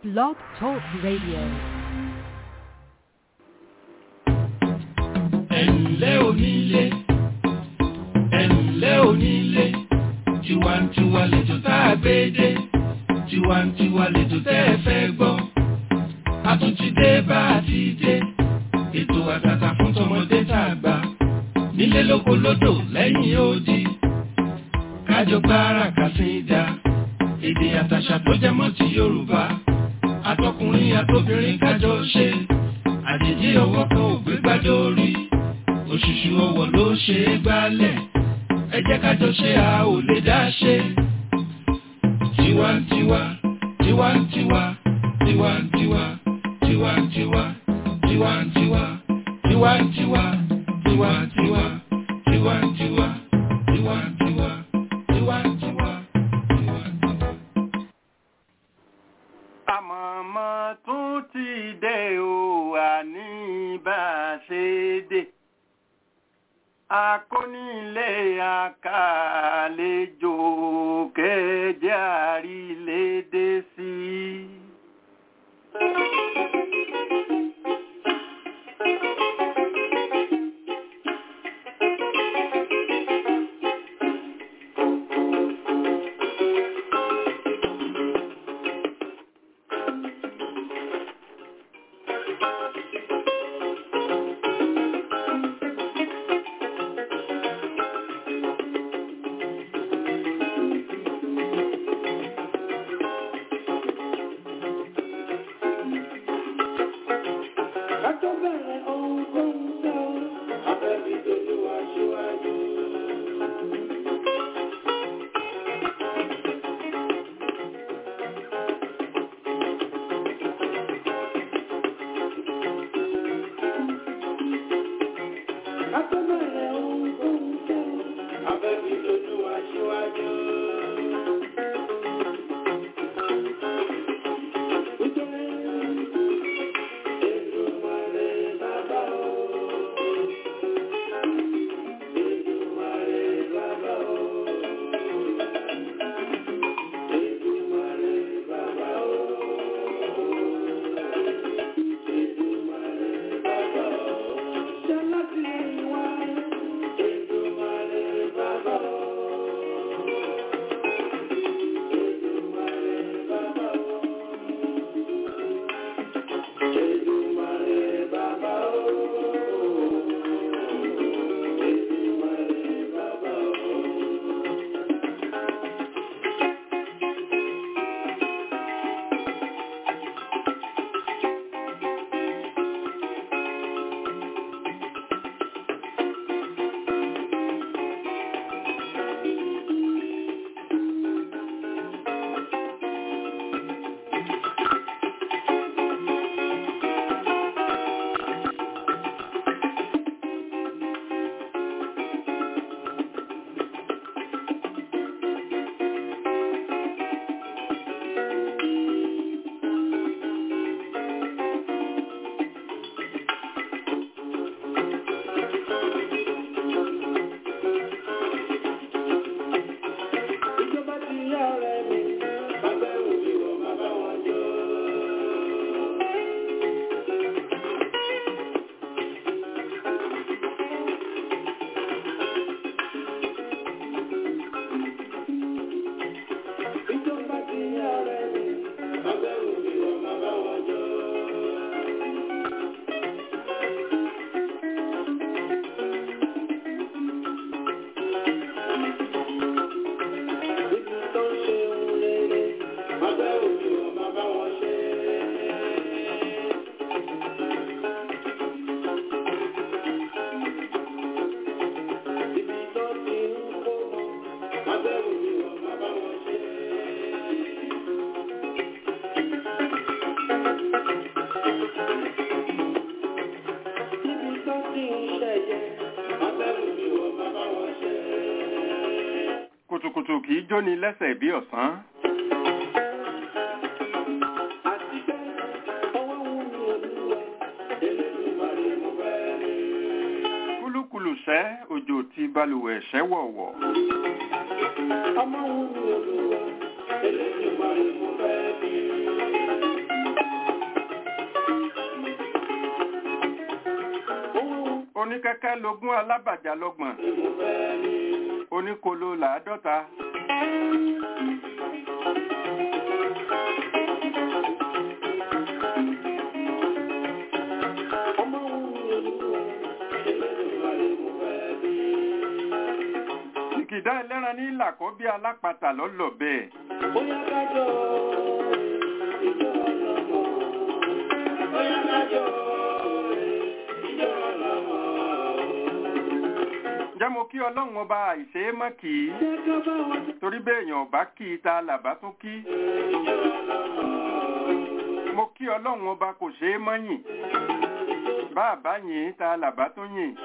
Blog Talk Radio. ẹ̀ǹlẹ́ onílé ẹ̀ǹlẹ́ onílé tiwantiwa lẹ́jọ́ tá a gbé dé tiwantiwa lẹ́jọ́ tẹ́ ẹ fẹ́ gbọ́ a tún ti dé bá a ti dé ètò àtàtà fún tọmọdé tá a gbà nílé lóko lódò lẹ́yìn odi kájọ gbára kàsídà èdè àtàṣà tó jẹ mọ́ ti Yorùbá àtọkùnrin àtobìnrin kájọ ṣe àjèjì ọwọ́ kan ò gbé gbájọ orí òṣùṣù ọwọ́ ló ṣe é gbálẹ̀ ẹ jẹ́ kájọ ṣe a ò lè dá ṣe. tiwantiwa tiwantiwa tiwantiwa tiwantiwa tiwantiwa tiwantiwa tiwantiwa tiwantiwa tiwantiwa tiwantiwa tiwantiwa. àmọ̀mọ́ tún ti dé o àní bá a ṣe dé akónílé àkàlejò kẹjẹ àrílédé sí i. Kátó bẹ̀rẹ̀ ohun tó ń fẹ́ o, abẹ́bí dojú wa síwájú. Kátó bẹ̀rẹ̀ ohun tó ń fẹ́ o, abẹ́bí dojú wa síwájú. Èdùmàrè bàbá o. Èdùmàrè bàbá o. Èdùmàrè bàbá o. Èdùmàrè bàbá o. Ṣọlá ti wá. Èdùmàrè bàbá o. Èdùmàrè bàbá o. Èdùmàrè bàbá o. Èdùmàrè bàbá o. Ìjọba ti yá ọ̀rẹ́ mi, bàbá ẹ̀wù mi wọ̀ bàbá wọn jọ. Ìjọba ti yá ọ̀rẹ́ mi, bàbá ẹ̀wù mi wọ̀ bàbá wọn jọ. Ibi tó ń ṣe ohun rere, bàbá ẹ̀wù mi wọ̀ bàbá wọn ṣe. Ibi tó ti ń kó wọn, bàbá ẹ̀wù mi wọ̀ bàbá wọn ṣe. Ibi tó ti ń ṣẹ̀yẹ, bàbá ẹ̀wù mi wọ̀ bàbá wọn ṣe. kùtùkùtù kì í jóni lẹ́sẹ̀ bí ọ̀sán. Àti pé ọwọ́ wù mí olúwa, Elédùmarè mo fẹ́ rí. kúlúkúlù sẹ́ òjò ti balùwẹ̀ ṣẹ́ wọ̀wọ̀. Ọmọ wù mí olúwa, Elédùmarè mo fẹ́ bí. oníkẹ́kẹ́ lógún alábàjá lọ́gbọ̀n oníkolo làádọ́ta ìkìdá ẹlẹ́ran ní ìlàkọ́ bí alápatà lọ́lọ́ bẹ́ẹ̀ Bóyá kájọ ìjọ ọlọ́mọ. Bóyá kájọ ìjọ ọlọ́mọ. ǹjẹ́ mo kí ọlọ́run ọba àìṣe é mọ́ kì í Jẹ́ ká bá wọn torí béèyàn ọba kì í ta làbá tún kí ìjọ ọlọ́mọ. mo kí ọlọ́run ọba kò ṣe é mọ́ yìn bá a bá yìn ta làbá tún yìn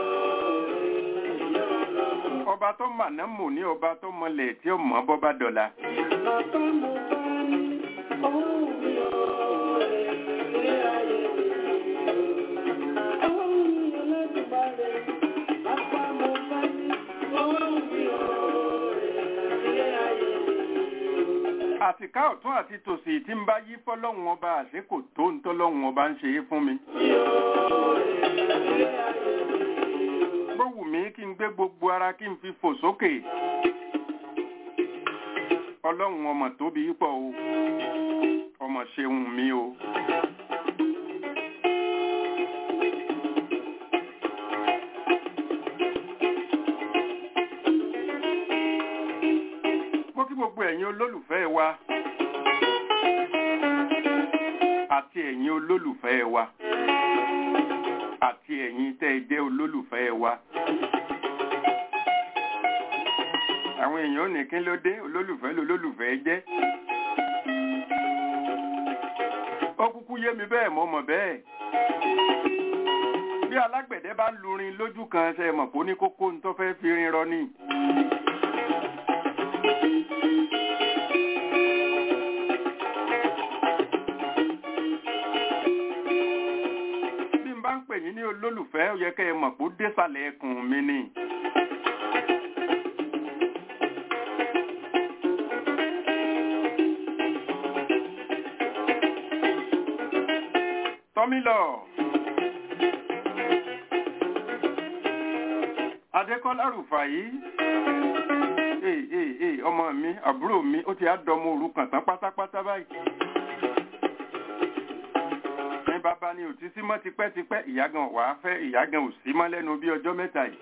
ọba tó màná mò ní ọba tó mọlẹ̀ tí ó mọ̀ bọ́ bá dọ̀la Bàbá mo bá ní owó mi ọ̀rẹ́ ilé ayé mi. Owó mi ọlọ́dúnbàrẹ̀. Bàbá mo bá ní owó mi ọ̀rẹ́ ilé ayé mi. àtìká ọ̀tún àti tòsì tí ń bá yí fọ́lọ́run ọba àṣekò tó ń tọ́lọ́run ọba ń ṣe é fún mi bó wù mí kí n gbé gbogbo ara kí n fi fò sókè ọlọ́run ọmọ tóbi pọ̀ o ọmọ ṣeun mi o. mo kí gbogbo ẹ̀yin olólùfẹ́ wa àti ẹ̀yin olólùfẹ́ wa àti ẹ̀yin tẹ́ ẹ jẹ́ olólùfẹ́ wa. àwọn èèyàn ò ní kí ló dé olólùfẹ́ lolólùfẹ́ jẹ́. ó kúkú yé mi bẹ́ẹ̀ mo mọ̀ bẹ́ẹ̀. bí alágbẹ̀dẹ bá lurin lójú kan ṣe mọ̀ kó ní kókó ní tó fẹ́ fi rin rọ ni. bí n bá ń pè yín ní olólùfẹ́ ó yẹ kẹ́ ẹ mọ̀ pé ó désàlẹ̀ ẹkùn mi ni. tọ́mílọ̀ adékọ́lá rùfàyí ee ee ee ọmọ mi àbúrò mi ó ti á dọmọ òrukàn tán pátápátá báyìí ní bàbá ni ò ti sí mọ́ tipẹ́tipẹ́ ìyá gan wà á fẹ́ ìyá gan ò sí mọ́ lẹ́nu bí ọjọ́ mẹ́ta yìí.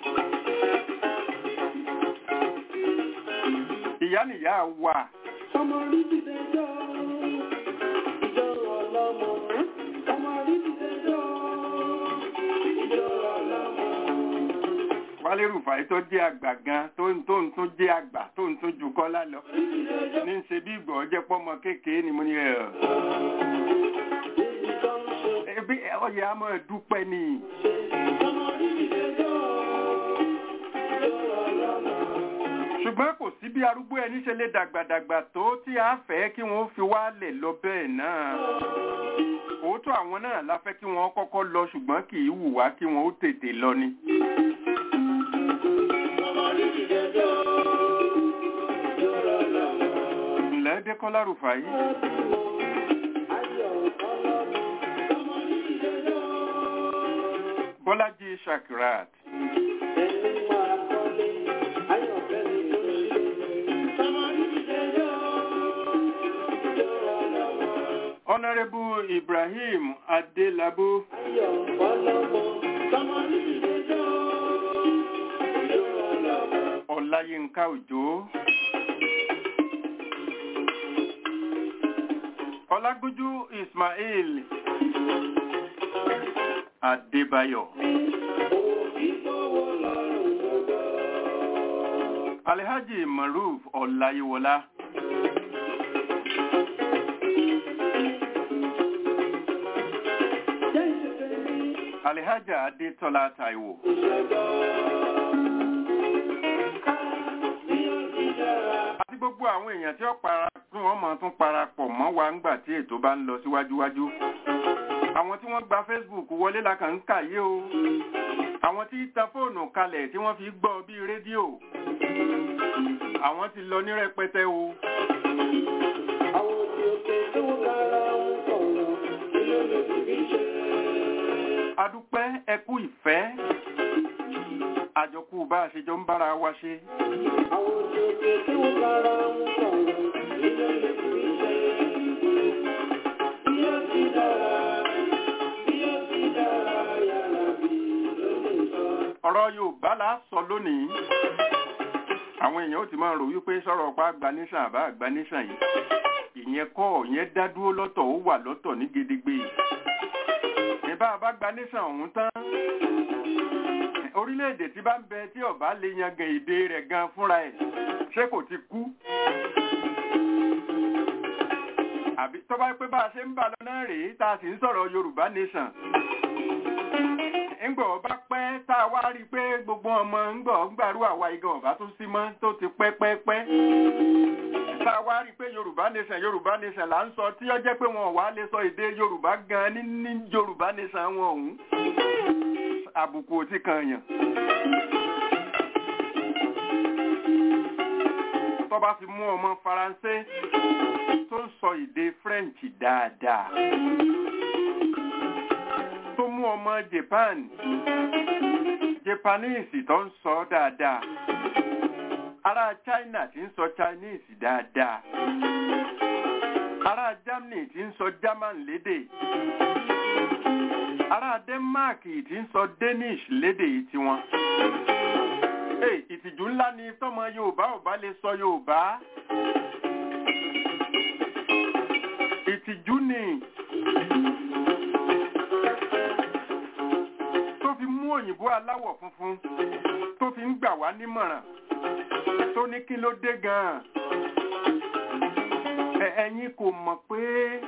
ìyá nìyá wà Ọmọ rí ti dẹjọ́, ìjọ ọlọ́mọ. Ọmọ rí ti dẹjọ́, ìjọ ọlọ́mọ. wálé rùfàyí tó jẹ́ àgbà gan tó ń tó ń tún jẹ́ àgbà tó ń tún jù kọ́lá lọ Rí ti dẹjọ́, ní ń ṣe bí ìgbọ̀ jẹ́ pọ́mọ kékeré ni mo ní ẹ̀ èyí tó ń ṣe. ẹbí ọyẹ a máa dúpẹ́ ni Ọmọ rí ti dẹjọ́, ìjọ ọlọ́mọ. ṣùgbọ́n kò sí bí arúgbó ẹni ṣe lè dàgbàdàgbà tó tí a fẹ́ kí wọ́n fi wálẹ̀ lọ bẹ́ẹ̀ náà òótọ́ àwọn náà la fẹ́ kí wọ́n kọ́kọ́ lọ ṣùgbọ́n kì í wù wá kí wọ́n ó tètè lọ ni. Ọmọ rí ti dẹjọ́, ìjọ ọlọ́mọ. ǹlẹ́ dẹ́kọ́lá rùfàyí Ayọ̀ ọlọ́mọ. Ọmọ rí ti dẹjọ́, bọ́lájí shakirat ẹni máa kọ́lé. Ayọ̀ fẹ́mi ló ṣe. Ọmọ rí ti dẹjọ́, ìjọ ọlọ́mọ. ọ̀nàrẹ́bù ibrahim adélábù Ayọ̀ ọlọ́mọ. Ọmọ rí ti dẹjọ́, ìjọ ọlọ́mọ. ọláyínká òjò ọlágúnjú ismail adébáyọ̀ Òbí fọwọ́ lọ́rùn gbogbo. alhaji maruf ọláyíwọlá Jẹ́ ìṣẹ̀fẹ̀ mi. alhaja adétọ́lá taiwo àti gbogbo àwọn èèyàn tí ó para tí wọ́n mọ̀ tún parapọ̀ mọ́ wa ńgbà tí ètò bá ń lọ síwájúwájú àwọn tí wọ́n gba facebook wọlé la kàn ń kà yé o àwọn tí tan fóònù kalẹ̀ tí wọ́n fi gbọ́ bíi rédíò àwọn ti lọ ní rẹpẹtẹ o Àwọn òbí òkè tó kára ń kọ̀ọ̀rọ̀ ilé lòdì bí ṣe. adúpẹ́ ẹkú ìfẹ́ bá a ṣe jọ ń bára wa ṣe. Àwọn òṣèlú tí wọ́n bára ń sọ̀rọ̀ nílẹ̀ lè fi ṣe. Bí ó ti dára, bí ó ti dára, yàrá bí ló lè sọ. ọ̀rọ̀ yorùbá la sọ lónìí àwọn èèyàn ó ti máa rò wípé sọ̀rọ̀ pa agbanísàn àbá agbanísàn yìí ìyẹn kọ́ ìyẹn dá dúró lọ́tọ̀ ó wà lọ́tọ̀ ní gedegbe ní bá a bá gbanísàn ọ̀hún tán orílẹ̀-èdè tí bá ń bẹ tí ọba lè yangàn èdè rẹ̀ gan fúnra ẹ̀ ṣé kò ti kú àbí tó bá pé bá a ṣe ń bà lọ náà rèé tá a sì ń sọ̀rọ̀ yorùbá nation ńgbọ̀ ọba pẹ́ tá a wá rí i pé gbogbo ọmọ ńgbọ̀ ńgbàrú àwa igan ọba tó sí mọ́ tó ti pẹ́ pẹ́ pẹ́ tá a wá rí i pé yorùbá nation yorùbá nation là ń sọ tí ó jẹ́ pé wọn ò wá lè sọ èdè yorùbá gan ní ní yorùbá nation wọn ọ̀hún àbùkù ò ti kàn yàn. tó bá fi mú ọmọ faransé tó ń sọ èdè french dáadáa tó mú ọmọ japan japanese tó ń sọ dáadáa ará china tí ń sọ chinese dáadáa ará germany tí ń sọ german lédè ará denmark tí ń sọ danish lédè tiwọn. Hey, ìtìjú ńlá ni tọmọ yorùbá ò bá lè sọ yorùbá ìtìjú ni tó fi mú òyìnbó aláwọ̀ funfun tó fi ń gbà wá nímọ̀ràn tó ní kí ló dé gan-an Ẹ- ẹ̀yin kò mọ̀ pé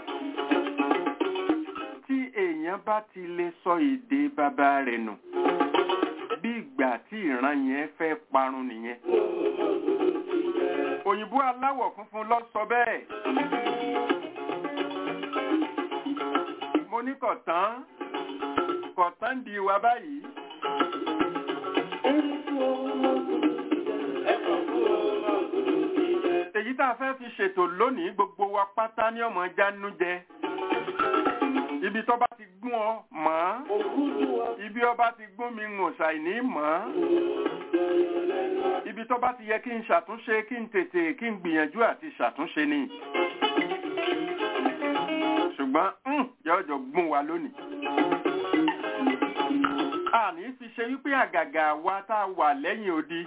tí èèyàn bá ti lè sọ èdè bàbá rẹ̀ nù bí ìgbà tí ìran yẹn fẹ́ parun nìyẹn òyìnbó aláwọ̀ funfun ló sọ bẹ́ẹ̀ mo ní kọ̀tán kọ̀tán di wa báyìí èyí tá a fẹ́ fi ṣètò lónìí gbogbo wa pátá ní ọmọ jánú jẹ ibi tó bá ti gún ọ mọ́ ibi ọba ti gún mi ń ṣàìní mọ́ ibi tó bá ti yẹ kí n ṣàtúnṣe kí n tètè kí n gbìyànjú àti ṣàtúnṣe ni ṣùgbọ́n mm, yọjọ gún wa lónìí àní fi ṣe wípé àgàgà wa tá a wà lẹ́yìn odi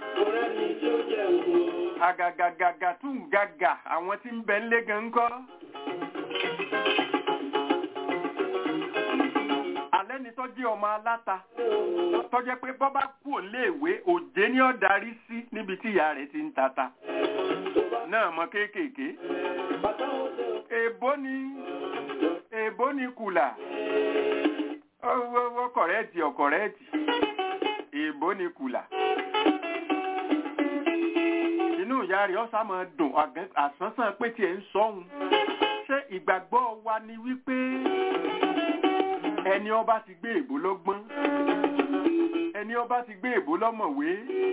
àgàgàgàgà tún gàgà àwọn tí ń bẹ ń lé gan ń kọ́. alẹ́ ni tó jẹ́ ọmọ aláta tó jẹ́ pé bọ́ bá kú òléèwé òjé ní ọ̀darí sí níbi tí ìyá rẹ̀ ti ń tata náà mọ kéékèèké èbó ni èbó ni kùlà ọwọ́ kọ̀rẹ́ẹ̀tì ọ̀kọ̀rẹ́ẹ̀tì èbó ni kùlà inú ìyá rẹ̀ ọ̀sà máa dùn àgẹ́- àsánsán pé tiẹ̀ ń sọ́hun ṣé ìgbàgbọ́ wa ni wípé ẹni ọba ti gbé èbó lọ́gbọ́n ẹni ọba ti gbé èbó lọ́mọ̀wé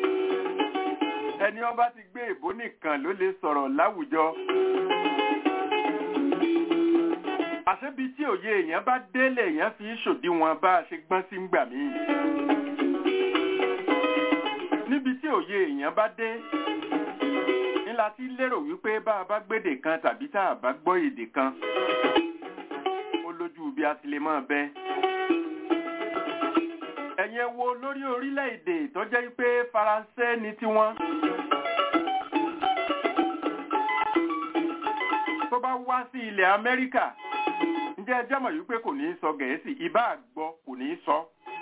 ẹni ọba ti gbé èbó nìkan ló lè sọ̀rọ̀ láwùjọ àṣebi tí òye èèyàn bá délé èèyàn fi ń ṣòdiwọ̀n bá a ṣe gbọ́n sí ń gbà mí níbi tí òye èèyàn bá dé ńlá tí lérò wípé bá a bá gbédè kan tàbí tá a bá gbọ́ èdè kan ó lójú bí a ti lè máa bẹ. ẹ̀yin wo lórí orílẹ̀-èdè tó jẹ́ pé faransé ni tiwọn. tó bá wá sí ilẹ̀ amẹ́ríkà ǹjẹ́ ẹ jẹ́ mọ̀ wípé kò ní í sọ gẹ̀ẹ́sì ìbá àgbọ̀ kò ní í sọ.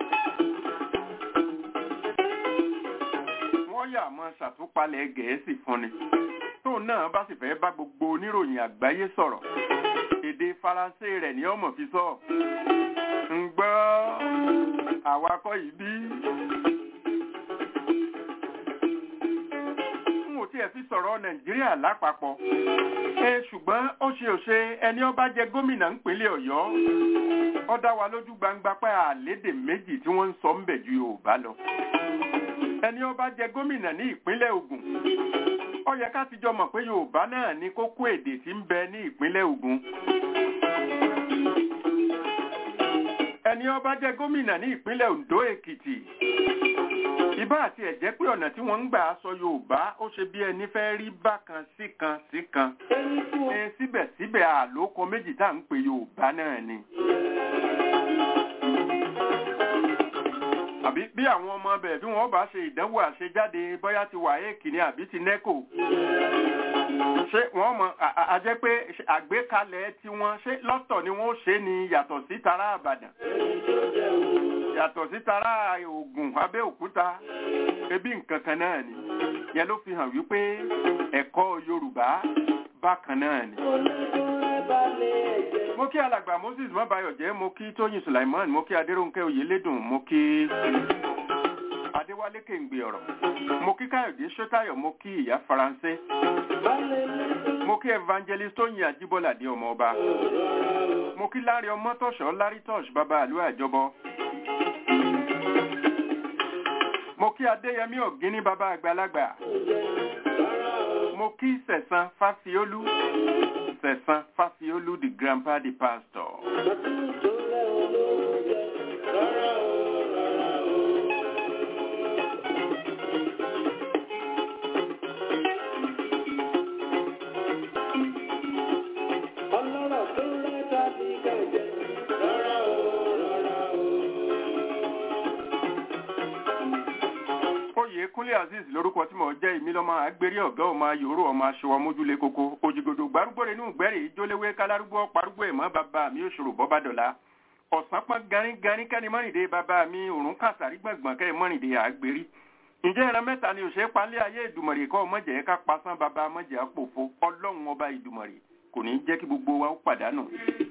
wọ́n yà mọ́ ṣàtúpalẹ̀ gẹ̀ẹ́sì fún ni tóun náà bá sì fẹ́ bá gbogbo oníròyìn àgbáyé sọ̀rọ̀ èdè faransé rẹ̀ ní ọmọ fi sọ ń gbọ́ àwakọ̀ yìí bí. n ò tiẹ̀ fi sọ̀rọ̀ nàìjíríà lápapọ̀ ẹ ṣùgbọ́n ó ṣe òṣe ẹni ó bá jẹ gómìnà ńpínlẹ̀ ọ̀yọ́ ó dá wa lójú gbangba pé àlédè méjì tí wọ́n ń sọ ń bẹ̀ ju yorùbá lọ ẹni ó bá jẹ gómìnà ní ìpínlẹ̀ ògùn ó yẹ ká ti jọ mọ̀ pé yorùbá náà ní kókó èdè tí ń bẹ ní ìpínlẹ̀ ògùn ẹni ó bá jẹ gómìnà ní ìpínlẹ̀ oǹdó èkìtì ibà àti ẹ̀jẹ̀ pé ọ̀nà tí wọ́n ń gbà sọ yorùbá ó ṣe bí ẹni fẹ́ rí bákan sí kan sí kan ẹni tí wọ́n ẹ síbẹ̀síbẹ̀ àlòkọ méjì tá à ń pè yorùbá náà ni. àbí bí àwọn ọmọ bẹ̀ bí wọ́n bá ṣe ìdánwò àṣejáde bóyá ti wàhálà ní àbí ti nẹ́kò ṣé wọ́n mọ̀ à- à- a jẹ́ pé ṣe àgbékalẹ̀ tiwọn ṣé lọ́tọ̀ ni wọ́n ó ṣe ni yàtọ̀ sí tara àbàdàn yàtọ̀ sí tara ògùn abẹ́òkúta ebi nǹkan kan náà ni yẹn ló fi hàn wípé ẹ̀kọ́ yorùbá bákan náà ni. olódúnrún balẹ̀ ẹ̀jẹ̀. mo kí alàgbà moses mọ́báyọ̀jẹ́ mo kí tóyìn sulaiman mo kí adéròǹkẹ́ oyèlédùn mo kí adéwálé kéǹgbé ọ̀rọ̀ mo kí káyọ̀dé sọ́tayọ̀ mo kí ìyá faransé balẹ̀ lẹ́jọ́. mo kí evangelist tóyìn ajíbọ́ládé ọmọ ọba mo kí lárí ọmọtọ̀ṣọ́ lárí tọ́ṣ bàbá àlú àjọbọ mo kí adéyẹmí ọ̀gíní bàbá àgbàlagbà mo kí sẹ̀sán fáfiólú sẹ̀sán fáfiólú the grandpa the pastor. Màtún tó lẹ́ olóúnjẹ. Rárá o, rárá o. Ọlọ́rọ̀ tó rẹ́ tàbí kẹ̀jẹ̀. Rárá o, rárá o. oyè kúnlé azeez lórúkọ tí mo jẹ́ ìmílọ́mọ agbérí ọ̀gá ọmọ ayòrò ọmọ aṣọwọ́ mójúlé koko òjìgòdò gbárùgbòrè inú gbẹ́rì ìjólewé kálárúgbó parúgbó ẹ̀mọ́ bàbá mi òṣòro bọ́bádọ́lá ọ̀sán pọ́n garígarí kẹ́ni mọ́rìndé bàbá mi òrùn kàtàrí gbọ̀ngbọ̀n kẹ́ mọ́rìndé àgbérí ǹjẹ́ ìran mẹ́ta ni òṣèré palẹ́ ayé ìdùmọ̀rì kọ́ mọ̀jẹ̀ ká pasán bàbá mọ̀jẹ̀ àpòfo ọlọ́run ọba ìdùmọ̀rì kò ní jẹ́ kí gbogbo wa ó pàdánù.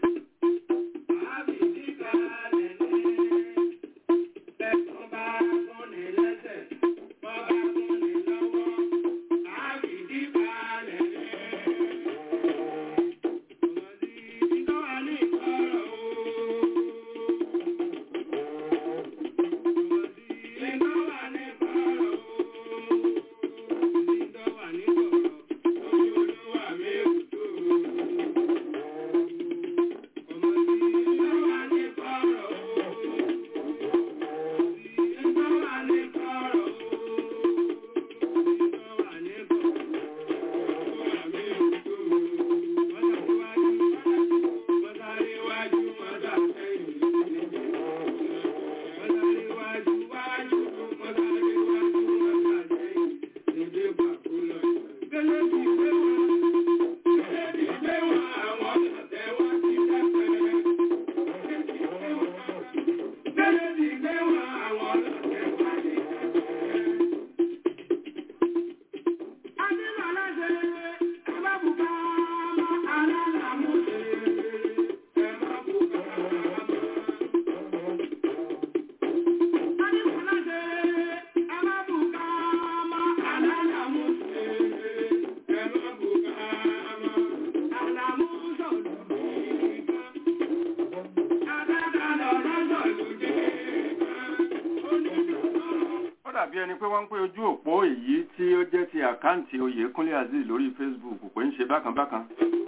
ó dàbí ẹni pé wọ́n ń pé ojú òpó èyí tí ó jẹ́ ti àkáǹtì oyèkúnlé azeez lórí facebook pé ń ṣe bákan bákan.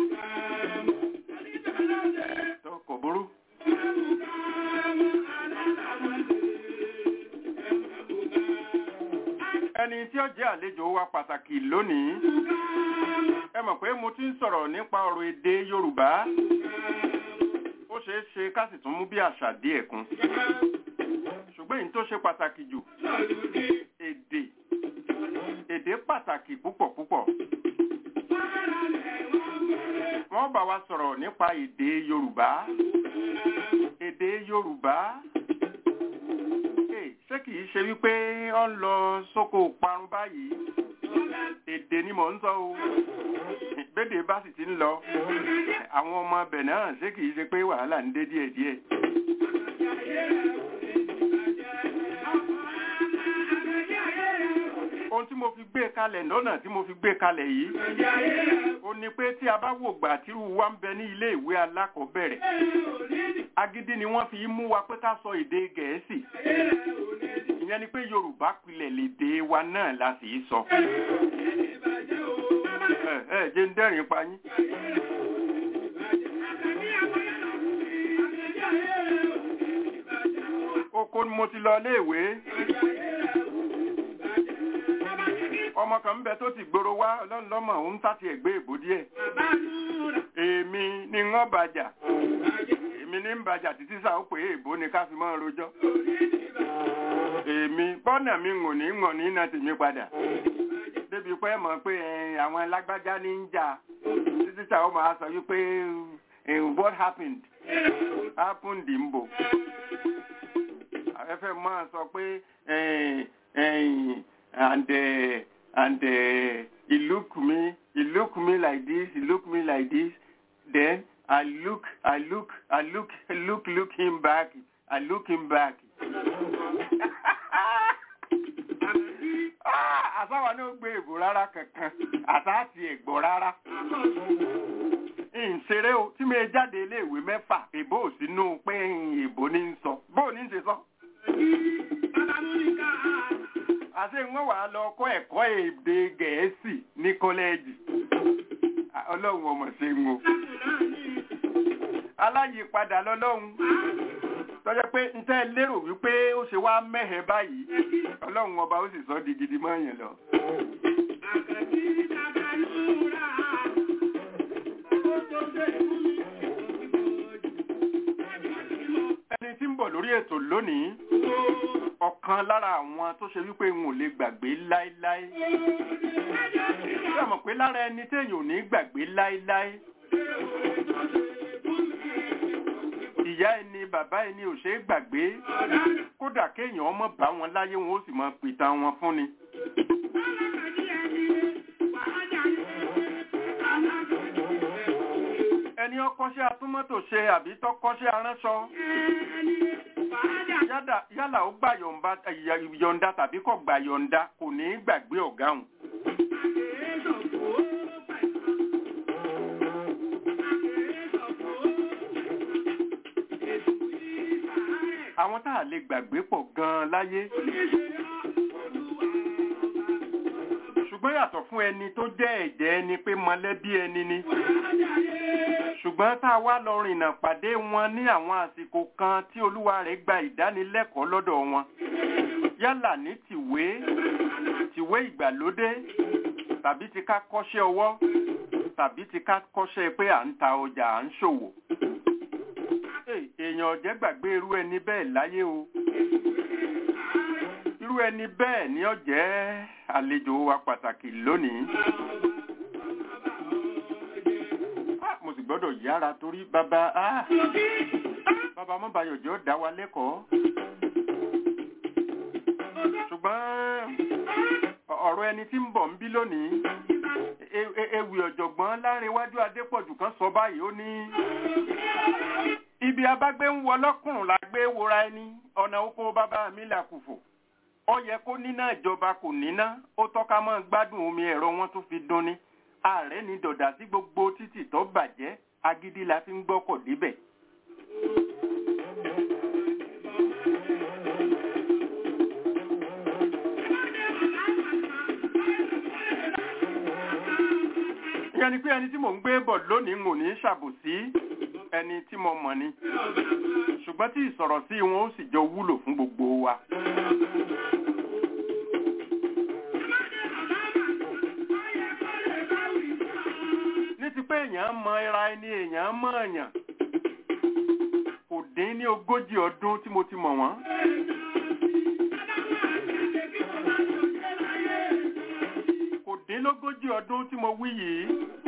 tó kò burú. ẹni tí ó jẹ́ àlejò wa pàtàkì lónìí ẹ mọ̀ pé mo ti ń sọ̀rọ̀ nípa ọ̀rọ̀ èdè yorùbá ó ṣeé ṣe ká sì tún mú bí àṣà díẹ̀ kún ṣùgbọ́n èyí tó ṣe pàtàkì jù èdè èdè pàtàkì púpọ̀ púpọ̀ wọ́n bá wa sọ̀rọ̀ nípa èdè yorùbá èdè yorùbá Hey, ṣé kìí ṣe wípé ó ń lọ sóko parun báyìí èdè ni mò ń sọ o bédè bá sì ti ń lọ àwọn ọmọ ọbẹ̀ náà ṣé kìí ṣe pé wàhálà ń dé díẹ̀díẹ̀. ohun tí mo fi gbé kalẹ̀ lọ́nà tí mo fi gbé kalẹ̀ yìí ó ní pé tí a bá wò gbà tírú wa ń bẹ ní ilé ìwé alákọ̀ọ́bẹ̀rẹ̀ agídí ni wọ́n fi mú wa pé ká sọ èdè gẹ̀ẹ́sì ìyẹn ni pé yorùbá pilẹ̀ lédè wa náà la sì í sọ. ẹ ẹ jẹ́ ń dẹ́rìn pa yín. oko ni mo ti lọ iléèwé ọmọ kan ń bẹ tó ti gbòòrò wá ọlọ́run lọ́mọ òun tàti ẹ̀gbẹ́ èbó díẹ̀ èmi ni wọ́n bàjà èmi ní ń bàjà títí sáà ó pé èbó ni ká fi mọ́ rojọ́ èmi bọ́nà mi ngò ní ngò ní iná tèmi padà débi pé mọ̀ pé eh, àwọn alágbájá ní ń jà títí sáà ó máa sọ wípé eh, what happened happened ń bò afẹ́fẹ́ máa sọ pé eh, eh, and uh, and uh, he look me he look me like this he look me like this then I look I look I look look look him back I look him back. Ah, àsáwà náà gbé èbò rárá kankan àtàtì ẹ̀gbọ́ rárá ìṣeré o tí mi jáde iléèwé mẹ́fà èbó ò sínú pé èbó ní ń sọ bó ní ń ṣe sọ. àti wọ́n wàá lọ kọ́ ẹ̀kọ́ èdè gẹ̀ẹ́sì ní kọ́lẹ́ẹ̀jì ọlọ́run ọmọ ṣe ń wo aláyìípadà lọ́lọ́run tọ́jọ́ pé n tẹ́ lérò wípé ó ṣe wá mẹ́hẹ̀ báyìí ọlọ́run ọba ó sì sọ di gidi mọ́ yẹn lọ. ẹni tí ń bọ̀ lórí ètò lónìí ọ̀kan lára àwọn tó ṣe wípé n ò lè gbàgbé láéláé ṣé mọ̀ pé lára ẹni téèyàn ò ní gbàgbé láéláé ìyá ẹni bàbá ẹni ò ṣeé gbàgbé kódà kéèyàn ọmọ bá wọn láyé wọn ó sì mọ pìtàn wọn fún ni. ẹni ọkọ́ṣẹ́ atúmọ́tò ṣe àbí tọkọ́ṣẹ́ aránṣọ yádà- yálà ó gbà yọ̀ǹda yọ̀ǹda tàbí kò gbà yọ̀ǹda kò ní í gbàgbé ọ̀gá òun. àwọn tá a lè gbàgbé pọ̀ gan-an láyé. ṣùgbọ́n yàtọ̀ fún ẹni tó jẹ́ ẹ̀jẹ̀ ẹni pé mọ̀lẹ́bí ẹni ni. ṣùgbọ́n tá a wá lọ rìnnà pàdé wọn ní àwọn àsìkò kan tí olúwa rẹ̀ gba ìdánilẹ́kọ̀ọ́ lọ́dọ̀ wọn. yálà ní tìwé tìwé ìgbàlódé tàbí ti ká kọ́ṣẹ́ ọwọ́ tàbí ti ká kọ́ṣẹ́ pé à ń ta ọjà à ń ṣòwò Hey, èèyàn ọ̀jẹ́ gbàgbé irú ẹni bẹ́ẹ̀ láyé o irú ẹni bẹ́ẹ̀ ni ó jẹ́ àlejò wa pàtàkì lónìí Ah, mo sì gbọ́dọ̀ yára torí bàbá ah, bàbá mọ́bayọ̀jọ́ dá wa lẹ́kọ̀ọ́ ṣùgbọ́n ọ̀rọ̀ ẹni tí ń bọ̀ ń bí lónìí e- e- ewì ọ̀jọ̀gbọ́n lárinwájú adépọ̀jù kan sọ báyìí ó ní ibi abágbé ń wọ lọ́kùnrùn la gbé wora ẹni ọ̀nà oko bàbá mi là kùfò ó yẹ kó níná ìjọba kò níná ó tọ́ka mọ́ gbádùn omi ẹ̀rọ wọn tó fi dún ni ààrẹ ní dọ̀dà sí gbogbo títì tó bàjẹ́ agídí la fi ń gbọ́kọ̀ débẹ̀. ìyẹn ni pé ẹni tí mò ń gbé bọ̀ lónìí ń ò ní ṣàbòsí ẹni tí mo mọ̀ ni ṣùgbọ́n tí ìsọ̀rọ̀ sí wọn ó sì jọ wúlò fún gbogbo wa. ní ti pé èèyàn mọ ara ẹni èèyàn mọ èèyàn kò dín ní ogójì ọdún tí mo ti mọ̀ wọ́n. kò dín lógójì ọdún tí mo wí yìí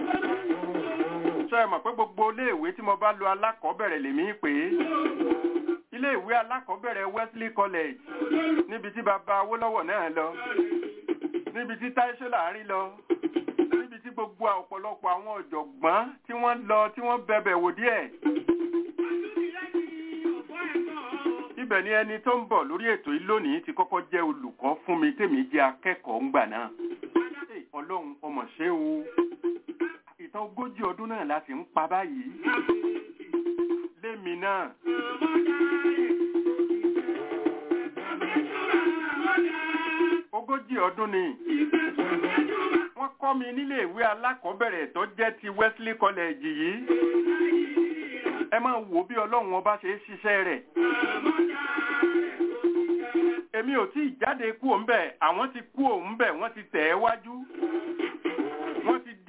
ṣe é mọ̀ pé gbogbo iléèwé tí mo bá lo alákọ̀ọ́bẹ̀rẹ̀ lèmi pè é iléèwé alákọ̀ọ́bẹ̀rẹ̀ Wesley College níbi tí bàbá Awólọ́wọ̀ náà lọ níbi tí Táíṣó Láàrin lọ níbi tí gbogbo ọ̀pọ̀lọpọ̀ àwọn ọ̀jọ̀gbọ́n tí wọ́n lọ tí wọ́n bẹ̀bẹ̀ wò díẹ̀ ibẹ̀ ni ẹni tó ń bọ̀ lórí ètò yìí lónìí ti kọ́kọ́ jẹ́ olùkọ́ fún mi tèmi jẹ́ akẹ́kọ̀ọ́ ńgbà náà Hey, Ọlọ́run ọmọ ṣé o ìtàn ogójì ọdún náà la sì ń pa báyìí lémi náà ogójì ọdún ni wọ́n kọ́ mi nílé ìwé alákọ̀ọ́bẹ̀rẹ̀ tó jẹ́ ti Wesley College yìí ẹ máa wò bí ọlọ́run ọba ṣe é ṣiṣẹ́ rẹ̀ èmi ò tí ì jáde kú òun bẹ̀ àwọn ti kú òun bẹ̀ wọ́n ti tẹ̀ ẹ́ wájú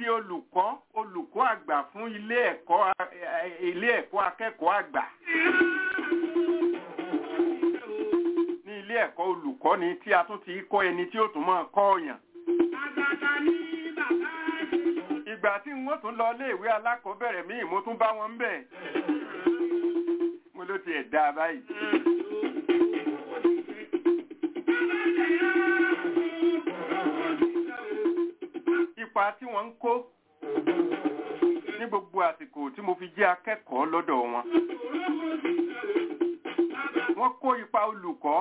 di olùkọ́ olùkọ́ àgbà fún ilé ẹ̀kọ́ a- ẹ- ilé ẹ̀kọ́ akẹ́kọ̀ọ́ àgbà ní ilé ẹ̀kọ́ olùkọ́ ni tí a tún ti kọ́ ẹni tí ó tún máa kọ́ ọ̀yàn ìgbà tí wọ́n tún lọ iléèwé alákọ̀ọ́bẹ̀rẹ̀ míì mo tún bá wọn ń bẹ̀ mo ló tiẹ̀ dáa báyìí. ipa tí wọ́n ń kó ní gbogbo àsìkò tí mo fi jẹ́ akẹ́kọ̀ọ́ lọ́dọ̀ wọn. Wọ́n kó ipa olùkọ́,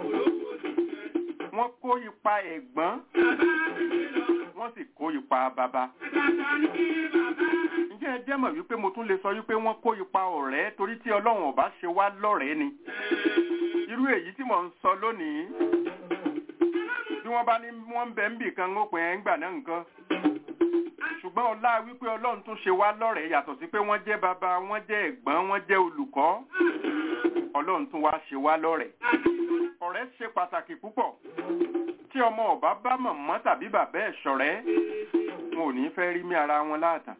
wọ́n kó ipa ẹ̀gbọ́n, wọ́n sì kó ipa bàbá. Ǹjẹ́ ẹ jẹ́ mọ̀ wípé mo tún lè sọ wípé wọ́n kó ipa ọ̀rẹ́ torí tí Ọlọ́run ò bá ṣe wá lọ́rẹ̀ẹ́ ni. Irú èyí tí mò ń sọ lónìí bí wọ́n bá ní wọ́n ń bẹ ń bì kan ó pè é ńgbà náà nǹkan ṣùgbọ́n ọlá wípé ọlọ́run tún ṣe wá lọ́rẹ̀ẹ́ yàtọ̀ sí pé wọ́n jẹ́ bàbá wọ́n jẹ́ ẹ̀gbọ́n wọ́n jẹ́ olùkọ́ ọlọ́run tún wá ṣe wá lọ́rẹ̀ẹ́ ọ̀rẹ́ ṣe pàtàkì púpọ̀ tí ọmọ ọba bá mọ̀mọ́ tàbí bàbá ẹ̀ ṣọ̀rẹ́ wọn ò ní fẹ́ rí mí ara wọn láàtàn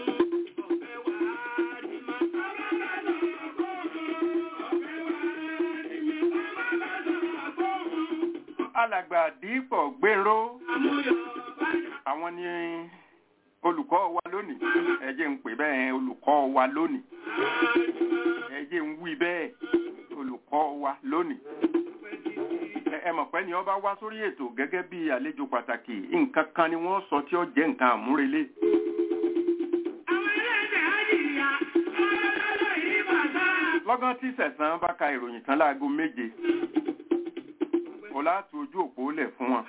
alàgbà dípọ̀ gbèrò àwọn ni olùkọ́ wa lónìí ẹ jẹ́ ń pè bẹ́ẹ̀ olùkọ́ wa lónìí ẹ jẹ́ ń wí bẹ́ẹ̀ olùkọ́ wa lónìí ẹ- ẹ mọ̀ pé ni ọba wá sórí ètò gẹ́gẹ́ bí àlejò pàtàkì nǹkan kan ni wọ́n sọ tí ó jẹ́ nǹkan àmúrelé lọ́gán tí sẹ̀sán bá ka ìròyìn tán láago méje ọlá tu ojú òpó lẹ̀ fún wọn.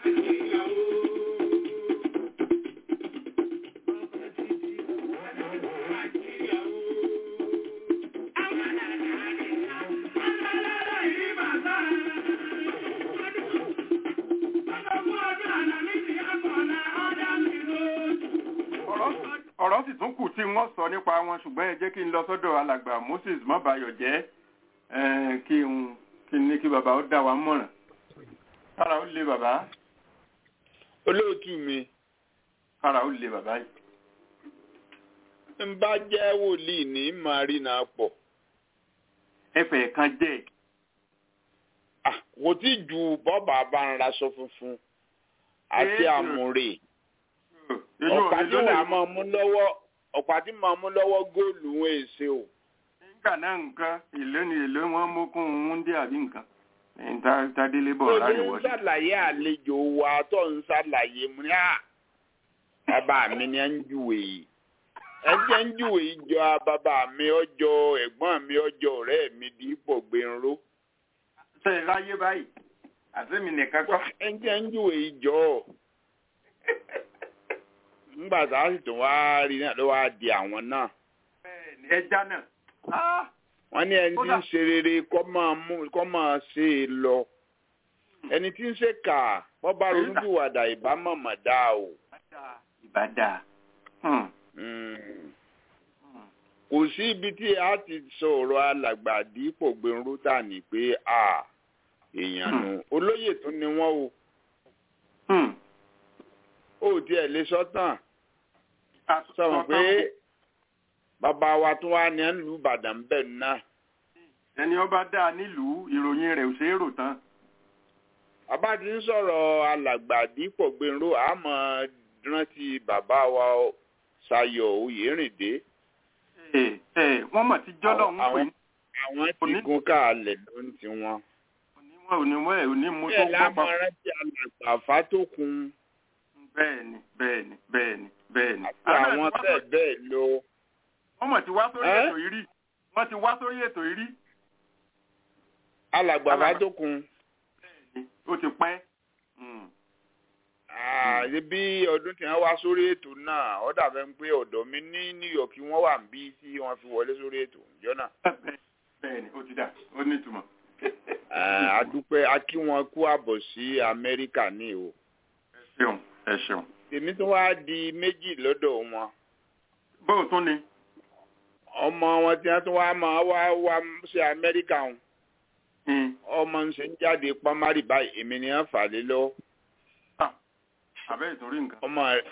ọ̀rọ̀ ọ̀rọ̀ sì tún kù tí wọ́n sọ nípa wọn ṣùgbọ́n ẹ jẹ́ kí n lọ sọ́dọ̀ alàgbà Moses mọ́bayọ̀ jẹ́ eh, kí n kí n ní kí bàbá ó dá wa mọ̀ràn. kára ó lé bàbá olóòtú mi kára ó lé bàbá yìí. ń bá jẹ́ wòlíì ní marina pọ̀ ẹfẹ̀ kan jẹ́ Ah, kò tí ju bọ́ọ̀bà bá ń raṣọ funfun àti Ee. àmúre èyí ò ọ̀pá ní tí lónìí wàá máa mú lọ́wọ́ ọ̀pá tí màá mú lọ́wọ́ góòlù wọn èsè o nígbà náà nǹkan èlé ni èlé wọn mókun ń dé àbí nǹkan ẹ̀yìn tá- tádélé bọ̀ tó láyé ní ń wọlé. ṣàlàyé àlejò wa tó ń ṣàlàyé mu ní à bàbá mi ni ẹ ń júwe yìí ẹ jẹ́ ń júwe yìí jọ bàbá mi ọjọ́ ẹ̀gbọ́n mi ọjọ́ ọ̀rẹ́ mi dípò gbẹ̀rún ṣe é ráyé báyìí àti mi nìkan kọ́. ẹ jẹ́ ń júwe yìí jọ ńgbà tá a sì tún wá rí náà ló wá di àwọn náà Bẹ́ẹ̀ni, ẹja náà. Ah! wọ́n ní ẹni tí ń ṣe rere kọ́ máa mú kọ́ máa ṣe é lọ ẹni tí ń ṣe kà wọ́n bá ronú bí wàdà ìbámọ̀mọ̀ dá o. ìbàdà. Hmm. Mm. kò sí ibi tí a ti sọ̀rọ̀ alàgbà dípò gbẹ̀rún tà ní pé a èèyàn nù olóyè tún ni wọ́n o Hmm. ó tiẹ̀ lè sọ́tàn A- sọ̀rọ̀ sọ pé tán. bàbá wa tún wá ní ẹ̀ ń lu Ìbàdàn bẹ́ẹ̀ náà ẹni ọba dáa nílùú ìròyìn rẹ̀ ò ṣeé rò tán. bàbá ti ń sọ̀rọ̀ alàgbà dípò gbẹ̀rún àmọ́ rántí bàbá wa Ṣayọ̀ Oyèrìndé Ẹ ẹ wọ́n mọ̀ tí jọ́lọ̀ ń pè Àwọn- ní àwọn ti Òní- gun káàlẹ̀ ló ń ti wọn. oníwọ̀n oníwọ̀n ẹ̀ onímú tó bẹ́ẹ̀ gbọ́ lámọ̀ pa. rántí alàgbà Fátókun. Bẹ́ẹ̀ni bẹ́ẹ̀ni bẹ́ẹ̀ni bẹ́ẹ̀ni. àti àwọn bẹ́ẹ̀ bẹ́ẹ̀ lọ. Wọ́n mọ̀ tí wá sórí Ẹ́? ètò yìí rí. Wọ́n ti wá sórí ètò yìí rí. alàgbà Alàgbà- Fátókun Ó ti pẹ́. Hmm. ààyè bí ọdún tí wọ́n wá sórí ètò náà ó dàbẹ̀ ń pé ọ̀dọ̀ mi ní New York wọ́n wà ń bí tí wọ́n fi wọlé sórí ètò ìjọ náà. Bẹ́ẹ̀ni ó ti dà ó ní ìtumọ̀. Ah, a dúpẹ́ a kí wọn kú àbọ̀ sí Amẹ́ríkà ní o. Ẹ ṣeun ẹ ṣeun. tèmi tún wá di méjì lọ́dọ̀ wọn. Bóò tún ni. ọmọ wọn tí wọ́n tún wá máa wá wá sí Amẹ́ríkà wọn. Hmm. ọmọ ń ṣe ń jáde pamari báyìí èmi ni wọ́n fà lé lọ. Ah, Àbẹ́ ìtòrí nǹkan. ọmọ rẹ̀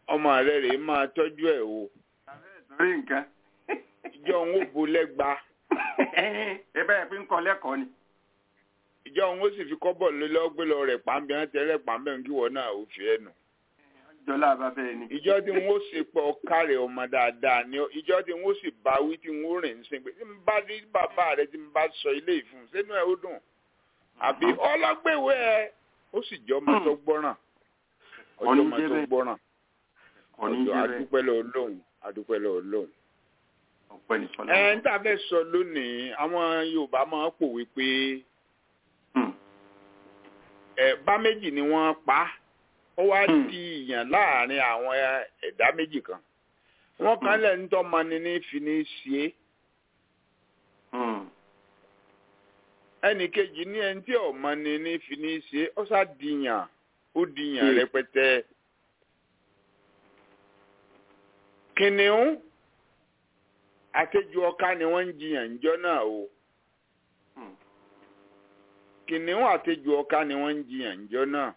ọmọ rẹ rèé máa tọ́jú ẹ̀ o torí nǹkan. ìjọ òun ó bo lẹ́gba ẹ bẹ́ẹ̀ fi ń kọ́ lẹ́kọ̀ọ́ ni. ìjọ òun ó sì fi kọ́bọ̀ lé lọ́gbé lọ rẹ̀ pàmbẹ́ wọn tẹ́lẹ̀ pàmbẹ́ ń kí wọ́n náà ó fi ẹnu. jọlá bàbá ẹ ni. ìjọ tí wọn ó sì pọ̀ kárẹ̀ ọmọ dáadáa ni ó- ìjọ tí wọn ó sì bá wí tí wọn ó rìn ń sìn pé tí n bá rí bàbá rẹ tí n bá sọ ilé ìfún sínú ẹ ó dùn àbí ọlọ́gbẹ̀wé ẹ ó sì jọ ọmọ tó gbọ́ràn ọjọ́ ọmọ tó gbọ́ràn kò ní ọjọ́ jẹ́ bẹ́ẹ̀ adúpẹ́ lọ́wọ́ lóhùn adúpẹ́ lọ́wọ́ lóhùn. ọ̀pẹ ní fọlá. ẹ ń tà fẹ́ sọ lónìí àwọn Yorùbá máa ń pòwe pé Hmm. ẹ bá méjì ni wọ́n pa á ó wá Hmm. di ìyàn láàrin àwọn ẹ̀dá méjì kan wọ́n kan lẹ̀ ń tọ́ mani ní fi ní ṣe é Hmm. ẹnì kejì ní ẹni tí ò mani ní fi ní ṣe é ó sá dìyàn ó dìyàn Hmm. rẹpẹtẹ kìnìún àtẹjù ọká ni wọ́n ń jiyàn ńjọ́ náà o Hmm. kìnìún àtẹjù ọká ni wọ́n ń jiyàn ńjọ́ náà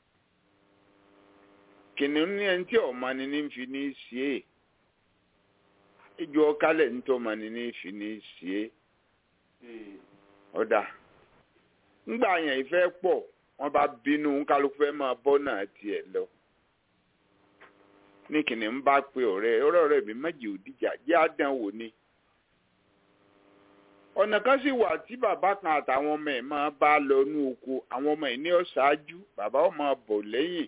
kìnìún ní ẹni tí ọmọ ni ní fi ní ṣe é ejò ọká lẹ̀ ń tọ́ ọmọ ni ní fi ní ṣe é Eh, ọ̀dà ńgbà yẹn ìfẹ́ pọ̀ wọ́n bá bínú kálukú fẹ́ máa bọ́ náà tiẹ̀ lọ ní kìnìún bá pe ọ̀rẹ́ ọ̀rẹ́ ọ̀rẹ́ mi méjì ò dìjà jẹ́ àdán wò ni ọ̀nà kan sì wà tí bàbá kan àtàwọn ọmọ ẹ̀ máa bá lọ ní oko àwọn ọmọ ẹ̀ ní ọ̀ṣáájú bàbá ọ̀ máa bọ̀ lẹ́yìn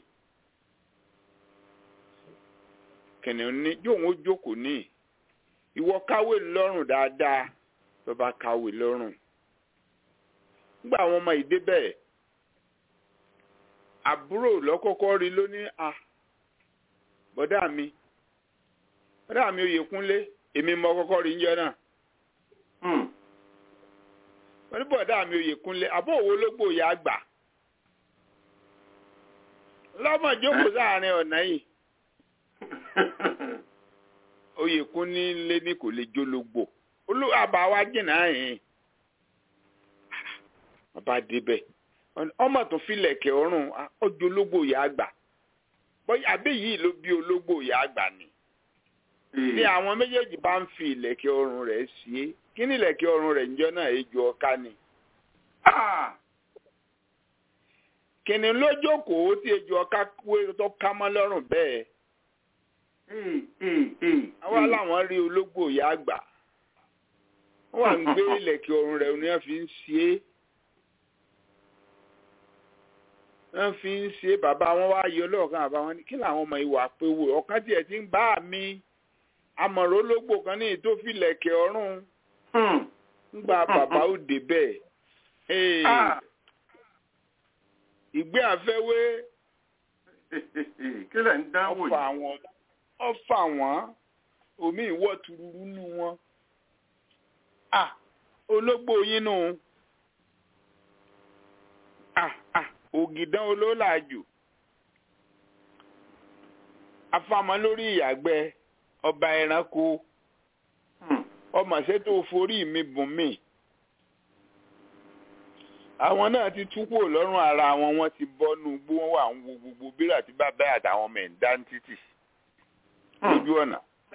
kìnìún ní yóò wọ́n jókòó ní ìwọ káwé lọ́rùn dáadáa tó bá káwé lọ́rùn nígbà àwọn ọmọ yìí débẹ̀ àbúrò lọ́kọ́kọ́ rí lónìí à bọ́dà mi bọ́dà mi Oyèkúnlé èmi mọ kọ́kọ́ rí njẹ́ náà hmm. wọ́n ní bọ́dà mi Oyèkúnlé àbọ̀ òwò ológbò yà á gbà lọ́mọ jókòó sáàrin ọ̀nà yìí Oyèkúnlé ní kò lè jólógbò olú àbáwá jìnnà yìí bàbá débẹ̀ ọmọ tó filẹ̀kẹ̀ ọrùn ọjọ́ ológbò yà á gbà bóyá àbí yìí ló bí ológbò yà á gbà ni ní àwọn méjèèjì bá ń fi ìlẹ̀kẹ̀ ọrùn rẹ̀ sí é kí ni ìlẹ̀kẹ̀ ọrùn rẹ̀ níjọ́ náà ejò ọká ni. Ah! kìnìún ló jókòó tí ejò ọká wé tó ká mọ́ lọ́rùn bẹ́ẹ̀ Eh, eh, eh, àwa eh. làwọn rí ológbò yà á gbà wọ́n wà ń gbé ìlẹ̀kẹ̀ ọrùn rẹ̀ ni wọ́n fi ń sí é wọ́n fi ń ṣe bàbá wọn wá yọ lọ́ọ̀kan àbá wọn ní kí làwọn ọmọ ìwà pé wò ọ̀kan tiẹ̀ ti ń bá mi amọ̀rọ̀ ológbò kan ní ètò fìlẹ̀kẹ̀ ọrùn Hmm. ńgbà bàbá ó débẹ̀ Ee, Ah! ìgbé àfẹ́wé kí lẹ̀ ń dánwò ọfà yìí? wọn ọfà wọn omi ìwọ tururu nù wọn ah ológbò yín nù ah ah ògìdán olólàjù afamọ lórí ìyàgbẹ́ ọba ẹranko Hmm. ọmọ ṣètò forí mi bùn mí àwọn náà ti tú kúrò lọ́rùn ara wọn wọ́n ti bọ́nú gbó wọn wà ń wo gbogbo bírà tí bàbá àtàwọn ọmọ ẹ̀ ń dá ní títì lójú ọ̀nà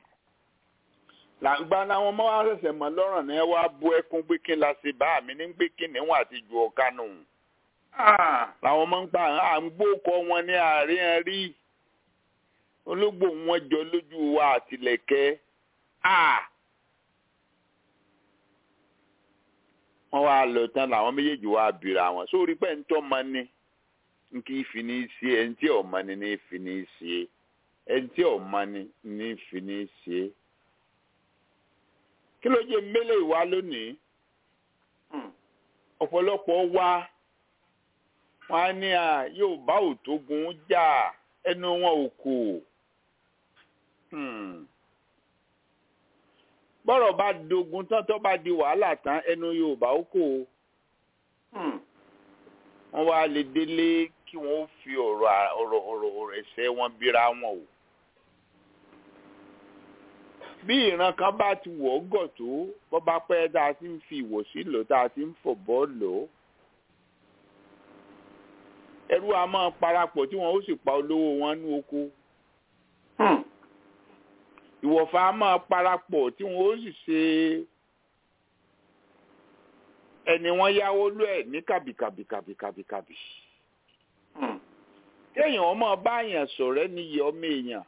làgbà làwọn ọmọ wa ṣẹ̀ṣẹ̀ mọ́ lọ́rùn náà wá bú ẹkún pé kí n la ṣe bá mi ní gbé kí níwọ̀n àti ju ọ̀ka nù Ah! làwọn ọmọ ń pa à ń gbókọ wọn ní àárín ẹ rí ológbò wọn jọ lójú wa àtìlẹ̀kẹ́ à wọ́n wá lọ tán làwọn méjèèjì wá bìrà wọn sórí pé ń tọ́ ma ní n kì í fi ní í ṣe ẹni tí ò ma ní ní í fi ní í ṣe ẹni tí ò ma ní ní í fi ní í ṣe kí ló jẹ́ mélòó ìwá lónìí Hmm. ọ̀pọ̀lọpọ̀ wa wọn á ní à yóò bá òtógun jà ẹnu wọn ò kò Hmm. bọ́rọ̀ bá dogun tán tó bá di wàhálà tán ẹnu Yorùbá ó kò Hmm. wọ́n wá lè délé kí wọ́n fi ọ̀rọ̀ à- ọ̀rọ̀ ọ̀rọ̀ ọ̀rọ̀ ẹ̀sẹ̀ wọn bíra wọn o bí ìran kan bá ti wọ̀ ọ́ gọ̀ tó bọ́ bá pẹ́ tá a ti ń fi ìwọ̀sí lò tá a ti ń fọ̀ bọ́ lò ó ẹrú a máa parapọ̀ tí wọ́n ó sì pa olówó wọn ní oko Hmm. ìwọ̀fà á máa parapọ̀ tí wọ́n ó sì ṣe ẹni wọ́n yáwó lú ẹ̀ ní kàbìkàbìkàbìkàbìkàbì. Hmm. kéèyàn ọmọ báyàn sọ̀rẹ́ níyì ọmọ èèyàn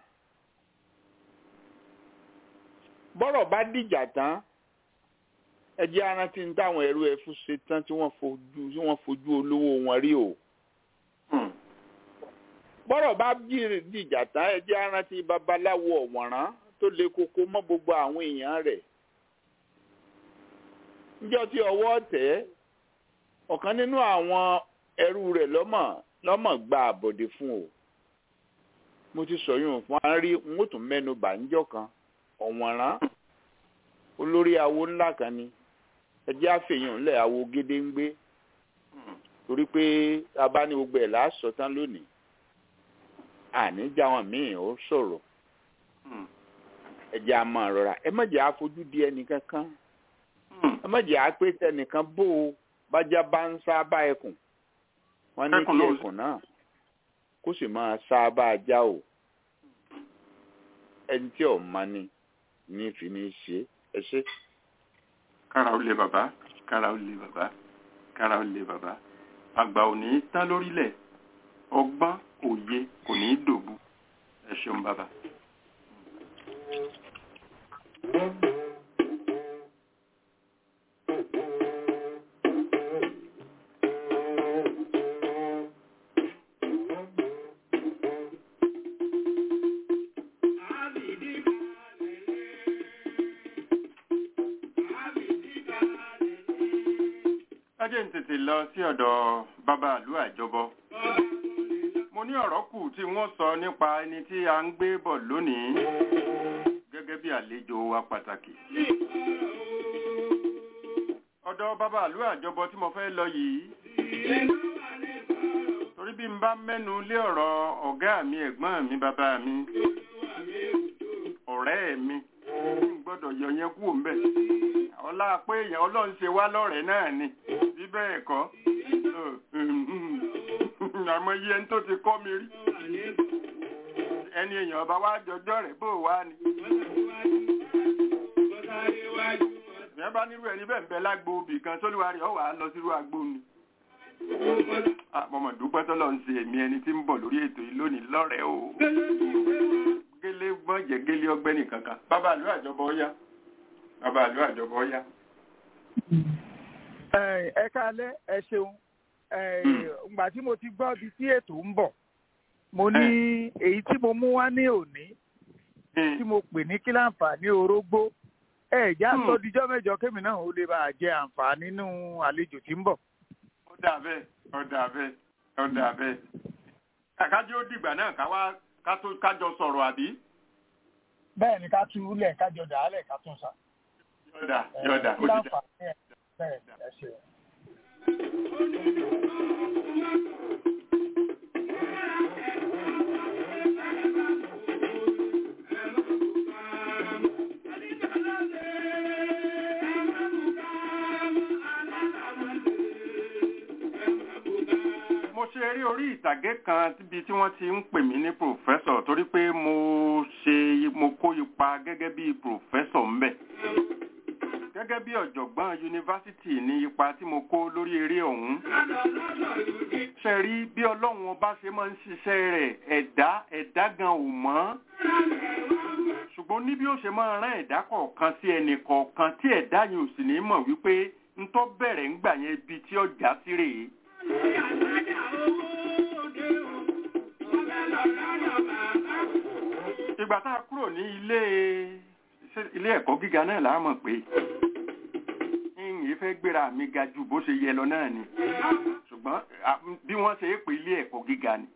bọ́rọ̀ bá dìjà tán ẹ jẹ́ arántí ní táwọn ẹrú ẹfú ṣe tán tí wọ́n fojú tí wọ́n fojú olówó wọn rí o Hmm. bọ́rọ̀ bá jí- dìjà tán ẹ jẹ́ arántí babaláwo ọ̀wọ̀nrán tó le koko mọ́ gbogbo àwọn èèyàn rẹ̀ níjọ́ tí ọwọ́ tẹ̀ ẹ́ ọ̀kan nínú àwọn ẹrú rẹ̀ lọ́mọ̀ lọ́mọ̀ gba àbọ̀dé fún o mo ti sọ yún fún wa rí n ó tún mẹ́nu bà níjọ́ kan ọ̀wọ̀nrán olórí awo ńlá kan ni ẹjẹ́ àfẹ̀yàn ńlẹ̀ awo gédéǹgbé Hmm. torí pé a bá ní gbogbo ẹ̀ láàsọ tán lónìí àníjà wọn míì ó sọ̀rọ̀ Hmm. ẹjẹ́ a máa rọra ẹ má jẹ́ àfojú di ẹnì kankan Hmm. ẹ má jẹ́ àpé tẹnìkan bó o bájá bá ń sábà ẹkùn wọ́n ní Ẹkùn kí náà ó- ẹkùn náà kó sì máa sábà ajá o ẹni tí ò mọ ni ní fi ní ṣe ẹ ṣe. kára ó lé bàbá kára ó lé bàbá kára ó lé bàbá àgbà ò ní tán lórílẹ̀ ọgbọ́n òye kò ní í dòbu ẹ ṣeun bàbá. Ajé ń tètè lọ sí ọ̀dọ̀ bàbá àlú àjọbọ. Mo ní ọ̀rọ̀ kù tí wọ́n sọ nípa ẹni tí a ń gbé bọ̀ lónìí gẹ́gẹ́ bí àlejò wa pàtàkì. Ọ̀dọ̀ bàbá àlú àjọbọ tí mo fẹ́ lọ yìí. Torí bí n bá mẹ́nu lé ọ̀rọ̀ ọ̀gá mi ẹ̀gbọ́n mi bàbá mi ọ̀rẹ́ mi n gbọ́dọ̀ yọ yẹn kúrò ń bẹ̀ ọlá pé èèyàn ọlọ́run ṣe wá lọ́rẹ̀ẹ́ náà ni bí bẹ́ẹ̀ kọ́ àmọ́ iye ẹni tó ti kọ́ mi rí ẹni èèyàn ọba wá jọjọ́ rẹ̀ bó wá ni. ìyẹn bá nírú ẹni bẹ́ẹ̀ ń bẹ lágbo obì kan sólúwa rẹ̀ ọ̀ wá lọ sírú agbo ni. àmọ́ dúpẹ́ tọ́lọ́ ń ṣe èmi ẹni tí ń bọ̀ lórí ètò yìí lónìí lọ́rẹ̀ẹ́ o. gélé gbọ́n jẹ́ gélé ọgbẹ́ni kankan bàbá àlú àjọbọ ọ̀yá bàbá àlú àjọbọ ọ̀yá. Ẹ ẹ káalẹ́ ẹ ṣeun ẹ ìgbà tí mo ti gbọ́ ibi tí ètò ń bọ̀ mo ní èyí tí mo mú wá ní òní tí mo pè ní kí láǹfààní orógbó ẹ já Hmm. sọ dijọ́ mẹ́jọ kémi náà ó lè bá a jẹ àǹfààní nínú àlejò tí ń bọ̀. ó dà bẹ́ẹ̀ ó dà bẹ́ẹ̀ ó dà bẹ́ẹ̀. kàkájú ó dìgbà náà ká wá ká tó kájọ sọ̀rọ̀ àbí. bẹ́ẹ̀ ni ká tú lẹ̀ kájọ dàálẹ̀ ká tún sa. yọ̀dà yọ̀dà kí ó dìgbà. láǹfààní ẹ̀ bẹ́ẹ̀ ẹ ṣeun. mo ṣe eré orí ìtàgé kan níbi tí wọ́n ti ń pè mí ní pòfẹ́sọ̀ torí pé mo ṣe mo kó ipa gẹ́gẹ́ bí pòfẹ́sọ̀ ńbẹ̀. gẹ́gẹ́ bí ọ̀jọ̀gbọ́n yunifásitì ní ipa tí mo kó lórí eré ọ̀hún. ṣe rí bí ọlọ́run ọba ṣe máa ń ṣiṣẹ́ rẹ̀ ẹ̀dá ẹ̀dá gan ò mọ̀. ṣùgbọ́n ní bí ó ṣe máa rán ẹ̀dá kọ̀ọ̀kan sí ẹnì kọ̀ọ̀kan tí ẹ̀dá yìí ò sì ní mọ̀ wípé ń tọ́ bẹ̀rẹ̀ ńgbà yẹn ibi tí ọjà sí rèé. ìgbà tá a kúrò ní ilé ṣé ilé ẹ̀kọ́ gíga náà là á mọ̀ pé ìyìn fẹ́ gbéra mi ga ju bó ṣe yẹ lọ náà ni ṣùgbọ́n à, bí wọ́n ṣe é pè ilé ẹ̀kọ́ gíga ni.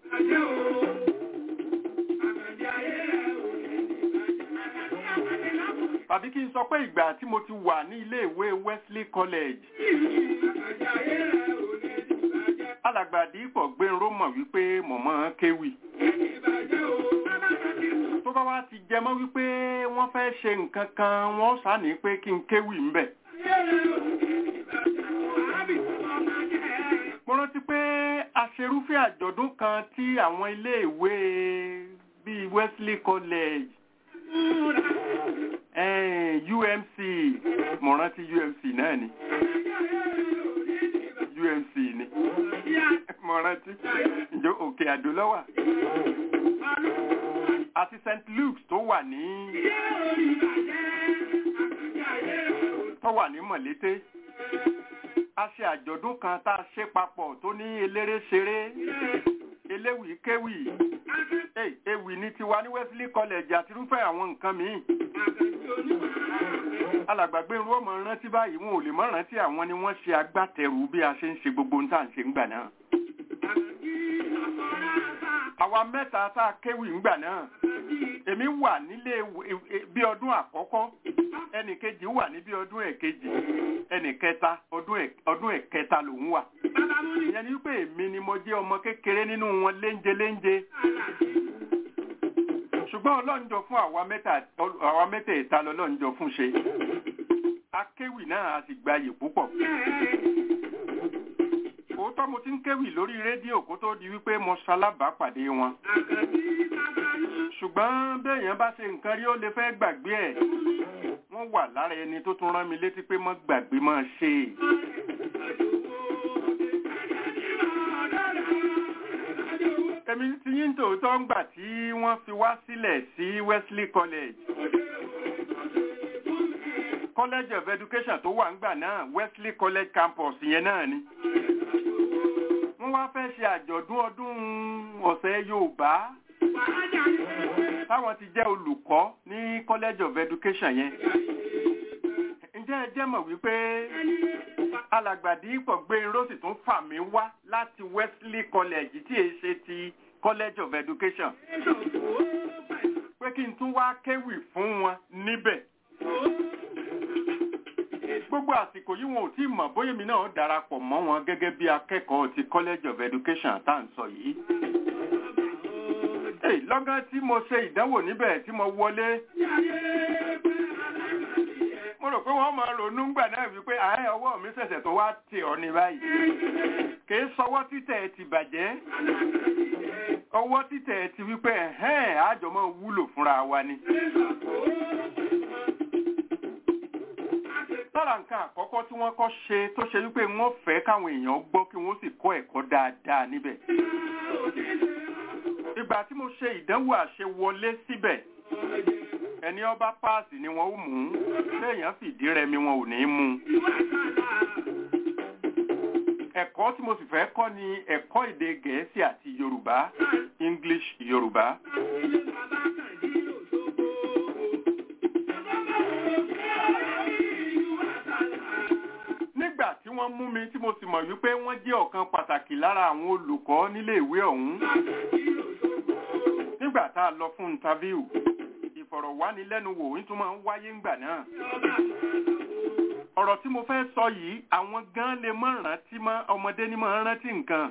tàbí kí n sọ pé ìgbà tí mo ti wà ní ilé ìwé Wesley College alàgbàdì ipò gbẹ̀rọ mọ̀ wípé mọ̀mọ́ kéwì tó bá wá ti jẹ mọ́ wípé wọ́n fẹ́ ṣe nǹkan kan wọ́n sàní pé kí n kéwì ń bẹ̀. mo rántí pé aṣerúfẹ́ àjọ̀dún kan tí àwọn iléèwé bíi Wesley College eh, UMC mo rántí UMC náà ni UMC ni mo rántí ǹjẹ́ òkè àdó lọ́wà àti St Luke's tó wà ní tó wà ní Mọ̀lété a ṣe àjọ̀dún kan tá a ṣe papọ̀ tó ní eléré ṣeré eléwì kéwì Hey, ewì ní tiwa ní Wesley College àti irúfẹ́ àwọn nǹkan míì alàgbàgbé irú ọmọ rántí báyìí wọn ò lè mọ rántí àwọn ni wọ́n ṣe agbátẹrù bí a ṣe ń ṣe gbogbo ohun tá à ń ṣe ńgbà náà àwa mẹ́ta tá a kéwì ńgbà náà èmi wà nílé bí ọdún àkọ́kọ́ ẹnì kejì wà ní bí ọdún ẹ̀kejì ẹnì kẹta ọdún ẹ̀kẹta lòún wà ìyẹn ni wípé èmi ni mo jẹ́ ọmọ kékeré nínú wọn léńjẹ léńjẹ ṣùgbọ́n ọlọ́njọ fún àwa mẹ́tẹ̀ẹ̀ta lọ́lọ́njọ fún ṣe akéwì náà a sì gbayì púpọ̀ òótọ́ mo ti ń kéwì lórí rédíò kó tó di wípé mo ṣalábàápàdé wọn ṣùgbọ́n béèyàn bá ṣe nǹkan rí ó lè fẹ́ gbàgbé ẹ̀ wọ́n wà lára ẹni tó tún rán mi létí pé mọ́ gbàgbé mọ́ ṣe èmi ti yín tòótọ́ ń gbà tí wọ́n fi wá sílẹ̀ sí Wesley College College of Education tó wà ńgbà náà Wesley College campus yẹn náà ni wọ́n wá fẹ́ ṣe àjọ̀dún ọdún ọ̀sẹ̀ Yorùbá táwọn ti jẹ́ olùkọ́ ní College of Education yẹn ǹjẹ́ ẹ jẹ́ mọ̀ wípé alàgbàdì ipò gbé irọ́ sì tún fà mí wá láti Wesley College tí èyí ṣe ti College of Education pé kí n tún wá kéwì fún wọn níbẹ̀ gbogbo àsìkò yìí wọn ò tí mọ̀ bóyá mi náà darapọ̀ mọ́ wọn gẹ́gẹ́ bí akẹ́kọ̀ọ́ ti College of Education tá à ń sọ yìí lọ́gán tí mo ṣe ìdánwò níbẹ̀ tí mo wọlé mo rò pé wọ́n máa ronú gbà náà wípé ààrẹ ọwọ́ mi ṣẹ̀ṣẹ̀ tó wá tì ọ́ ní báyìí kìí sọwọ́ títẹ̀ ti bàjẹ́ ọwọ́ títẹ̀ ti wípé ẹ̀hẹ́n àjọ máa wúlò fúnra wa ni. lára nǹkan àkọ́kọ́ tí wọ́n kọ́ ṣe tó ṣe wípé wọ́n fẹ́ káwọn èèyàn gbọ́ kí wọ́n sì kọ́ ẹ̀kọ́ dáadáa níbẹ̀ ìgbà tí mo ṣe ìdánwò àṣewọlé síbẹ̀ ẹni ọba páàsì ni wọn ó mú léèyàn fìdí rẹmi wọn ò ní mú ẹ̀kọ́ tí mo sì fẹ́ kọ́ ni ẹ̀kọ́ èdè gẹ̀ẹ́sì àti yorùbá english yorùbá. nígbà tí wọ́n mú mi tí mo sì mọ̀ wípé wọ́n jẹ́ ọ̀kan pàtàkì lára àwọn olùkọ́ nílé ìwé ọ̀hún nígbà tá a lọ fún interview ìfọ̀rọ̀wánilẹ́nuwò nítorí máa ń wáyé ńgbà náà. ọ̀rọ̀ tí mo fẹ́ sọ yìí àwọn gan lè mọ̀ rántí mọ́ ọmọdé ní máa rántí nǹkan.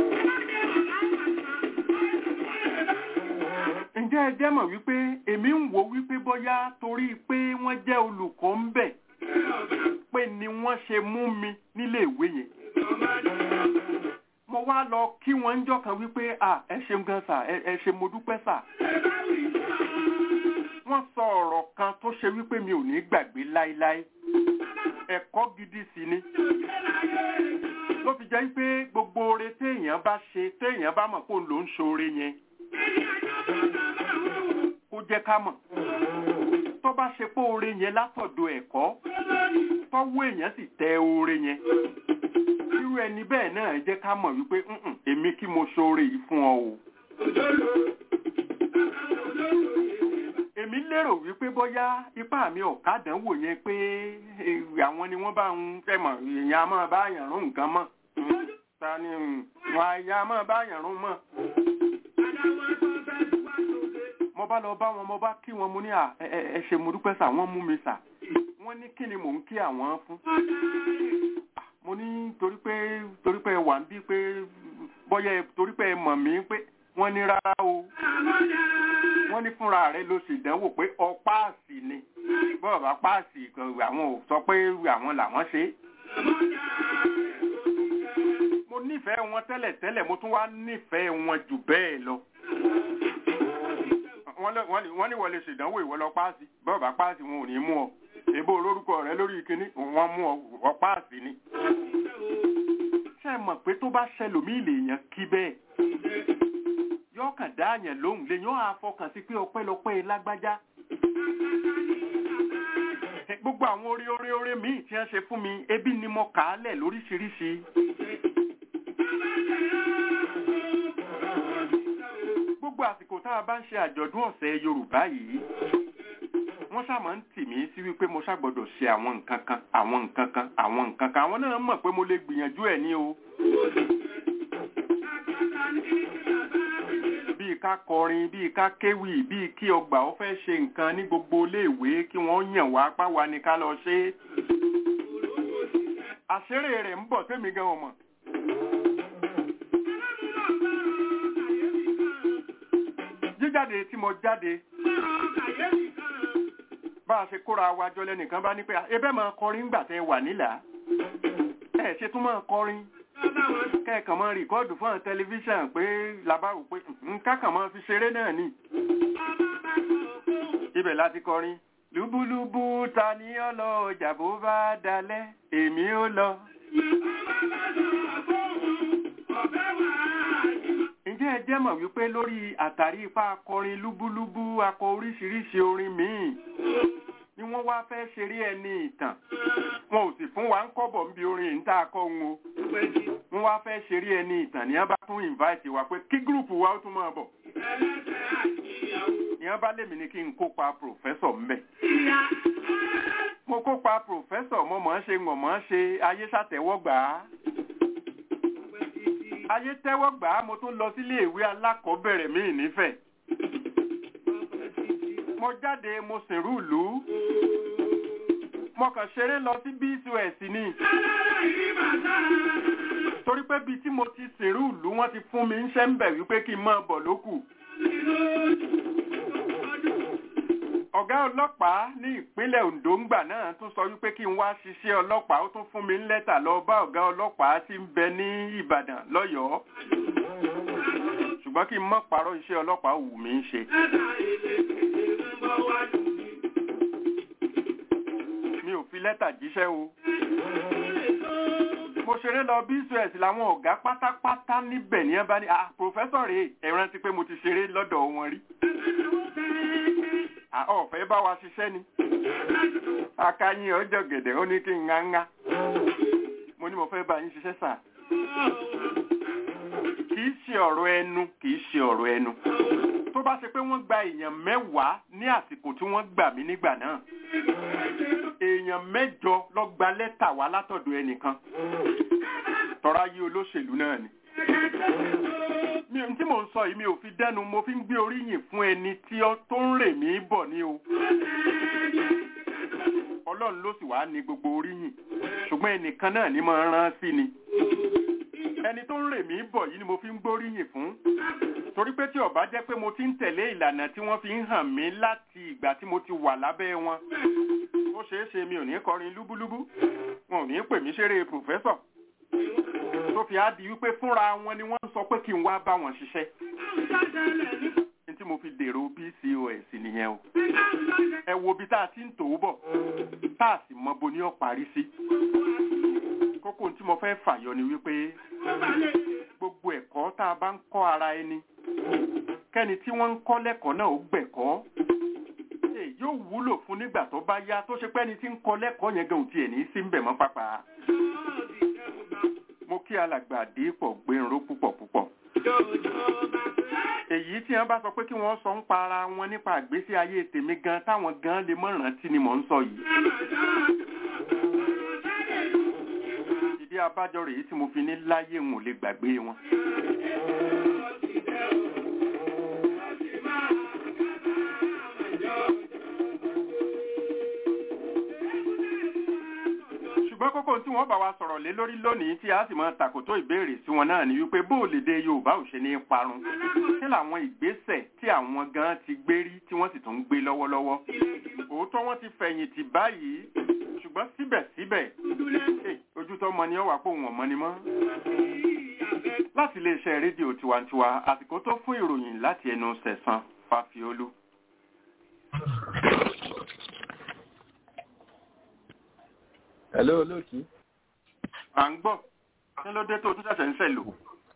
ǹjẹ́ ẹ jẹ́ mọ̀ wípé èmi ń wò wípé bóyá torí pé wọ́n jẹ́ olùkọ́ ń bẹ̀ pé ni wọ́n ṣe mú mi nílé ìwé yẹn mo wá lọ kí wọ́n ń jọ́ kan wípé à ẹ ṣeun gan sà ẹ ṣe mo dúpẹ́ sà. wọ́n sọ ọ̀rọ̀ kan tó ṣe wípé mi ò ní gbàgbé láíláí ẹ̀kọ́ gidi sì ni. ló fi jẹ́ pé gbogbo oore téèyàn bá ṣe téèyàn bá mọ̀ kó ló ń ṣoore yẹn kó jẹ́ ká mọ̀ tó bá ṣe pé oore yẹn látọ̀dọ̀ ẹ̀kọ́ tọ́wọ́ èèyàn sì tẹ oore yẹn irú ẹni bẹ́ẹ̀ náà jẹ́ ká mọ̀ wípé èmi kí mo ṣoore yìí fún ọ o. èmi lérò wípé bóyá ipá mi ò kádánwò yẹn pé àwọn ni wọ́n bá ń fẹ́ mọ̀ èèyàn á máa bá yàn rún nǹkan mọ́ ta ni wọn àyà á máa bá yàn rún mọ́. mo bá lọ bá wọn mo bá kí wọn mo ní ẹ ṣe mo dúpẹ́ sà wọ́n mú mi sà wọ́n ní kí ni mò ń kí àwọn fún mo ní torí pé torí pé wà ń bí pé bọ́yá torí pé ẹ mọ̀ mí pé wọ́n ní rárá o wọ́n ní fúnra rẹ̀ ló sì dánwò pé ọ páàsì ni bọ́ọ̀ bá páàsì àwọn ò sọ pé àwọn làwọn ṣe. mo nífẹ̀ẹ́ wọn tẹ́lẹ̀ tẹ́lẹ̀ mo tún wá nífẹ̀ẹ́ wọn jù bẹ́ẹ̀ lọ. wọ́n ní wọlé ṣèdánwò ìwọ lọ páàsì bọ́ọ̀ bá páàsì wọn ò ní mú ọ èbó olórúkọ rẹ lórí ìkíní wọ́n mú ọ páàsì ni. ṣé ẹ mọ̀ pé tó bá ṣẹlòmíì lèèyàn kí bẹ́ẹ̀ yóò kàn dá àyàn lóhùn lèyàn á fọkàn sí pé ọpẹ́lọpẹ́ lágbájá. gbogbo àwọn orí orí orí míì tí wọ́n ṣe fún mi ebi ni mo kà á lẹ̀ lóríṣiríṣi. gbogbo àsìkò tá a bá ń ṣe àjọ̀dún ọ̀sẹ̀ Yorùbá yìí wọ́n ṣàmọ́ ń tì mí sí wípé mo ṣàgbọ́dọ̀ ṣe àwọn nǹkan kan àwọn nǹkan kan àwọn nǹkan kan àwọn náà mọ̀ pé mo lè gbìyànjú ẹ̀ ní o. bíi ká kọrin bíi ká kéwì bíi kí ọgbà ó fẹ́ ṣe nǹkan ní gbogbo iléèwé kí wọ́n yàn wá páwa ni ká lọ ṣe é. àṣírí rẹ̀ ń bọ̀ tẹ́mi gan ọmọ. jíjáde tí mo jáde bá a ṣe kóra wa jọ lẹ́nìkan bá ní pé ebẹ́ máa kọrin ńgbà tẹ́ wà nílà ẹ ṣe tún máa kọrin kẹ́ẹ̀kan máa rìkọ́ọ̀dù fún tẹlifíṣàn pé làbárò pé nǹkan kan máa fi ṣeré náà ni ibẹ̀ láti kọrin lúbúlúbú ta ni ó lọ ọjà bó bá dalẹ̀ èmi ó lọ. ǹjẹ́ ẹ jẹ́ mọ̀ wípé lórí àtàrí ipá akọrin lúbúlúbú akọ oríṣiríṣi orin míì ni wọ́n wá fẹ́ ṣeré ẹni ìtàn wọn ò sì fún wa ń kọ́bọ̀ ń bi orin ìta akọ ń o wọ́n wá fẹ́ ṣeré ẹni ìtàn ní wọ́n bá tún invite wa pé kí gúrùpù wa ó tún máa bọ̀ ní wọ́n bá lèmi ní kí n kópa pòfẹ́sọ̀ mbẹ̀ mo kópa pòfẹ́sọ̀ mo mọ̀ ọ́n ṣe mọ̀ mọ̀ ọ́n ṣe ayé ṣàtẹ́wọ́gbà á ayé tẹ́wọ́ gbà á mo tún lọ sílé ìwé alákọ̀ọ́bẹ̀rẹ̀ míì nífẹ̀ẹ́. mo jáde mo sìnrú ìlú mo kàn ṣeré lọ sí bcos ni torí pé bíi tí mo ti sìnrú ìlú wọ́n ti fún mi ń ṣẹ́ ń bẹ̀ wípé kí n máa bọ̀ lókù. ọ̀gá ọlọ́pàá ní ìpínlẹ̀ Ondo ńgbà náà tún sọ wípé kí n wá ṣiṣẹ́ ọlọ́pàá ó tún fún mi ń lẹ́tà lọ bá ọ̀gá ọlọ́pàá tí ń bẹ ní Ìbàdàn lọ́yọ̀ọ́ ṣùgbọ́n kí n mọ̀ parọ́ iṣẹ́ ọlọ́pàá wù mí ń ṣe. mi ò fi lẹ́tà jíṣẹ́ o mo ṣeré lọ bcs làwọn ọ̀gá pátápátá níbẹ̀ ní ẹ bá ní ah pòfẹ́sọ̀ rèé ẹ rántí pé mo ti ṣeré lọ́dọ̀ wọn rí ọ̀fẹ́ bá wa ṣiṣẹ́ ni akáyín ọjọ́ gẹ̀dẹ̀ ó ní kí n ńgá ńgá mo ní mo fẹ́ bá yín ṣiṣẹ́ sà kìí ṣe ọ̀rọ̀ ẹnu kìí ṣe ọ̀rọ̀ ẹnu tó bá ṣe pé wọ́n gba èèyàn mẹ́wàá ní àsìkò tí wọ́n gbà mí nígbà náà èèyàn mẹ́jọ ló gba lẹ́tà wá látọ̀dọ̀ ẹnìkan tọ́ra yí olóṣèlú náà ni mi tí mò ń sọ yìí mi ò fi dẹ́nu mo fi ń gbé oríyìn fún ẹni tí ó tó ń rè mí bọ̀ ní o ọlọ́run ló sì wá ní gbogbo oríyìn ṣùgbọ́n ẹnìkan náà ni máa rán sí ni ẹni tó ń rè mí bọ̀ yìí ni mo fi ń gbóríyìn fún torí pé tí ó bá jẹ́ pé mo ti ń tẹ̀lé ìlànà tí wọ́n fi ń hàn mí láti ìgbà tí mo ti wà lábẹ́ wọn ó ṣeé ṣe mi ò ní kọrin lúbúlúbú wọn ò ní pè mí ṣeré pòfẹ́sọ̀ tó fi á di wípé fúnra wọn ni wọ́n ń sọ pé kí n wá bá wọn ṣiṣẹ́. ní tí mo fi dèrò PCOS nìyẹn o. ẹ wo ibi tá a ti ń tò ó bọ̀ tá a sì mọ bo ní ó parí sí. kókó tí mo fẹ́ fàyọ ni wípé gbogbo ẹ̀kọ́ tá a bá ń kọ́ ara ẹni kẹ́ni tí wọ́n ń kọ́ lẹ́kọ̀ọ́ náà ó gbẹ̀kọ́ yóò wúlò fún nígbà tó bá yá tó ṣe pé ẹni tí ń kọ́ lẹ́kọ̀ọ́ yẹn gan ò tiẹ̀ ní sí ń bẹ̀ mọ́ pápá mo kí alàgbà dípò gbẹ̀rún púpọ̀ púpọ̀. èyí tí wọ́n bá sọ pé kí wọ́n sọ ń pa ara wọn nípa àgbésí ayé tèmi gan táwọn gan lè mọ̀ rántí ni mò ń sọ yìí. ìdí abájọ rèé tí mo fi ní láyé n ò lè gbàgbé wọn. ṣùgbọ́n kókó tí wọ́n bá wa sọ̀rọ̀ lé lórí lónìí tí a sì máa tàkòtó ìbéèrè sí wọn náà ni wípé bó o lè dé Yorùbá ò ṣe ní parun kí làwọn ìgbésẹ̀ tí àwọn gan ti gbé rí tí wọ́n sì tún ń gbé lọ́wọ́lọ́wọ́ òótọ́ wọ́n ti fẹ̀yìntì báyìí ṣùgbọ́n síbẹ̀síbẹ̀ ojú tó mọ ni ó wà pé òun ọ̀mọ́ ni mọ́. láti iléeṣẹ́ rédíò tiwantiwa àsìkò tó fún ìròyìn láti ẹnu Sẹ̀san Fáfiolú. hello olóòtú. à ń gbọ́ kí ló dé tó tún ṣẹ̀ṣẹ̀ ń sẹ̀lò.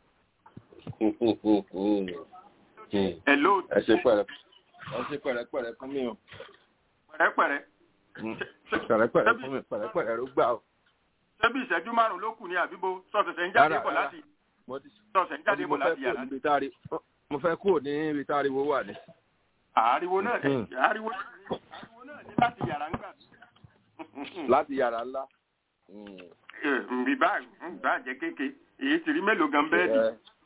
hello. ẹ ṣe pẹ̀rẹ̀ ẹ ṣe pẹ̀rẹ̀pẹ̀rẹ̀ fún mi o. pẹ̀rẹ̀pẹ̀rẹ̀. pẹ̀rẹ̀pẹ̀rẹ̀ fún mi pẹ̀rẹ̀pẹ̀rẹ̀ ló gbà o. ṣé bí ìṣẹ́jú márùn-ún ló kù ní àbíbo sọ̀tẹ̀sẹ̀ ń jáde bọ̀ láti sọ̀tẹ̀sẹ̀ ń jáde bọ̀ láti yàrá. mo fẹ́ kúrò ní ibi tá ariwo wà ní. àriwo náà àriwo náà ní láti yàrá ń gbà. láti yàrá ńlá. ìbá ìbá jẹ́ kéke èyí ti rí mélòó gan bẹ́ẹ̀dì.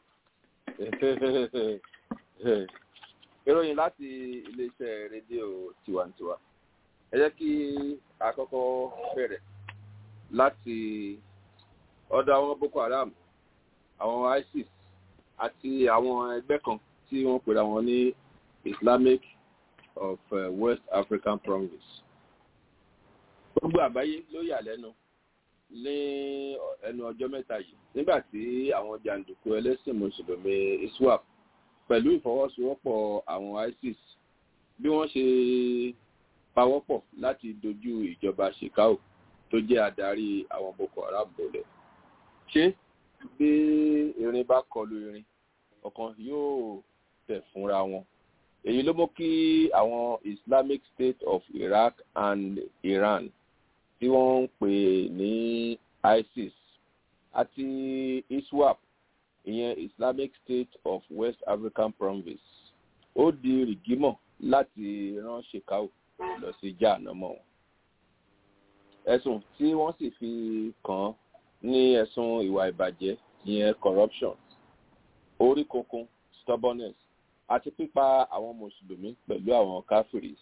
ìròyìn láti iléeṣẹ́ rédíò tiwantiwa ẹ jẹ́ kí a kọ́kọ́ bẹ̀rẹ̀ láti ọ̀dọ̀ àwọn boko haram àwọn isis àti àwọn ẹgbẹ́ kan tí wọ́n pèrè àwọn ní islamic of uh, west african province gbogbo àgbáyé ló yà lẹ́nu ní ẹnu ọjọ́ mẹ́ta yìí nígbà tí àwọn jàǹdùkú ẹlẹ́sìn mùsùlùmí iswap pẹ̀lú ìfọwọ́sowọ́pọ̀ àwọn isis bí wọ́n ṣe pawọ́pọ̀ láti dojú ìjọba shekau tó jẹ́ adarí àwọn boko haram bolẹ̀ ṣé bí irin bá kọlu irin ọ̀kan yóò tẹ̀ fúnra wọn èyí ló mú kí àwọn islamic state of iraq and iran tí wọ́n ń pè ní isis àti iswap ìyẹn islamic state of west african province ó di rìgímọ̀ láti rán shekau lọ sí jáànámọ́ wọn ẹ̀sùn tí wọ́n sì fi kàn án ní ẹ̀sùn ìwà ìbàjẹ́ ìyẹn corruption orí kunkun stubbornness àti pípa àwọn mùsùlùmí pẹ̀lú àwọn káfíìrì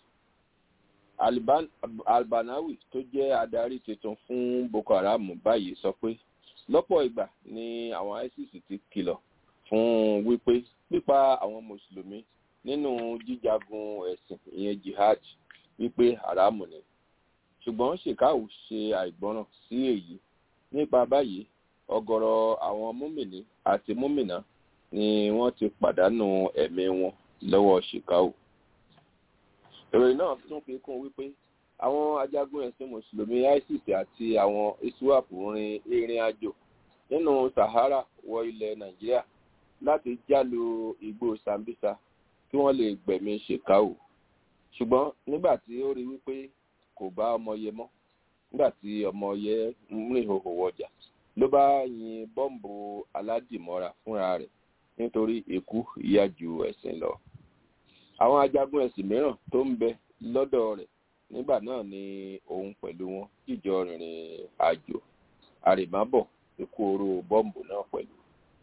albanawi tó jẹ́ adarí tuntun fún boko haram báyìí sọ pé lọ́pọ̀ ìgbà ni àwọn isis ti kìlọ̀ fún wípé pípa àwọn mùsùlùmí nínú jíjagun ẹ̀sìn ìyẹn jihad wípé haramu ni ṣùgbọ́n shekau ṣe àìgbọràn sí èyí nípa báyìí ọgọrọ àwọn múmìnì àti múmìnà ni wọ́n ti pàdánù ẹ̀mí wọn lọ́wọ́ shekau ìròyìn náà tún fi kún wípé àwọn ajagun ẹ̀sìn mùsùlùmí isis àti àwọn iswap rin ìrìn àjò nínú sahara wọ ilẹ̀ nàìjíríà láti jálu igbó sambisa kí wọ́n lè gbẹ̀mí shekau ṣùgbọ́n nígbà tí ó rí wípé kò bá ọmọ yẹ mọ́ nígbà tí ọmọ yẹ rìn hòhò wọjà ló bá yin bọ́ǹbù aládìmọ́ra fúnra rẹ̀ nítorí ikú ìyá ju ẹ̀sìn lọ àwọn ajagun ẹ̀sìn mìíràn tó ń bẹ lọ́dọ̀ rẹ̀ nígbà náà ni òun pẹ̀lú wọn jíjọ rìnrìn àjò àrèmábọ̀ ikú oró bọ́ǹbù náà pẹ̀lú.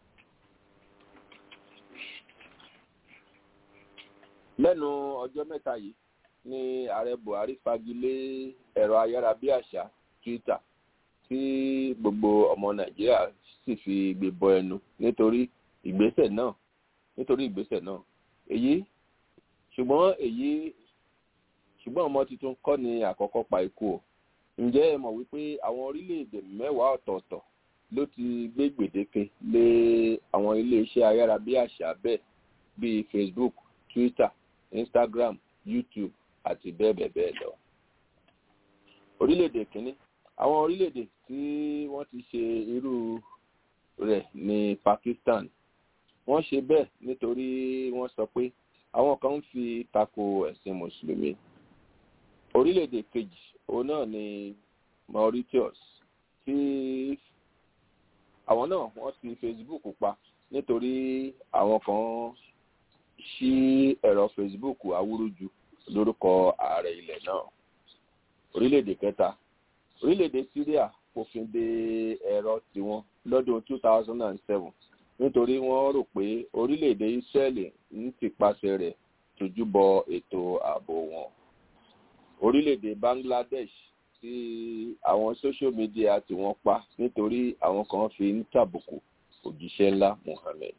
lẹ́nu ọjọ́ mẹ́ta yìí ní ààrẹ buhari fagilé ẹ̀rọ ayárabíàṣá twitter tí gbogbo ọmọ nàìjíríà sì fi gbé bọ ẹnu nítorí ìgbésẹ̀ náà nítorí ìgbésẹ̀ náà èyí ṣùgbọ́n èyí ṣùgbọ́n ọmọ tuntun kọ́ ni àkọ́kọ́ pa ikú o ǹjẹ́ ẹ mọ̀ wípé àwọn orílẹ̀-èdè mẹ́wàá ọ̀tọ̀ọ̀tọ̀ ló ti gbé gbèdéke lé àwọn iléeṣẹ́ ayárabíàṣá bẹ́ẹ̀ bíi facebook twitter instagram youtube àti bẹ́ẹ̀ bẹ́ẹ̀ bẹ́ẹ̀ lọ. orílẹ̀-èdè kínní àwọn orílẹ̀-èdè tí wọ́n ti ṣe irú rẹ̀ ní pakistan wọ́n ṣe bẹ́ẹ̀ nítorí wọ́n sọ pé àwọn kan ń fi tako ẹ̀sìn mùsùlùmí orílẹ̀-èdè kejì òun náà ni mauritius tí àwọn náà wọ́n ti facebook pa nítorí àwọn kan ṣí ẹ̀rọ facebook awúrúju lórúkọ ààrẹ ilẹ̀ náà orílẹ̀-èdè kẹta orílẹ̀-èdè syria fòfin de ẹ̀rọ tiwọn lọ́dún two thousand and seven nítorí wọ́n rò pé orílẹ̀-èdè israeli ń tìpasẹ̀ rẹ̀ tójú bọ ètò ààbò wọn orílẹ̀-èdè bangladesh tí àwọn social media tí wọ́n pa nítorí àwọn kan fi ń tàbùkù òjíṣẹ́ ńlá muhammed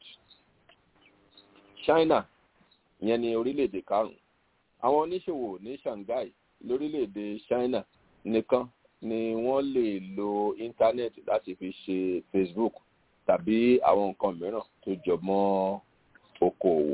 china ìyẹn ni orílẹ̀-èdè karùn-ún àwọn oníṣòwò ní shanghai lórílẹ̀-èdè china nìkan ni wọ́n lè lo íńtánẹ́ẹ̀tì láti fi ṣe facebook tàbí àwọn nǹkan mìíràn tó jọ mọ́ okòòwò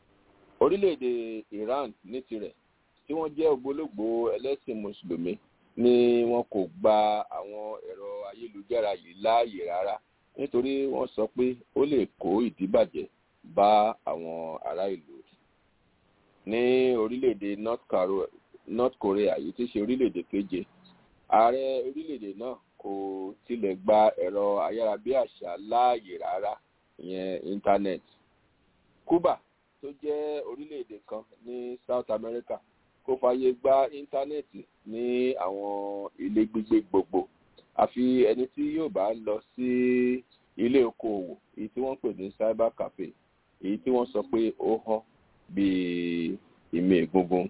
orílẹ̀-èdè iran ní tirẹ̀ tí wọ́n jẹ́ ògbólógbòó ẹlẹ́sìn mùsùlùmí ni wọn kò gba àwọn ẹ̀rọ ayélujára yìí láàyè rárá nítorí wọ́n sọ pé ó lè kó ìdíbàjẹ́ bá àwọn ará ìlú ní orílẹ̀-èdè north korea yìí tí ṣe orílẹ̀-èdè keje ààrẹ orílẹ̀-èdè náà kò tilẹ̀ gba ẹ̀rọ ayárabíàṣá láàyè rárá ìyẹn internet cuba tó jẹ́ orílẹ̀-èdè kan ní south america kò fààyè gba íńtánẹ́ẹ̀tì ní àwọn ilé gbígbé gbogbo àfi ẹni tí yóò bá lọ sí ilé okòòwò èyí tí wọ́n pè ní cyber cafe èyí tí wọ́n sọ pé ó hàn bíi ìmọ̀ egungun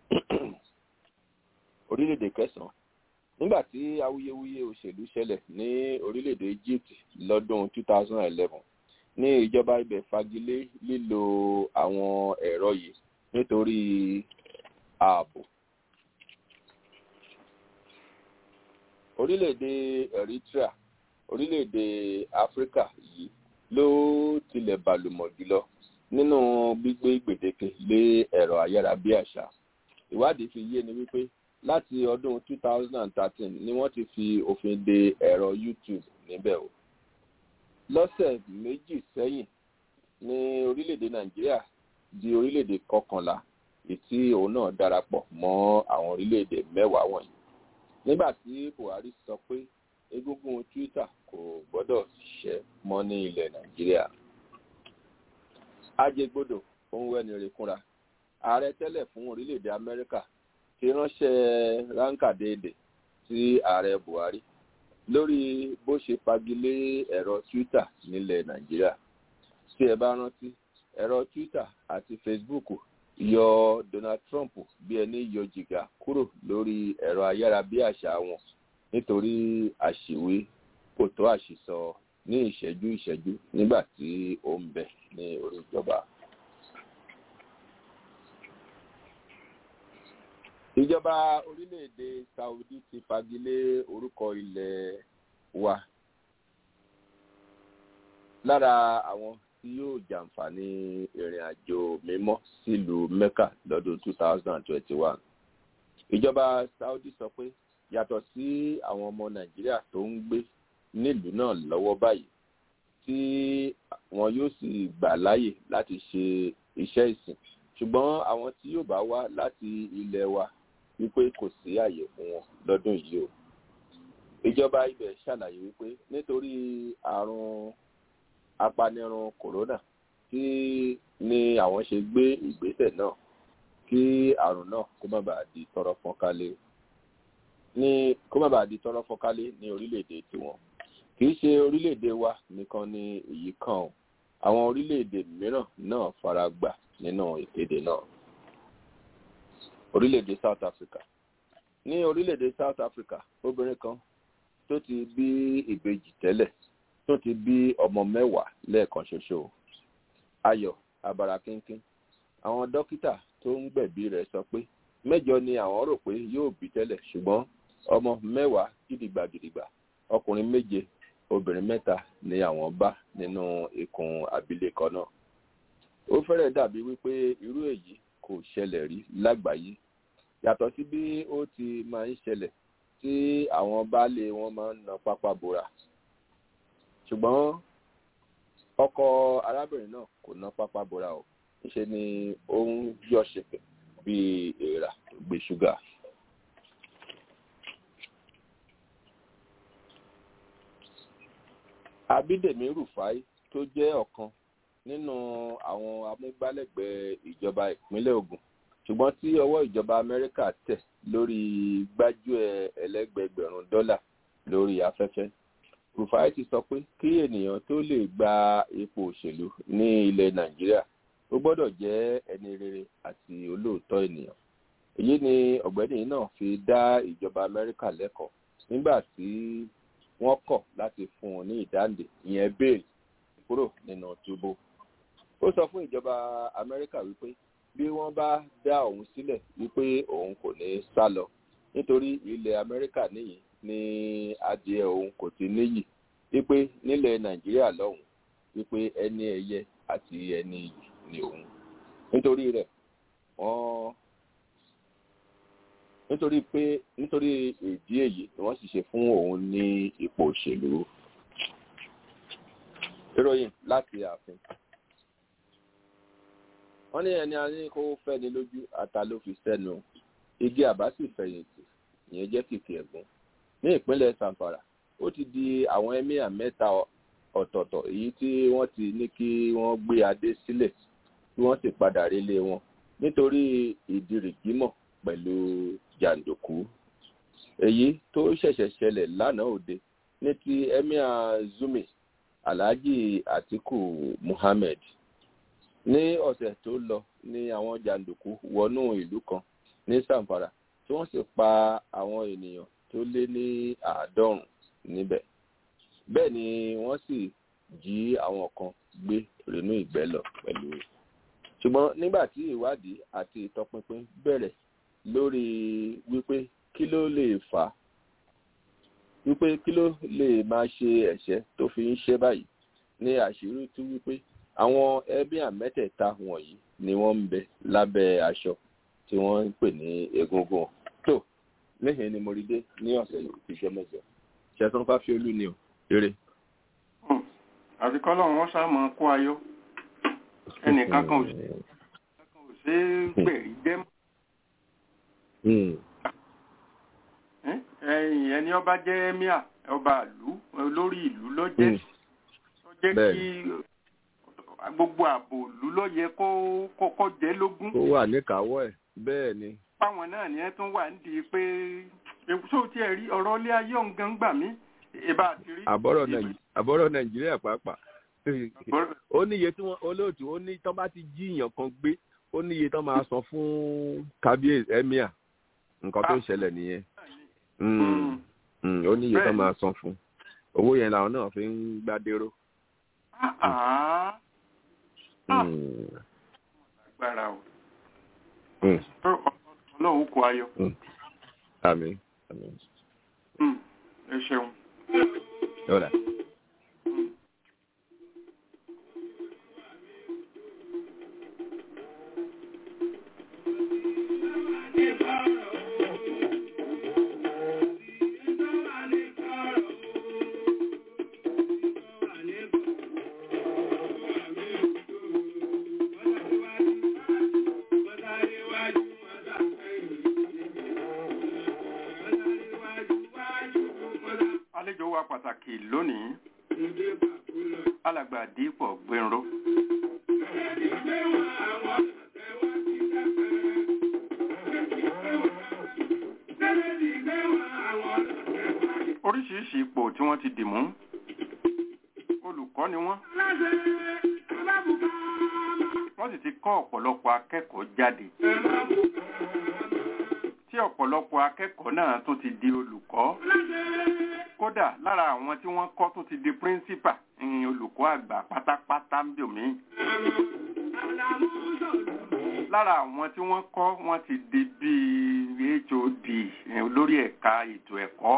orílẹ̀-èdè kẹsàn-án nígbà tí awuyewuye òṣèlú ṣẹlẹ̀ ní orílẹ̀-èdè egypt lọ́dún 2011 ní ìjọba ibẹ̀ fagilé lílo àwọn ẹ̀rọ yìí nítorí ààbò orílẹ̀-èdè eritrea orílẹ̀-èdè áfíríkà yìí ló tilẹ̀ bàlùmọ̀ jùlọ nínú gbígbé gbèdéke lé ẹ̀rọ ayárabíàṣá ìwádìí fi yé ni wípé láti ọdún 2013 ni wọ́n ti fi òfin de ẹ̀rọ youtube níbẹ̀ o lọ́sẹ̀ méjì sẹ́yìn ní orílẹ̀-èdè nàìjíríà di orílẹ̀-èdè kọkànlá tí òun náà darapọ̀ mọ́ àwọn orílẹ̀-èdè mẹ́wàá wọ̀nyí nígbà tí buhari sọ pé egungun twitter kò gbọ́dọ̀ ṣiṣẹ́ mọ́ ní ilẹ̀ nàìjíríà ajẹgbodò òun wẹ́ni rekúnra ààrẹ tẹ́lẹ̀ fún orílẹ̀-èdè amẹ́ríkà ti ránṣẹ́ ránkàdéèdè sí ààrẹ buhari lórí bó ṣe fagilé ẹ̀rọ twitter nílẹ̀ nàìjíríà tí ẹ bá rántí ẹ̀rọ twitter àti facebook yọ donald trump bí ẹni yọ jìgà kúrò lórí ẹ̀rọ ayárabíàṣá wọn nítorí àṣìwé kò tó àṣìsọ ní ìṣẹ́jú ìṣẹ́jú nígbà tí ó ń bẹ ní orí ìjọba. ìjọba orílẹ̀-èdè saudi ti fagilé orúkọ ilẹ̀ wa lára àwọn tí yóò jàǹfààní ìrìn àjò mímọ́ sílùú mecca lọ́dún 2021. ìjọba saudi sọ pé yàtọ̀ sí àwọn ọmọ nàìjíríà tó ń gbé nílùú náà lọ́wọ́ báyìí tí wọn yóò sì gbà láàyè láti ṣe iṣẹ́ ìsìn ṣùgbọ́n àwọn tí yóò bá wá láti ilẹ̀ wa wípé kò sí àyè fún wọn lọ́dún yìí o. ìjọba ibẹ̀ ṣàlàyé wípé nítorí àrùn apanirun kòrónà tí ni àwọn ṣe gbé ìgbésẹ̀ náà kí àrùn náà kó má bàa di tọrọ fọ́nkálé ní kó má bàa di tọrọ fọ́nkálé ní orílẹ̀-èdè tiwọn kì í ṣe orílẹ̀-èdè wa nìkan ni èyí kàn ó àwọn orílẹ̀-èdè mìíràn náà fara gbà nínú ìkéde náà orílẹ̀-èdè south africa ní orílẹ̀-èdè south africa obìnrin kan tó ti bí ìbejì tẹ́lẹ̀ tó ti bí ọmọ mẹ́wàá lẹ́ẹ̀kan ṣoṣo ayọ̀ abara kínkín àwọn dókítà tó ń gbẹ̀bí rẹ̀ sọ pé mẹ́jọ ni àwọn rò pé yóò bí tẹ́lẹ̀ ṣùgbọ́n ọmọ mẹ́wàá gidigba gidigba ọkùnrin méje obìnrin mẹ́ta ni àwọn bá nínú ikùn abilékọ náà ó fẹ́rẹ̀ dàbí wípé irú èyí kò ṣẹlẹ̀ rí lágbàáyé yàtọ̀ sí bí ó ti máa ń ṣẹlẹ̀ tí àwọn baálé wọn máa ń na pápá bora ṣùgbọ́n ọkọ arábìnrin náà kò ná pápá bora o níṣe ni ó ń yọ ṣèpè bíi èèrà tó gbé ṣúgà. abídèmí rufai tó jẹ́ ọ̀kan nínú àwọn amúgbálẹ́gbẹ̀ẹ́ ìjọba ìpínlẹ̀ ogun ṣùgbọ́n tí ọwọ́ ìjọba amẹ́ríkà tẹ̀ lórí gbájúẹ̀ ẹlẹ́gbẹ̀gbẹ̀rún dọ́là lórí afẹ́fẹ́ rufai ti sọ pé kí ènìyàn tó lè gba ipò òṣèlú ní ilẹ̀ nàìjíríà ó gbọ́dọ̀ jẹ́ ẹni rere àti olóòótọ́ ènìyàn èyí ni ọ̀gbẹ́ni náà fi dá ìjọba amẹ́ríkà lẹ́kọ̀ọ́ nígbà tí wọ́n kọ̀ láti fún un ní ìdáǹdè ìyẹn bẹ́ẹ̀lì kúrò nínú túbú ó sọ fún ìjọba amẹ́ríkà wípé bí wọ́n bá dá òun sílẹ̀ wípé òun kò ní sá lọ nítorí ilẹ̀ amẹ́ríkà níyì ní adìẹ òun kò ti níyì wípé nílẹ̀ nàìjíríà lọ́hùn wípé ẹni ẹ̀yẹ àti ẹni iyì ni òun nítorí rẹ̀ wọ́n nítorí pé nítorí ìdí èyí ni wọ́n sì ṣe fún òun ní ipò òṣèlú ìròyìn láti ààfin wọ́n ní ẹni a ní kó fẹ́ni lójú ata ló fi sẹ́nu igi àbá sì fẹ̀yìntì ìyẹn jẹ́ kìkì ẹ̀gún ní ìpínlẹ̀ sanfara ó ti di àwọn emir mẹ́ta ọ̀tọ̀ọ̀tọ̀ èyí tí wọ́n ti ní kí wọ́n gbé adé sílẹ̀ tí wọ́n sì padà relé wọn nítorí ìdìrìgímọ̀ pẹ̀lú jàǹdùkú èyí tó ṣẹ̀ṣẹ̀ ṣẹlẹ̀ lánàá òde ní ti emir zumi alhaji atiku muhammed ní ọ̀sẹ̀ tó lọ ní àwọn jàǹdùkú wọnú ìlú kan ní sanfara tí wọ́n sì pa àwọn ènìyàn tó lé ní àádọ́rùn níbẹ̀ bẹ́ẹ̀ ni wọ́n sì jí àwọn kan gbé rínú ìgbẹ́ lọ pẹ̀lú ṣùgbọ́n nígbà tí ìwádìí àti ìtọpinpin bẹ̀rẹ̀ lórí wípé kí ló lè fà á wípé kí ló lè máa ṣe ẹ̀ṣẹ̀ tó fi ń ṣe báyìí ní àṣírí tú wípé àwọn ẹbí àmẹ́tẹ̀ẹ̀ta wọ̀nyí ni wọ́n ń bẹ lábẹ́ aṣọ tí wọ́n ń pè ní egungun tó níhìn ni mo rí dé ní ọ̀sẹ̀ yìí ti jẹ́ mẹ́jọ ṣẹ̀tàn fáfiolú ni ò eré. àfikọ́ lọ́run wọ́n sá mọ́ kó ayọ́ ẹnìkan kan ò ṣe é gbẹ̀rí jẹ́ mọ́. ẹ̀yìn ẹni ọba jẹ́ emir ọba ìlú olórí ìlú ló jẹ́ tó jẹ́ kí gbogbo ààbò ìlú ló yẹ kó kọ́kọ́ jẹ́ lógún. ó wà níkàáwọ́ ẹ̀ bẹ́ẹ̀ ni. páwọn náà ni ẹ tún wà ń di pé èso tí ẹ rí ọ̀rọ̀ ilé ayé ọ̀ngàn gbà mí ìbá àti rí. àbọ̀rọ̀ nàìjíríà pàápàá ó ní iye tí wọ́n olóòtú ó ní tán bá ti jí èèyàn kan gbé ó ní iye tán máa san fún kábíyèsí emir nǹkan tó ń ṣẹlẹ̀ nìyẹn ó ní iye tán máa san fún owó yẹn làwọn náà fi ń gbádéró. agbára o ọlọ́run kò ayọ̀. àmín àmín. ẹ ṣeun. Hola. àlejò wa pàtàkì lónìí alàgbà dípò gbẹ̀rọ. oríṣiríṣi ipò tí wọ́n ti dì mú olùkọ́ ni wọ́n wọ́n sì ti kọ́ ọ̀pọ̀lọpọ̀ akẹ́kọ̀ọ́ jáde tí ọ̀pọ̀lọpọ̀ akẹ́kọ̀ọ́ náà tún ti di olùkọ́ kódà lára àwọn tí wọ́n kọ́ tún ti di píríncípà ìyìn olùkọ́ àgbà pátápátá ń bì mí. lára àwọn tí wọ́n kọ́ wọ́n ti di bíi hod olórí ẹ̀ka ètò ẹ̀kọ́.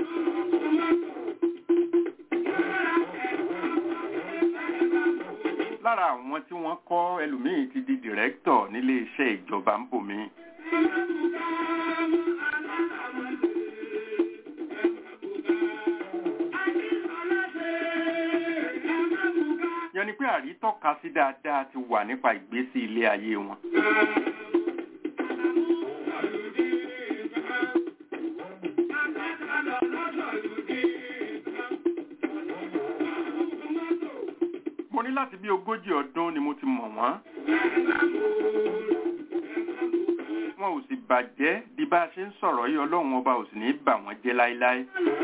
lára àwọn tí wọ́n kọ́ ẹlòmíì ti di dìrẹ́kítọ̀ nílé iṣẹ́ ìjọba ń bò mí. yẹn ni pé àrítọ́ka sí dáadáa ti wà nípa ìgbésí ilé ayé wọn. mo ní láti bí ogójì ọdún ni mo ti mọ̀ wọ́n. wọn ò sì bàjẹ́ bí bá a ṣe ń sọ̀rọ̀ yìí ọlọ́run ọba ò sì ní bà wọ́n jẹ́ láéláé.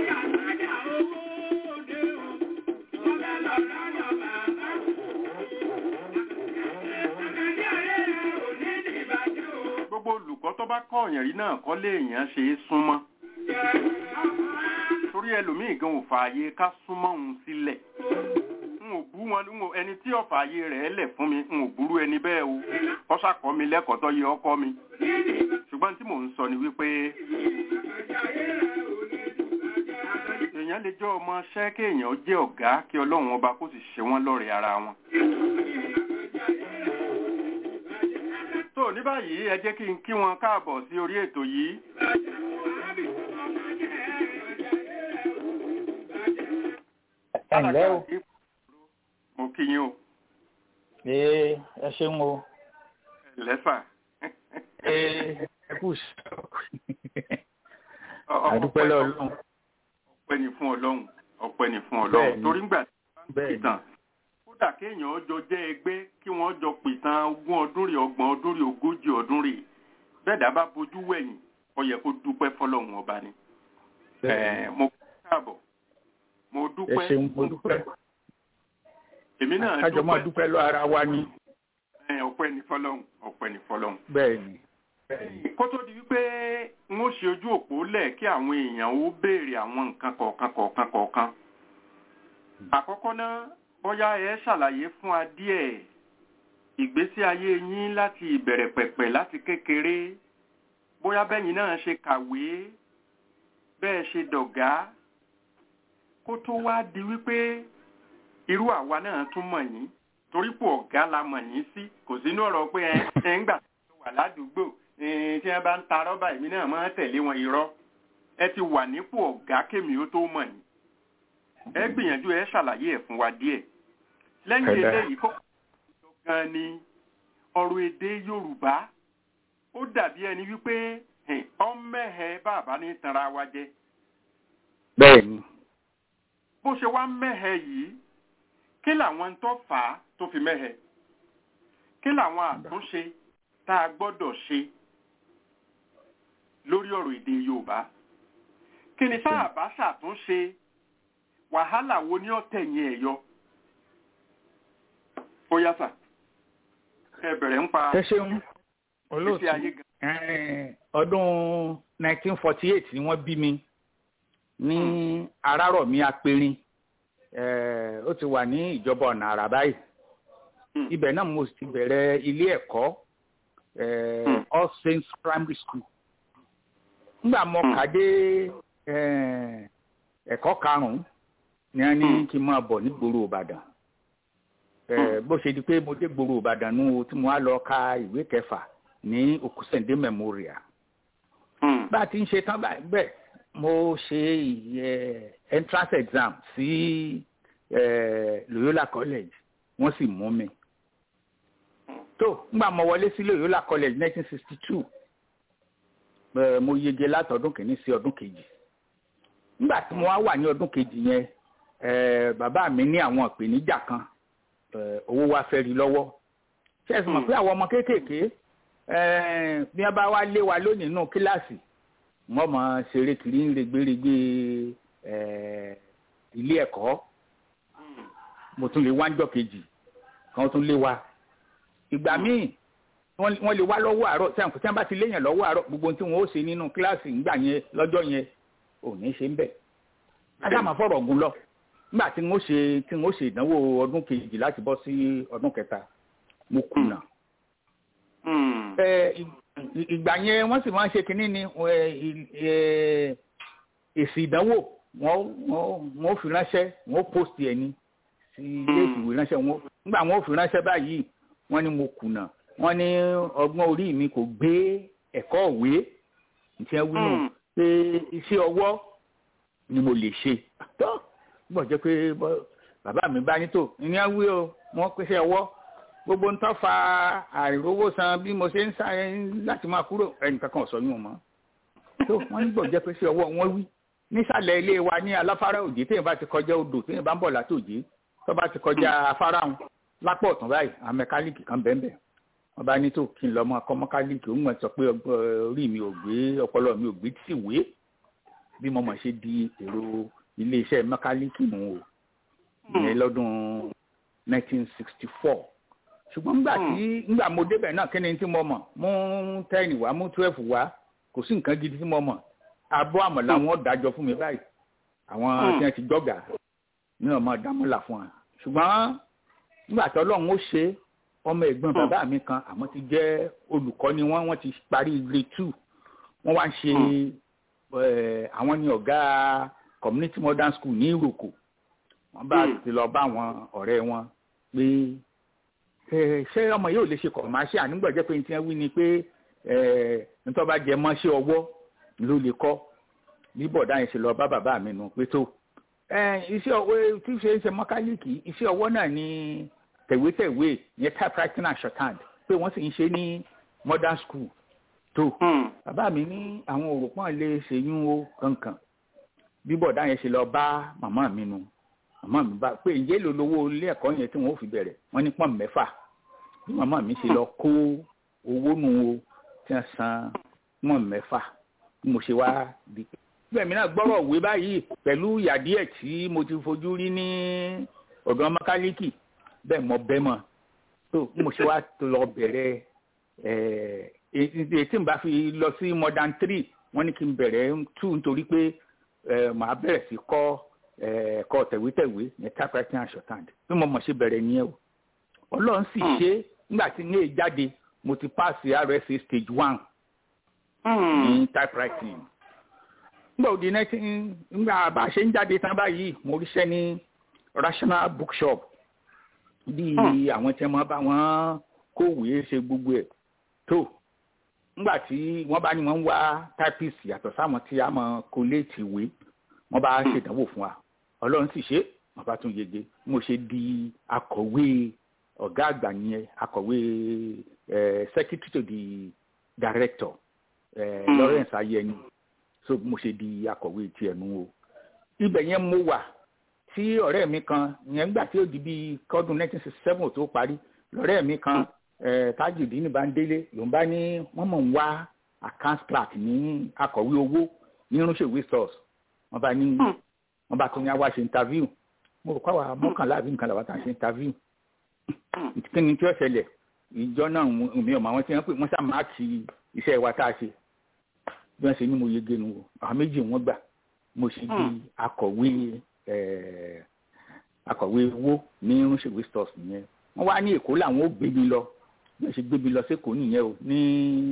gbogbo olùkọ́ tó bá kọ́ ọ̀yàn rí náà kọ́ lé èèyàn ṣe é súnmọ́ torí ẹlòmíì gan ò fààyè ká súnmọ́ òun sílẹ̀ n ò bú wọn n ò ẹni tí ọ̀fà ayé rẹ̀ lẹ̀ fún mi n ò burú ẹni bẹ́ẹ̀ o kọ́sà kọ́ mi lẹ́kọ̀ọ́ tó yẹ ọkọ mi ṣùgbọ́n tí mò ń sọ ni wípé èèyàn lè jẹ́ ọmọ ṣẹ́ kéèyàn jẹ́ ọ̀gá kí ọlọ́run ọba kó sì ṣe wọ́n lọ́rẹ̀ẹ́ ara wọn. tó ní báyìí ẹ jẹ́ kí n kí wọn káàbọ̀ sí orí ètò yìí ǹlẹ́ o. mo kí yín o. ee ẹ ṣeun o. lẹ́fà. ee ẹ kù sí àdúpẹ́ lọ́lọ́run. ọpẹ́ ni fún ọlọ́run ọpẹ́ ni fún ọlọ́run torí ńgbà tí wọ́n bá ń pìtàn kódà kéèyàn jọ jẹ́ ẹgbẹ́ kí wọ́n jọ pìtàn ogún ọdún rè ọgbọ̀n ọdún rè ogójì ọdún rè bẹ́ẹ̀ dá bá bojú wẹ̀yìn ó yẹ kó dúpẹ́ fọlọ́run ọba ni. mo káàbọ̀ mo dúpẹ́. ẹ ṣeun mo dúpẹ́. èmi náà dúpẹ́. kájọ máa dúpẹ́ lọ ara wa ni. ọpẹ́ ni fọlọ́run ọpẹ́ ni fọlọ́run. bẹ́ẹ̀ni. kó tó di wípé n ó ṣe ojú òpó lẹ̀ kí àwọn èèyàn ó béèrè àwọn nǹkan kọ̀ọ̀kan kọ̀ọ̀kan kọ̀ọ̀kan. àkọ́kọ́ náà bóyá ẹ ṣàlàyé fún wa díẹ̀ ìgbésí ayé yín láti ìbẹ̀rẹ̀ pẹ̀pẹ̀ láti kékeré bóyá bẹ́yìn náà ṣe kàwé bẹ́ẹ̀ ṣe dọ̀gá kó tó wá di wípé irú àwa náà tún mọ̀ yín torí pò ọ̀gá la mọ̀ yín sí kò sínú ọ̀rọ̀ pé ẹ ń gbà tó wà ládùúgbò tí wọ́n bá ń ta rọ́bà èmi náà máa ń tẹ̀lé wọn irọ́ ẹ ti wà nípò ọ̀gá kémi ó tó mọ̀ yín ẹ gbìyànjú ẹ ṣàlàyé ẹ̀ fún wa díẹ̀ lẹ́yìn eléyìí kó gan ni ọ̀rọ̀ èdè Yorùbá ó dàbí ẹni wípé ọmẹ́hẹ bàbá ní tanra wa jẹ. bẹ́ẹ̀ni. bó ṣe wá mẹ́hẹ yìí kí làwọn tó fà á tó fi mẹ́hẹ kí làwọn àtúnṣe tá a gbọ́dọ̀ ṣe lórí ọ̀rọ̀ èdè Yorùbá kí ni tá a bá ṣàtúnṣe wàhálà wo ni ó tẹ̀yìn ẹ̀ yọ. ó yá sà ẹ bẹ̀rẹ̀ ń pa. ẹ ṣeun olóòtú ọdún 1948 ni wọ́n bí mi ní arárọ̀mí apẹ̀rin ó ti wà ní ìjọba ọ̀nà àrà báyìí ibẹ̀ náà mo ti bẹ̀rẹ̀ ilé ẹ̀kọ́ all saints primary school nígbà mo kà dé ẹ̀kọ́ karùn-ún ni wọ́n ní kí n máa bọ̀ nígboro Ìbàdàn bó ṣe di pé mo dé gboro Ìbàdàn nù tí mo wá lọ ka ìwé kẹfà ní Òkúsẹ̀ndé memorial bá a ti ń ṣe tán bẹ́ẹ̀ mo ṣe entrance exam sí Loyola College wọ́n sì mú mi tó ngbà mo wọlé sí Loyola College 1962 mo yege látọdún kìíní sí ọdún kejì nígbà tí mo wá wà ní ọdún kejì yẹn bàbá mi ní àwọn ìpèníjà kan owó wa fẹ́ rí lọ́wọ́ ṣé ẹ sì mọ̀ pé àwọn ọmọ kéékèèké bí wọ́n bá wá lé wa lónìí nínú kíláàsì wọ́n mọ̀ ṣeré kiri ń regbèrègbè ilé ẹ̀kọ́ mo tún lè wá ń jọ kejì kan tún lé wa ìgbà míì wọ́n lè wá lọ́wọ́ àárọ̀ tí wọ́n bá ti léèyàn lọ́wọ́ àárọ̀ gbogbo tí wọ́n ó ṣe nínú kíláàsì ńgbà yẹn lọ́jọ́ yẹn ò ní ṣe ń bẹ̀. ádámà fọ̀rọ̀ ọ̀gùn lọ nígbà tí wọ́n ṣe tí wọ́n ṣe ìdánwò ọdún kejì láti bọ́ sí ọdún kẹta mo kùnà. ìgbà yẹn wọ́n sì máa ń ṣe kínní ni èsì ìdánwò wọ́n fi ránṣẹ́ wọ́n post ẹ̀ ní sí ilé ìwé ránṣẹ́ wọn nígbà wọ́n fi ránṣẹ́ báyìí wọ́n ní mo kùnà wọ́n ní ọgbọ́n orí mi kò gbé ẹ̀kọ́ òwe nǹkan wí pé iṣẹ́ ọwọ́ ni mo lè ṣe tó bọ̀ jẹ́ pé bàbá mi bá ní tò ní á wí o wọ́n pèsè ọwọ́ gbogbo ń tọ́ fa àìrówó san bí mo ṣe ń sáré láti máa kúrò ẹnìkan kan sọ yún mọ́ tó wọ́n ní bọ̀ jẹ́ pé ṣe ọwọ́ wọn wí nísàlẹ̀ ilé wa ní aláfárá òjé téèyàn bá ti kọjá odò téèyàn bá ń bọ̀ látòjé tó bá ti kọjá afárá wọn lápò ọ̀tún báyìí àwọn mẹkáníìkì kan bẹ́ẹ̀ bẹ́ẹ̀ wọ́n bá ní tó kí n lọ mọ akọ mẹkáníìkì òun mọ̀ sọ pé orí mi ò gbé ọpọlọ mi ò gbé tí ìwé bí mo mọ̀ ṣe di èrò iléeṣẹ́ mẹkáníìkì nù o ìyẹn lọ́dún 1964 ṣùgbọ́n nígbà tí nígbà mo débẹ̀ náà kí ni tí mo mọ̀ mú ten wá mú twelve wá kò sí nǹkan gidi tí mo mọ̀ abọ́ àmọ̀là wọn dájọ́ fún mi báyìí àwọn tí wọ́n ti gbọ́gà ní ọmọ dámọ́là fún wa ṣùgbọ́n nígbà tí ọlọ́run ó ṣe ọmọ ẹ̀gbọ́n bàbá mi kan àmọ́ ti jẹ́ olùkọ́ ni wọ́n wọ́n ti parí grade two wọ́n wá ń ṣe àwọn ní ọ̀gá community modern school ní ìròkò wọ́n bá ti lọ bá àwọn ọ̀rẹ́ wọn pé ṣé ọmọ yóò lè ṣe commercial nígbà jẹ́ pé ní tí wọ́n wí ni pé nítorí bá jẹ mọ́ ṣé ọwọ́ ló lè kọ́ bí bọ̀dá yẹn ṣe lọ bá bàbá mi nù pé tó iṣẹ́ ọwọ́ tí ṣe ń ṣe mọ́kálíkì iṣẹ́ ọwọ́ náà ni tẹ̀wétẹ̀wé yẹn typewriting and shorthand pé wọ́n sì ń ṣe ní modern school tó bàbá mi ní àwọn òròpọ̀n lè ṣèyún o kankan bí bọ̀dá yẹn ṣe lọ bá màmá mi nu màmá mi bá pé ǹjẹ́ èlò lówó ilé ẹ̀kọ́ yẹn tí wọ́n fi bẹ̀rẹ̀ wọ́n ní pọ́n mẹ́fà bí màmá mi ṣe lọ kó owó nu o tí wọ́n san pọ́n mẹ́fà bí mo ṣe wá di bẹ́ẹ̀ mi náà gbọ́rọ̀ òwe báyìí pẹ̀lú ìyà díẹ̀ tí mo ti fojú rí ní ọ̀dọ̀ mẹkáníìkì bẹ́ẹ̀ mọ bẹ́ẹ̀ mọ̀ tó mo ṣe wá lọ bẹ̀rẹ̀ ètí n bá fi lọ sí modern three wọ́n ní kí n bẹ̀rẹ̀ two nítorí pé màá bẹ̀rẹ̀ sí kọ́ ẹ̀kọ́ tẹ̀wétẹ̀wé ní typewriting and shorthand bí mo mọ̀ ṣe bẹ̀rẹ̀ nìyẹn o ọlọ́run sì ṣe nígbà tí ní èjáde mo ti pass rsa stage one ní typewriting nígbà òdi nineteen nígbà bá a ṣe ń jáde tán báyìí mo ríṣẹ́ ní rational bookshop bí àwọn tí wọ́n bá wọn kówèé ṣe gbogbo ẹ̀ tó nígbà tí wọ́n bá ní wọ́n ń wá typist yàtọ̀ sáwọn tí a mọ̀ kóléètì ìwé wọ́n bá ṣèdánwò fún wa ọlọ́run sì ṣe wọ́n bá tún yege mo ṣe di akọ̀wé ọ̀gá àgbà yẹn akọ̀wé secretary to the director Lawrence Ayẹni so mo ṣe di akọ̀wé tiẹ̀ nu o ibẹ̀ yẹn mo wà tí ọ̀rẹ́ mi kan yẹn gbà tí ó di bíi kọ́dún nineteen sixty seven tó parí lọ́rẹ́ mi kan Tajudeen Bandele ló ń bá ní wọ́n mọ̀ ń wá account clerk ní akọ̀wé owó ní irúnṣèwé stores wọ́n bá ní wọ́n bá tún ní àwa ṣe interview mo rò pàwọ́ mọ́kànlá àbí nǹkan làwọn àtàṣe interview kí ni tí ó ṣẹlẹ̀ ìjọ náà mi ò mọ àwọn tí wọ́n pè wọ́n sá máàkì iṣẹ́ wa tá a ṣe bí wọ́n ṣe ní mo yege nu àwọn méjì wọ́n gbà mo ṣe di akọ̀wé akọ̀wé owó ní irúnṣèwé stores nìyẹn wọ́n wá ní èkó làwọn ó gbé mi lọ bí wọ́n ṣe gbé mi lọ sékòó nìyẹn o ní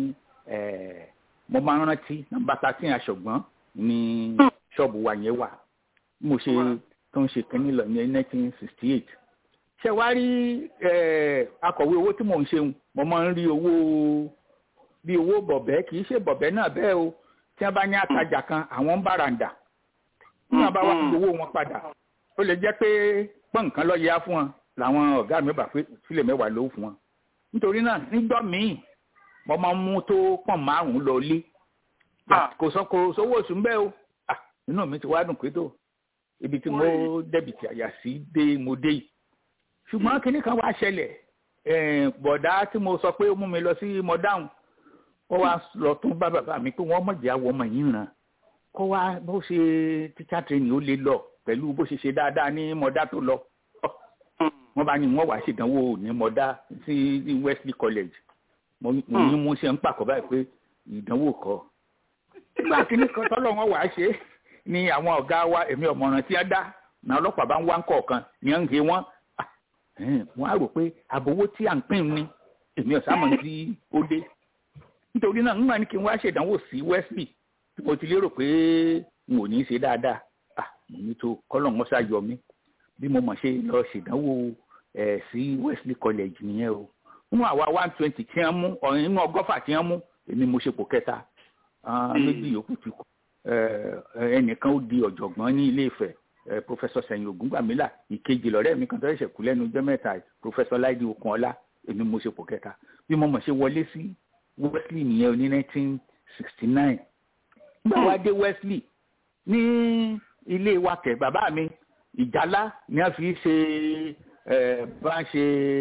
mo máa ń rántí nọ́mbà thirteen aṣọ̀gbọ́n ní ṣọ́ọ̀bù wa yẹn wà mo ṣe tó ń ṣe kínní lọ ní nineteen sixty eight ṣe wá rí akọ̀wé owó tí mò ń ṣe mo máa ń rí owó bí owó bọ̀bẹ́ kì í ṣe bọ̀bẹ́ náà bẹ́ẹ̀ o tí wọ́n bá ní àtajà kan àwọn ń bàràǹdà tí wọ́n bá wá owó wọn padà ó lè jẹ́ pé pọ́n nǹkan lọ yá fún wọn làwọn ọ̀gá mi bà pé sílẹ̀ mẹ́wàá ló fún wọn nítorí náà nígbà míì mo máa ń mú tó pọ̀n márùn-ún lọ lé kò sọ kò sówó oṣù ń bẹ́ o inú mi ti wá dùn pé tó ibi tí mo dẹ́bìtì àyà sí dé mo dé yìí ṣùgbọ́n kinní kan wá ṣẹlẹ̀ bọ̀dá tí mo sọ pé ó mú mi lọ sí mọ̀dáhùn kó wá lọ tún bá bàbá mi pé wọ́n mọ̀jẹ̀ àwọ̀ ọmọ yìí ràn kó wá bó ṣe teacher training ó lè lọ pẹ̀lú bó ṣe ṣe dáadáa ní mọ̀dá tó lọ wọ́n bá ní wọ́n wá ṣèdánwò ní mọ̀dá sí Wesley College mo ní mo ṣe ń pàkọ́ báyìí pé ìdánwò kọ́ nígbà tí ní kan tọ́lọ́ wọn wàá ṣe ni àwọn ọ̀gá wa èmi ọ̀mọ̀ràn tí wọ́n dá náà ọlọ́pàá bá ń wá ń kọ̀ọ̀kan ní à ń he wọ́n wọ́n á rò pé àbówó tí à ń pín ní èmi ọ̀sàmọ̀ tí ó dé nítorí náà nígbà ní kí n wá ṣèdánwò sí Wesley tí mo ti lérò pé n ò ní í ṣe dáadáa mo ní tó kọ́lọ̀ wọn ṣá yọ mí bí mo mọ̀ ṣe lọ ṣèdánwò ẹ̀ sí Wesley College nìyẹn o nínú àwa one twenty tí wọ́n mú ọ̀rìn nínú ọgọ́fà tí wọ́n mú èmi mo ṣe pò kẹta méjì yòókù ti kú ẹnìkan ó di ọ̀jọ̀gbọ́n ní ilé Ifẹ̀ professor sẹ̀yìn ògúngbàmílà ìkejì lọ́rẹ́ mi kan tó ṣẹ̀ṣẹ̀ kú lẹ́nu ọjọ́ mẹ́ta professor láìdí okunola èmi mo ṣe pò kẹta bí mo mọ̀ ṣe wọlé sí Wesley nìyẹn ní nineteen sixty nine nígbà wá dé Wesley ní ilé wa kẹ̀ bàbá mi ìjálá ni a fi ṣe bá ń ṣe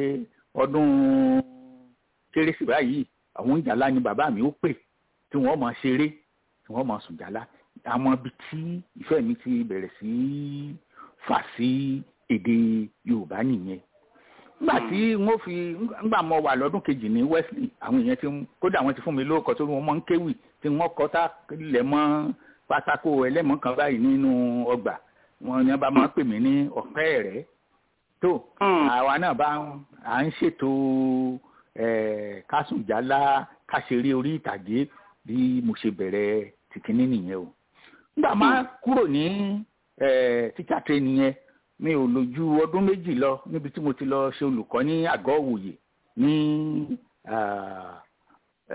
ọdún kérésì báyìí àwọn ìjàlá ni bàbá mi ó pè tí wọ́n máa ṣeré tí wọ́n máa sùn jàlá àwọn ibi tí ìfẹ́ mi ti bẹ̀rẹ̀ sí fà sí èdè Yorùbá nìyẹn nígbà tí wọ́n fi nígbà mo wà lọ́dún kejì ní Wesley àwọn èèyàn ti kódà wọ́n ti fún mi lóòkọ́ tó wọ́n máa ń kéwì tí wọ́n kọ́ tá lẹ̀ mọ́ pátákó ẹlẹ́mọ̀ kan báyìí nínú ọgbà wọn ni wọ́n bá máa pè mí ní ọ̀pẹ́ rẹ̀ tó àwa náà bá à ń ṣètò kásùnjálá káṣeré orí ìtàgé bí mo ṣe bẹ̀rẹ̀ tìkíní nìyẹn o nígbà máa kúrò ní tíṣà training yẹn mi ò lò ju ọdún méjì lọ níbi tí mo ti lọ ṣe olùkọ́ ní àgọ́ òwòye ní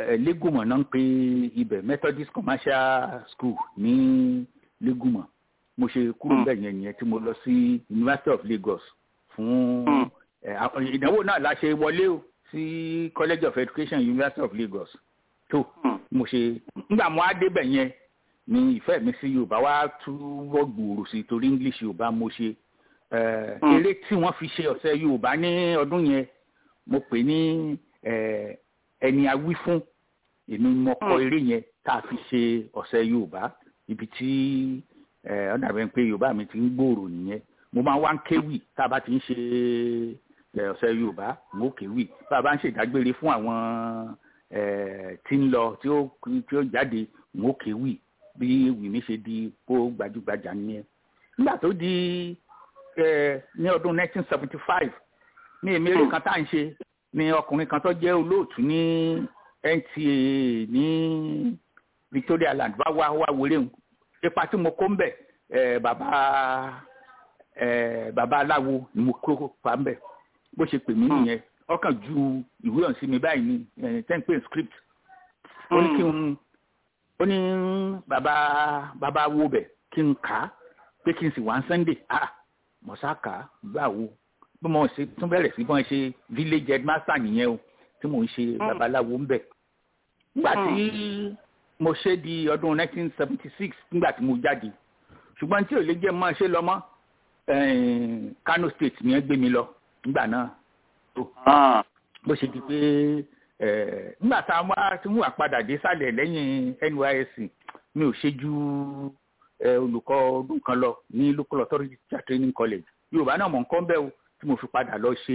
lẹ́gùmọ̀ náà ń pe ibẹ̀ Methodist Commercial School ní lẹ́gùmọ̀ mo ṣe kúrò bẹ́ẹ̀ yẹn nìyẹn tí mo lọ sí University of Lagos fún ìdánwò náà la ṣe wọlé o sí College of Education University of Lagos tó mo ṣe nígbà mo á débẹ̀ yẹn ni ìfẹ́ mi sí Yorùbá wá túbọ̀ gbòòrò sí torí English Yorùbá mo ṣe eré tí wọ́n fi ṣe ọ̀sẹ̀ Yorùbá ní ọdún yẹn mo pè ní ẹni awí fún èmi mo kọ eré yẹn tá a fi ṣe ọ̀sẹ̀ Yorùbá ibi tí ọ dàbẹ̀ pé Yorùbá mi ti ń gbòòrò nìyẹn mo máa wá ń kéwì tá a bá ti ń ṣe ọ̀sẹ̀ Yorùbá mo kéwì bá a bá ń ṣèdágbére fún àwọn tí ń lọ tí ó tí ó jáde mo kéwì bí wìmí ṣe di kó gbajúgbajà nìyẹn nígbà tó di ní ọdún 1975 ní èmi eré kan tá à ń ṣe ni ọkùnrin kan tó jẹ́ olóòtú ní NTA ní Victoria Land bá wá wá wéré ń ipa tí mo kó ń bẹ̀ bàbá bàbá aláwo ni mo kó pa ń bẹ̀ bó ṣe pè mí nìyẹn ọkàn ju ìwé ọ̀hún sí mi báyìí ní ten page script ó ní kí n ó ní bàbá bàbá wo bẹ̀ kí n kà á pé kí n sì wá ń Sunday ah mọ̀sá kà á gbà wo bí mo ṣe tún bẹ̀rẹ̀ sí bọ́n ṣe village headmaster nìyẹn o tí mò ń ṣe babaláwo ń bẹ̀. nígbà tí mo ṣe di ọdún 1976 nígbà tí mo jáde ṣùgbọ́n tí ò lè jẹ́ mọ́ ṣe lọ mọ́ Kano State ni ẹ gbé mi lọ nígbà náà tó bó ṣe di pé nígbà tá a wá tí wọ́n wà padà dé sálẹ̀ lẹ́yìn NYSC mi ò ṣe ju olùkọ́ ọdún kan lọ ní local authority training college Yorùbá náà mọ̀ nǹkan bẹ́ẹ̀ o tí mo fi padà lọ ṣe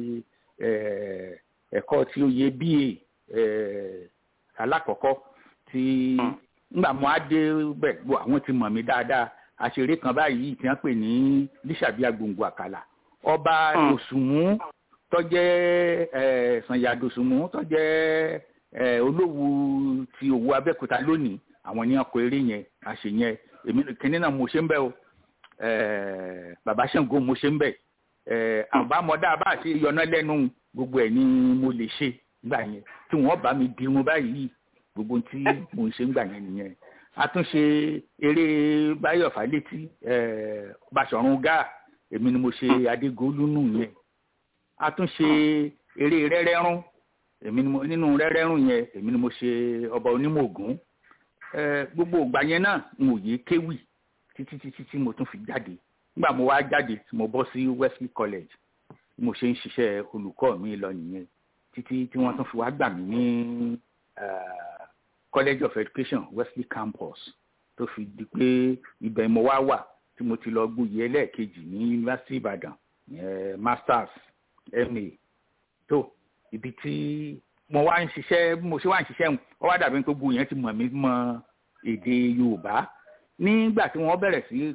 ẹ̀kọ́ tí ó yẹ BA alákọ̀ọ́kọ́ tí ngbà mo á dé bẹ̀ gbọ́ àwọn ti mọ̀ mí dáadáa àṣeré kan báyìí tí wọ́n pè ní lísàbí agbòǹgbò àkàlà ọba dòsùnmú tọ́jẹ́ sànyà dòsùnmú tọ́jẹ́ olówó ti òwú abẹ́òkúta lónìí àwọn ní ọkọ̀ eré yẹn àṣẹ yẹn èmi kìnínní náà mo ṣe ń bẹ̀ o bàbá Ṣàngó mo ṣe ń bẹ̀ àbámọ̀dá bá ṣe yọná lẹ́nu gbogbo ẹ̀ ni mo lè ṣe gbà yẹn tí wọ́n bá mi dirun báyìí gbogbo tí mo ń ṣe ń gbà yẹn nìyẹn àtúnṣe eré báyọ̀ fálétí Baṣọ̀run Gáà èmi ni mo ṣe Adégolúnù yẹn àtúnṣe eré rẹ́rẹ́rún èmi ni mo nínú rẹ́rẹ́rún yẹn èmi ni mo ṣe ọba onímọ̀ Ògún gbogbo ìgbà yẹn náà n ò yé kéwì títí títí tí mo tún fi jáde nígbà mo wá jáde tí mo bọ́ sí Wesley College mo ṣe ń ṣiṣẹ́ olùkọ́ mi lọ nìyẹn títí tí wọ́n tún fi wá gbà mí ní College of Education Wesley Campus tó fi di pé ibẹ̀ mo wá wà tí mo ti lọ gbóyè ẹlẹ́ẹ̀kejì ní University Ìbàdàn masters ma tó ibi tí mo wá ń ṣiṣẹ́ mo ṣe wá ń ṣiṣẹ́ ọ wá dàbí pé gbogbo yẹn ti mọ̀ mí mọ èdè Yorùbá nígbà tí wọ́n bẹ̀rẹ̀ sí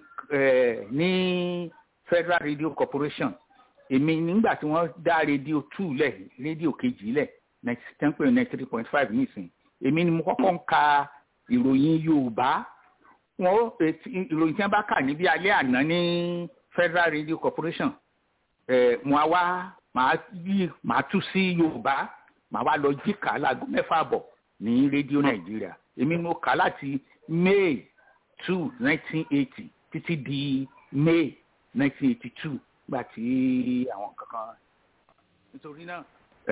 ní Federal Radio Corporation èmi nígbà tí wọ́n dá rédíò two lẹ̀ rédíò kejì lẹ̀ ten point nine three point five nísìn èmi ni mo kọ́kọ́ ń ka ìròyìn Yorùbá wọn ìròyìn tí wọ́n bá kà níbi alẹ́ àná ní Federal Radio Corporation mo á wá màá yí màá tú sí Yorùbá màá wá lọ jí kà á láago mẹ́fà bọ̀ ní rédíò Nàìjíríà èmi mo kà láti May two nineteen eighty títí di May nineteen eighty two gbà tí àwọn kankan nítorí náà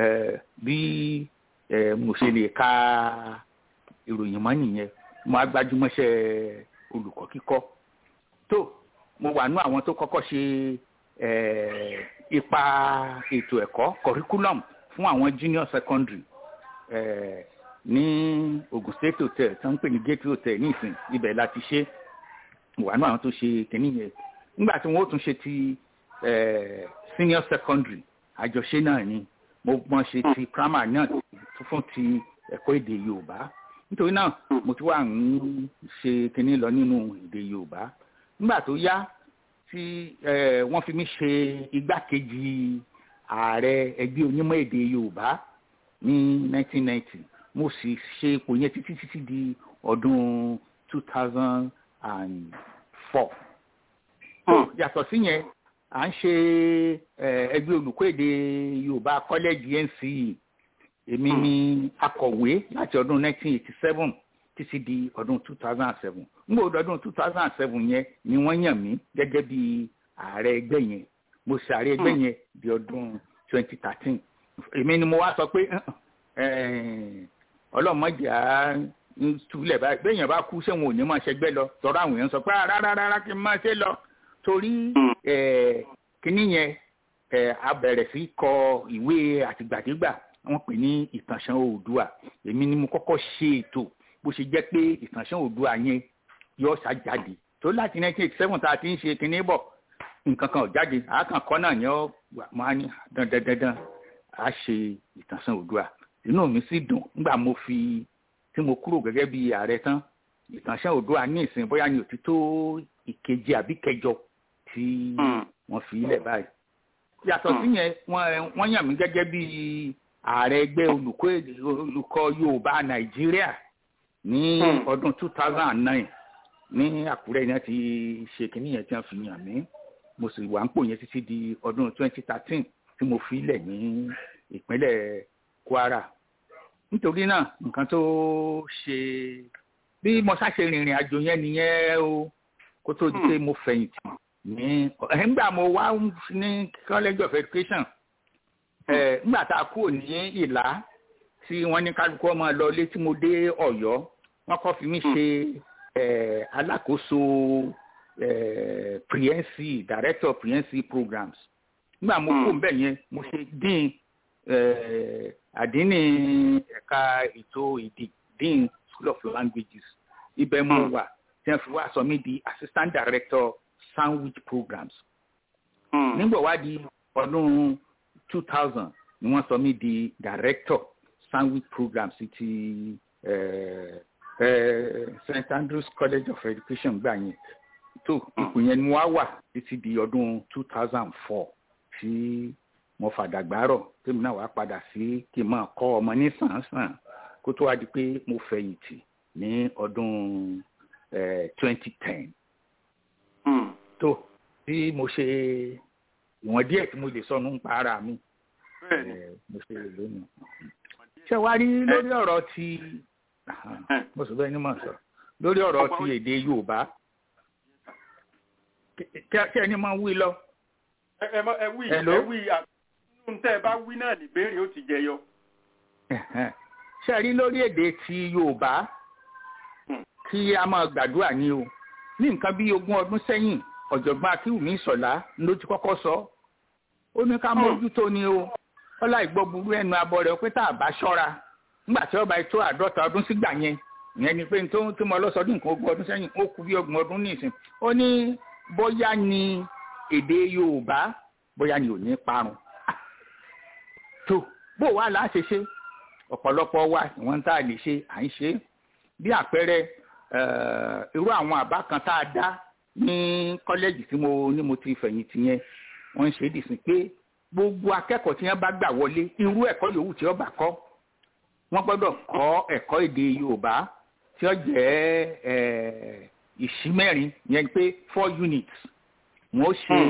bí mo ṣe lè ka ìròyìn mọ́ nìyẹn mo á gbájúmọ́ṣẹ́ olùkọ́ kíkọ́ tó mo wà nú àwọn tó kọ́kọ́ ṣe ipa ètò ẹ̀kọ́ curriculum fún àwọn junior secondary ní Ogun State Hotel tó ń pè ní Gateway Hotel ní ìsìn ibẹ̀ láti ṣe wà nú àwọn tó ṣe kìnìún yẹn nígbà tí wọ́n ó tún ṣe ti senior secondary àjọṣe náà ni mo mọ̀ ṣe ti primary náà fún ti ẹ̀kọ́ èdè Yorùbá nítorí náà mo ti wà ń ṣe kinní lọ nínú èdè Yorùbá nígbà tó yá tí wọ́n fi mí ṣe igbákejì ààrẹ ẹgbẹ́ onímọ̀ èdè Yorùbá ní 1990 mo sì ṣe ipò yẹn títí títí di ọdún 2004 yàtọ̀ sí yẹn à ń ṣe ẹgbẹ́ olùkọ́ èdè Yorùbá kọ́lẹ́jì NCE èmi ni akọ̀wé láti ọdún 1987 títí di ọdún two thousand and seven n gbọ́dọ̀ ọdún two thousand and seven yẹn ni wọ́n yàn mí gẹ́gẹ́ bí ààrẹ ẹgbẹ́ yẹn mo ṣe ààrẹ ẹgbẹ́ yẹn di ọdún twenty thirteen èmi ni mo wá sọ pé ọlọ́mọdé á ń túlẹ̀ báyìí bẹ́ẹ̀ yẹn bá kú sẹ́wọ̀n ò ní máa ṣẹgbẹ́ lọ tọ́ra àwọn èèyàn sọ pé rárá rárá kí n máa ṣe lọ torí kíní yẹn a bẹ̀rẹ̀ sí kọ ìwé àtìgbàdégbà wọ́n pè ní ìtànṣán oòdùà èmi ni mo kọ́kọ́ ṣe ètò bó ṣe jẹ́ pé ìtànṣán oòdùà yẹn yóò ṣàjáde tó láti nineteen eighty seven tá a ti ń ṣe kíní bọ̀ nǹkan kan ò jáde àákànkọ́ náà ni ó máa ní dandan dandan a ṣe ìtànṣán oòdùà inú mi sì dùn nígbà mo fi tí mo kúrò gẹ́gẹ́ bí ààrẹ tán ìtànṣán oòdùà ní ìsìn bóyá ní òtítọ́ ìkeje àbí kẹjọ tí wọ́n fi ilẹ̀ báyìí yàtọ̀ sí yẹn wọ́n yàn mí gẹ́gẹ́ bí ààrẹ ẹgbẹ́ olùkọ́ olùkọ́ yorùbá nàìjíríà ní ọdún two thousand and nine ní àkúrẹ́ yẹn ti ṣe kínní yẹn tí wọ́n fi yàn mí mo sì wà ń pò yẹn títí di ọdún twenty thirteen tí mo fi lẹ̀ ní ìpínlẹ̀ kwara nítorí náà nǹkan tó ṣe bí mo ṣàṣe rìnrìn àjò yẹn nìyẹn o kó tó di pé mo fẹ̀yìntì ní nígbà mo wá ní college of education nígbà tá a kúrò ní ìlà tí wọ́n ní kálukú ọmọ lọ ilé tí mo dé ọ̀yọ́ wọ́n kọ́ fi mí ṣe alákòóso priensi director priensi programs nígbà mo kó mbẹ yẹn mo ṣe dín àdínní ẹ̀ka ètò èdè dín school of languages ibẹ̀ mo wà tí wọ́n fi wá sọ mí di assistant director sandwich programs. nígbà wá di ọdún two thousand ni wọ́n sọ mí di director sandwich programs ti st andrews college of education gbà yẹn tó ipò yẹn ni wọ́n á wà títí di ọdún two thousand four tí mo fàdàgbárọ̀ tèmi náà wàá padà sí kí n máa kọ́ ọmọ ní sàn-án kó tó wá di pé mo fẹ̀yìntì ní ọdún twenty ten tó bí mo ṣe ìwọ̀n díẹ̀ tí mo lè sọ nípa ara mi mo ṣe lónìí. ṣé wàá rí lórí ọ̀rọ̀ ti mo sọ bẹ́ẹ̀ ni mo sọ lórí ọ̀rọ̀ ti èdè yorùbá kí ẹni máa wí lọ. ẹ ẹ wí ẹ wí nínú tẹ́ ẹ bá wí náà níbèrè ó ti jẹyọ. ṣé rí lórí èdè ti yorùbá kí a máa gbàdúrà ní o ní nǹkan bí ogún ọdún sẹ́yìn ọ̀jọ̀gbọ́n akíwùmí ìsọ̀lá ló ti kọ́kọ́ sọ ó ní ká mójútó ni o ọlá ìgbọ́ burú ẹnu abọ́ rẹ̀ pé tá a bá ṣọ́ra nígbà tí ọba ètò àádọ́ta ọdún sígbà yẹn ìyẹn ni pé tó tí mo lọ sọdún nǹkan ogún ọdún sẹ́yìn ó kú bí ogún ọdún nísìn ó ní bóyá ni èdè yorùbá bóyá ni ò ní parun tó bó wà láà ṣe ṣe ọ̀pọ̀lọpọ̀ wa ìwọ̀n tá a lè ṣe à ń ṣe bí àpẹẹrẹ irú àwọn àbá kan tá a dá ní kọ́lẹ́jì tí mo ní mo ti fẹ̀yìntì yẹn wọ́n ń ṣe é dìsín pé gbogbo akẹ́kọ̀ọ́ tí wọ́n bá gbà wọlé irú ẹ̀kọ́ yòówù tí wọ́n bá kọ́ wọ́n gbọ́dọ̀ kọ́ ẹ̀kọ́ èdè yorùbá tí ó jẹ́ ìṣímẹ́rin yẹn pé four units wọ́n ó ṣe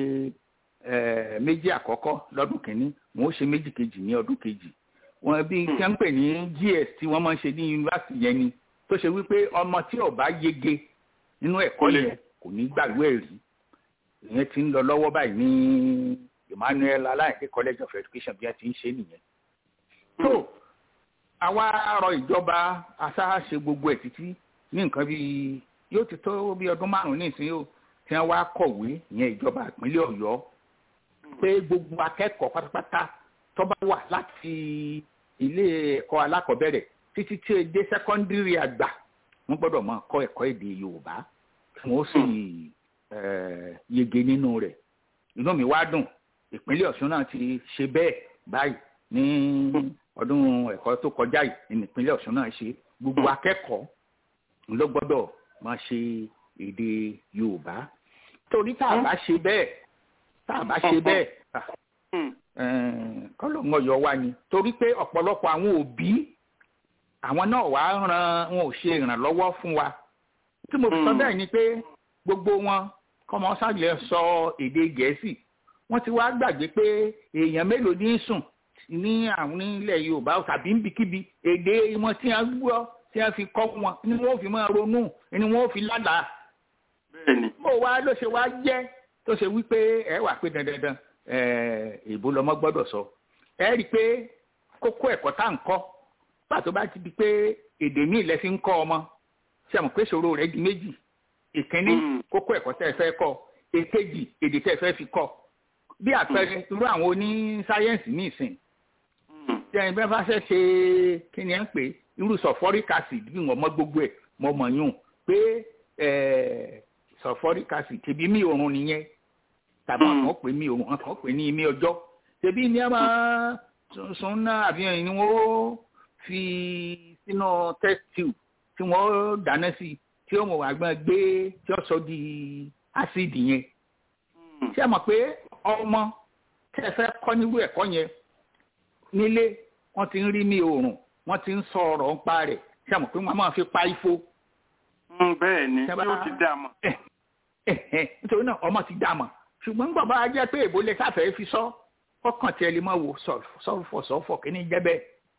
méjì àkọ́kọ́ lọ́dún kìíní wọ́n ó ṣe méjì kejì ní ọdún kejì wọ́n bí kí wọ́n pè ní gs tí wọ́n máa ń ṣe ní yunifásitì yẹn ni tó ṣe wípé ọmọ tí ó bá yege nínú ẹ̀kọ́ yẹn kò ní gbàgbé ẹ̀rí ìyẹn ti ń lọ lọ́wọ́ báyìí ní emmanuel aláìké college of education bí wọ́n ti ń ṣe nìyẹn. tó àwa rọ ìjọba aṣáṣe gbogbo ẹ̀ títí ní nǹkan bíi yóò ti tó bí ọdún márùn-ún nísìnyí o tí wọ́n wá kọ̀wé ìyẹn ìjọba ìpínlẹ̀ ọ̀yọ́ pé gbogbo akẹ́kọ̀ọ́ pátápátá tó bá wà láti ilé ẹ̀kọ́ alákọ̀ọ́bẹ̀rẹ̀ títí tí èdè sẹ́kọ́ndírì àgbà wọ́n gbọ́dọ̀ máa kọ́ ẹ̀kọ́ èdè yorùbá wọ́n sì yege nínú rẹ̀ inú mi wá dùn ìpínlẹ̀ ọ̀ṣun náà ti ṣe bẹ́ẹ̀ báyìí ní ọdún ẹ̀kọ́ tó kọjá yìí ní ìpínlẹ̀ ọ̀ṣun náà ṣe gbogbo akẹ́kọ̀ọ́ ló gbọ́dọ̀ máa ṣe èdè yorùbá torí tá a bá ṣe bẹ́ẹ̀ tá a bá ṣe bẹ́ẹ̀ kọ́lọ́mọ yọ wá ni torí pé ọ̀pọ̀lọpọ̀ àwọn òbí àwọn náà wàá ran wọn ò ṣe ìrànlọ́wọ́ fún wa tí mo fi sọ bẹ́ẹ̀ ni pé gbogbo wọn kọ́mọ sáàlẹ̀ sọ èdè gẹ̀ẹ́sì wọ́n ti wá gbàgbé pé èèyàn mélòó ní sùn ní àwọn ilẹ̀ yorùbá tàbí níbikíbi èdè wọn tí wọ́n gbọ́ tí wọ́n fi kọ́ wọn ni wọ́n fi máa ronú ni wọ́n fi lálàá bẹ́ẹ̀ni bó wa ló ṣe wá jẹ́ tó ṣe wípé ẹ wà pé dandandan èèbó lọmọ gbọ́dọ̀ sọ ẹ rí i pé kókó ẹ̀kọ́ tá à ń kọ́ pàtó bá ti di pé èdè míì lẹ fi ń kọ́ ọmọ ṣe àmọ̀ pé ìṣòro rẹ̀ di méjì ìkíní kókó ẹ̀kọ́ tẹ́ ẹ fẹ́ kọ́ èkejì èdè tẹ́ ẹ fẹ́ fi kọ́ bí àpẹẹrẹ irú àwọn oní sáyẹ́ǹsì ní ìsìn tí ẹni bẹ́ẹ̀ bá fẹ́ ṣe kí ni ẹ ń pè irú sulfuric acid bí wọ́n mọ gbogbo ẹ̀ mọ mọ̀ yún pé sulfuric acid tẹ̀bí mi òrùn nìyẹn tàbí wọn kàn pè mí òrùn wọn kàn pè ní imí ọjọ́ tẹ̀bí ní ẹ máa sún náà àfihàn ni wọ́n fi sínú test tube tí wọ́n dáná sí tí ó mọ̀ àgbọn gbé tí ó sọ di acid yẹn ṣé ẹ mọ̀ pé ọmọ tẹ́ ẹ fẹ́ kọ́ nírú ẹ̀kọ́ yẹn nílé wọ́n ti ń rí mi òrùn wọ́n ti ń sọ ọ̀rọ̀ ń pa rẹ̀ ṣé ẹ mọ̀ pé wọ́n máa fi pa ifo. bẹ́ẹ̀ ni yóò ti dá a mọ̀. nítorí náà ọmọ ti dá a mọ̀ ṣùgbọ́n nígbà bá jẹ́ pé èbó lè sáfẹ́ fi sọ ọkàn tí ẹ lè máa wò sọ̀fọ̀ sọ̀fọ̀ kí ni jẹ́ bẹ́ẹ̀.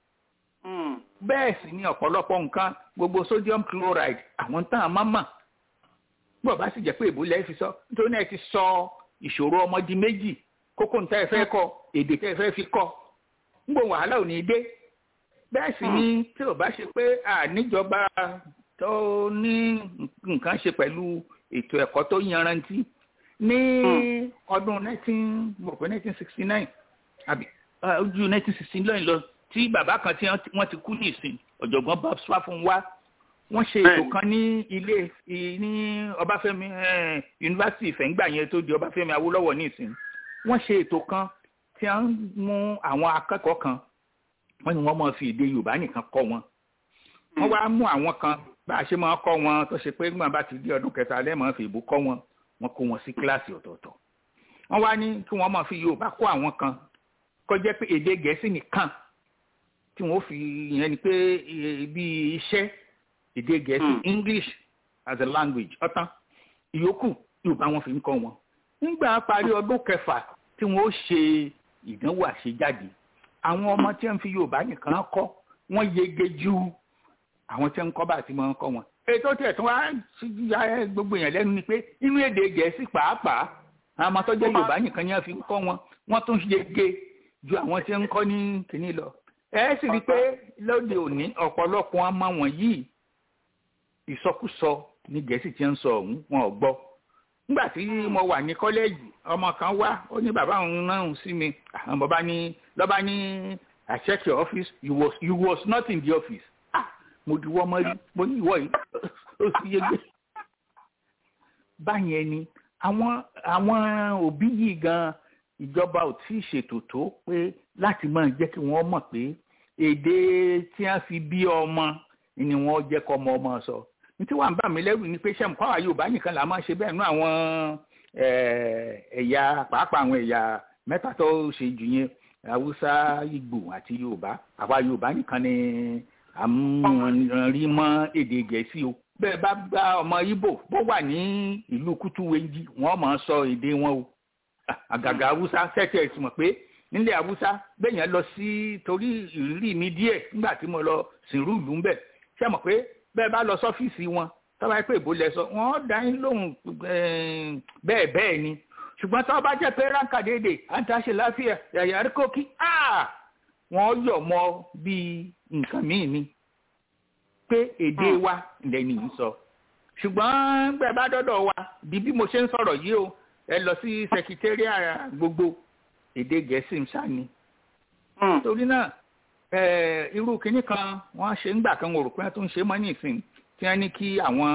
bẹ́ẹ̀ sì ni ọ̀pọ̀lọpọ̀ nǹkan gbogbo sodium chloride àwọn tán àmọ́ mọ̀ gbọ́ bá sì jẹ́ pé èbó lẹ́ fi sọ nítorí náà ẹ ti sọ ìṣòro ọmọ di méjì kókó níta ẹ fẹ́ kọ èdè tẹ́ ẹ fẹ́ fi kọ́ ngbò wàhálà ò ní dé bẹ́ẹ̀ sì ni tí ò bá ṣe pé àníjọba tó ní nǹkan ṣe pẹ̀lú ètò ẹ̀kọ́ tó yanrantí ní ọdún nineteen mo rò pé nineteen sixty nine àbí ojú nineteen sixty nine lọ tí bàbá kan tí wọ́n ti kú ní ìsìn ọ̀jọ̀gbọ́n bob swaffun wá wọ́n ṣe ètò kan ní ilé ní ọbáfẹ́mi yunifásitì ìfẹ̀ǹgbà yẹn tó di ọbáfẹ́mi awólọ́wọ̀ ní ìsìn wọ́n ṣe ètò kan tí wọ́n mú àwọn akẹ́kọ̀ọ́ kan wọ́n ní wọ́n máa fi èdè yorùbá nìkan kọ́ wọn wọ́n wá mú àwọn kan bá a ṣe máa kọ́ wọn tó ṣe pé nígbà bá ti di ọdún kẹta lẹ́ẹ̀mọ́ fi ìbò kọ́ wọn wọ́n kó wọn sí kíláàsì ọ̀tọ̀ọ̀tọ̀ wọ́n wá ní kí wọ́n máa fi yorùbá kọ́ àwọn kan kó jẹ́ pé èdè gẹ̀ẹ́sì nìkan tí wọ́n fi yẹn ni pé bí iṣẹ́ èdè gẹ̀ẹ́sì english as a language ọ̀tán ìyókù yorùbá wọn fi ń kọ́ wọn nígbà parí ọdún kẹfà tí wọ́n ó ṣe ìdánwò àṣejáde àwọn ọmọ tí wọ́n fi yorùbá nìkan kọ́ wọ́n yege ju àwọn tí wọ́n ń kọ́ bá ti máa ń kọ́ wọn ètò tí ẹ̀tún wá ya gbogbo èèyàn lẹ́nu ni pé inú èdè gẹ̀ẹ́sì pàápàá àwọn ọmọ tó jẹ́ yorùbá nìkan ni wọ́n fi ń kọ́ wọn wọ́n tún yege ju àwọn tí wọ́n ń kọ́ ní kìíní lọ ẹ sì rí i pé lóde òní ọ̀pọ̀lọpọ̀ ọmọ wọn yìí ìsọkúsọ ní gẹ̀ẹ́sì tí ń sọ ọ̀hún wọn ò gbọ́ nígbà tí mo wà ní kọ́lẹ́ẹ̀jì ọmọ kan wá ó ní bàbá òun náà sí mi àwọn bàbá ní lọ́ba ní I check your office you was, you was not in the office ah mo diwọ́ mọ́ rí mo ní ìwọ yìí ó sì yege báyẹn ni àwọn àwọn òbí yìí gan ìjọba ò tí ì ṣètò tó pé láti máa jẹ́ kí wọ́n mọ̀ pé èdè tí wọ́n fi bí ọmọ ni wọ́n jẹ́ kọ́ ọmọ ọmọ sọ ní tí wàá ń bà mí lẹ́rù ni pé ṣé nǹkan àwọn Yorùbá nìkan là máa ṣe bẹ́ẹ̀ nú àwọn ẹ̀yà pàápàá àwọn ẹ̀yà mẹ́ta tó ṣe jù yẹn Haúsá Ìgbò àti Yorùbá àwa Yorùbá nìkan ni à ń rí mọ́ èdè Gẹ̀ẹ́sì o bẹ́ẹ̀ bá gba ọmọ Ìgbò bó wà ní ìlú Kútúwéjì wọ́n máa sọ èdè wọn o àgàgà Haúsá tẹ́tẹ́ ẹ̀ sì mọ̀ pé nílẹ̀ Haúsá bẹ́ẹ̀ yẹn lọ sí torí ìrírí mi díẹ̀ nígbà tí mo lọ sìnrú ìlú ń bẹ̀ ṣé mọ̀ pé bẹ́ẹ̀ bá lọ sọ́fíìsì wọn tọ́ba pé ìbò lẹ sọ wọ́n dá yín lóhùn bẹ́ẹ̀ bẹ́ẹ̀ ni ṣùgbọ́n tọ́ bá jẹ́ pé ránkà dédè àǹtàṣe láfíà yàyà rí kókí wọ́n yọ̀ mọ́ bíi nǹkan míì ni pé èdè wa lẹ́ni yìí sọ ṣùgbọ́n bẹ́ẹ̀ bá dọ́dọ̀ wa di bí mo ṣe ń sọ̀rọ̀ yìí o ẹ lọ sí sẹkítẹ́rìà gbogbo èdè gẹ̀ẹ́sì ń ṣáni torí náà irú kinní kan wọ́n ṣe ń gbà kan wò rò pé wọ́n tún ṣe mọ́ ní ìsìn tí wọ́n ní kí àwọn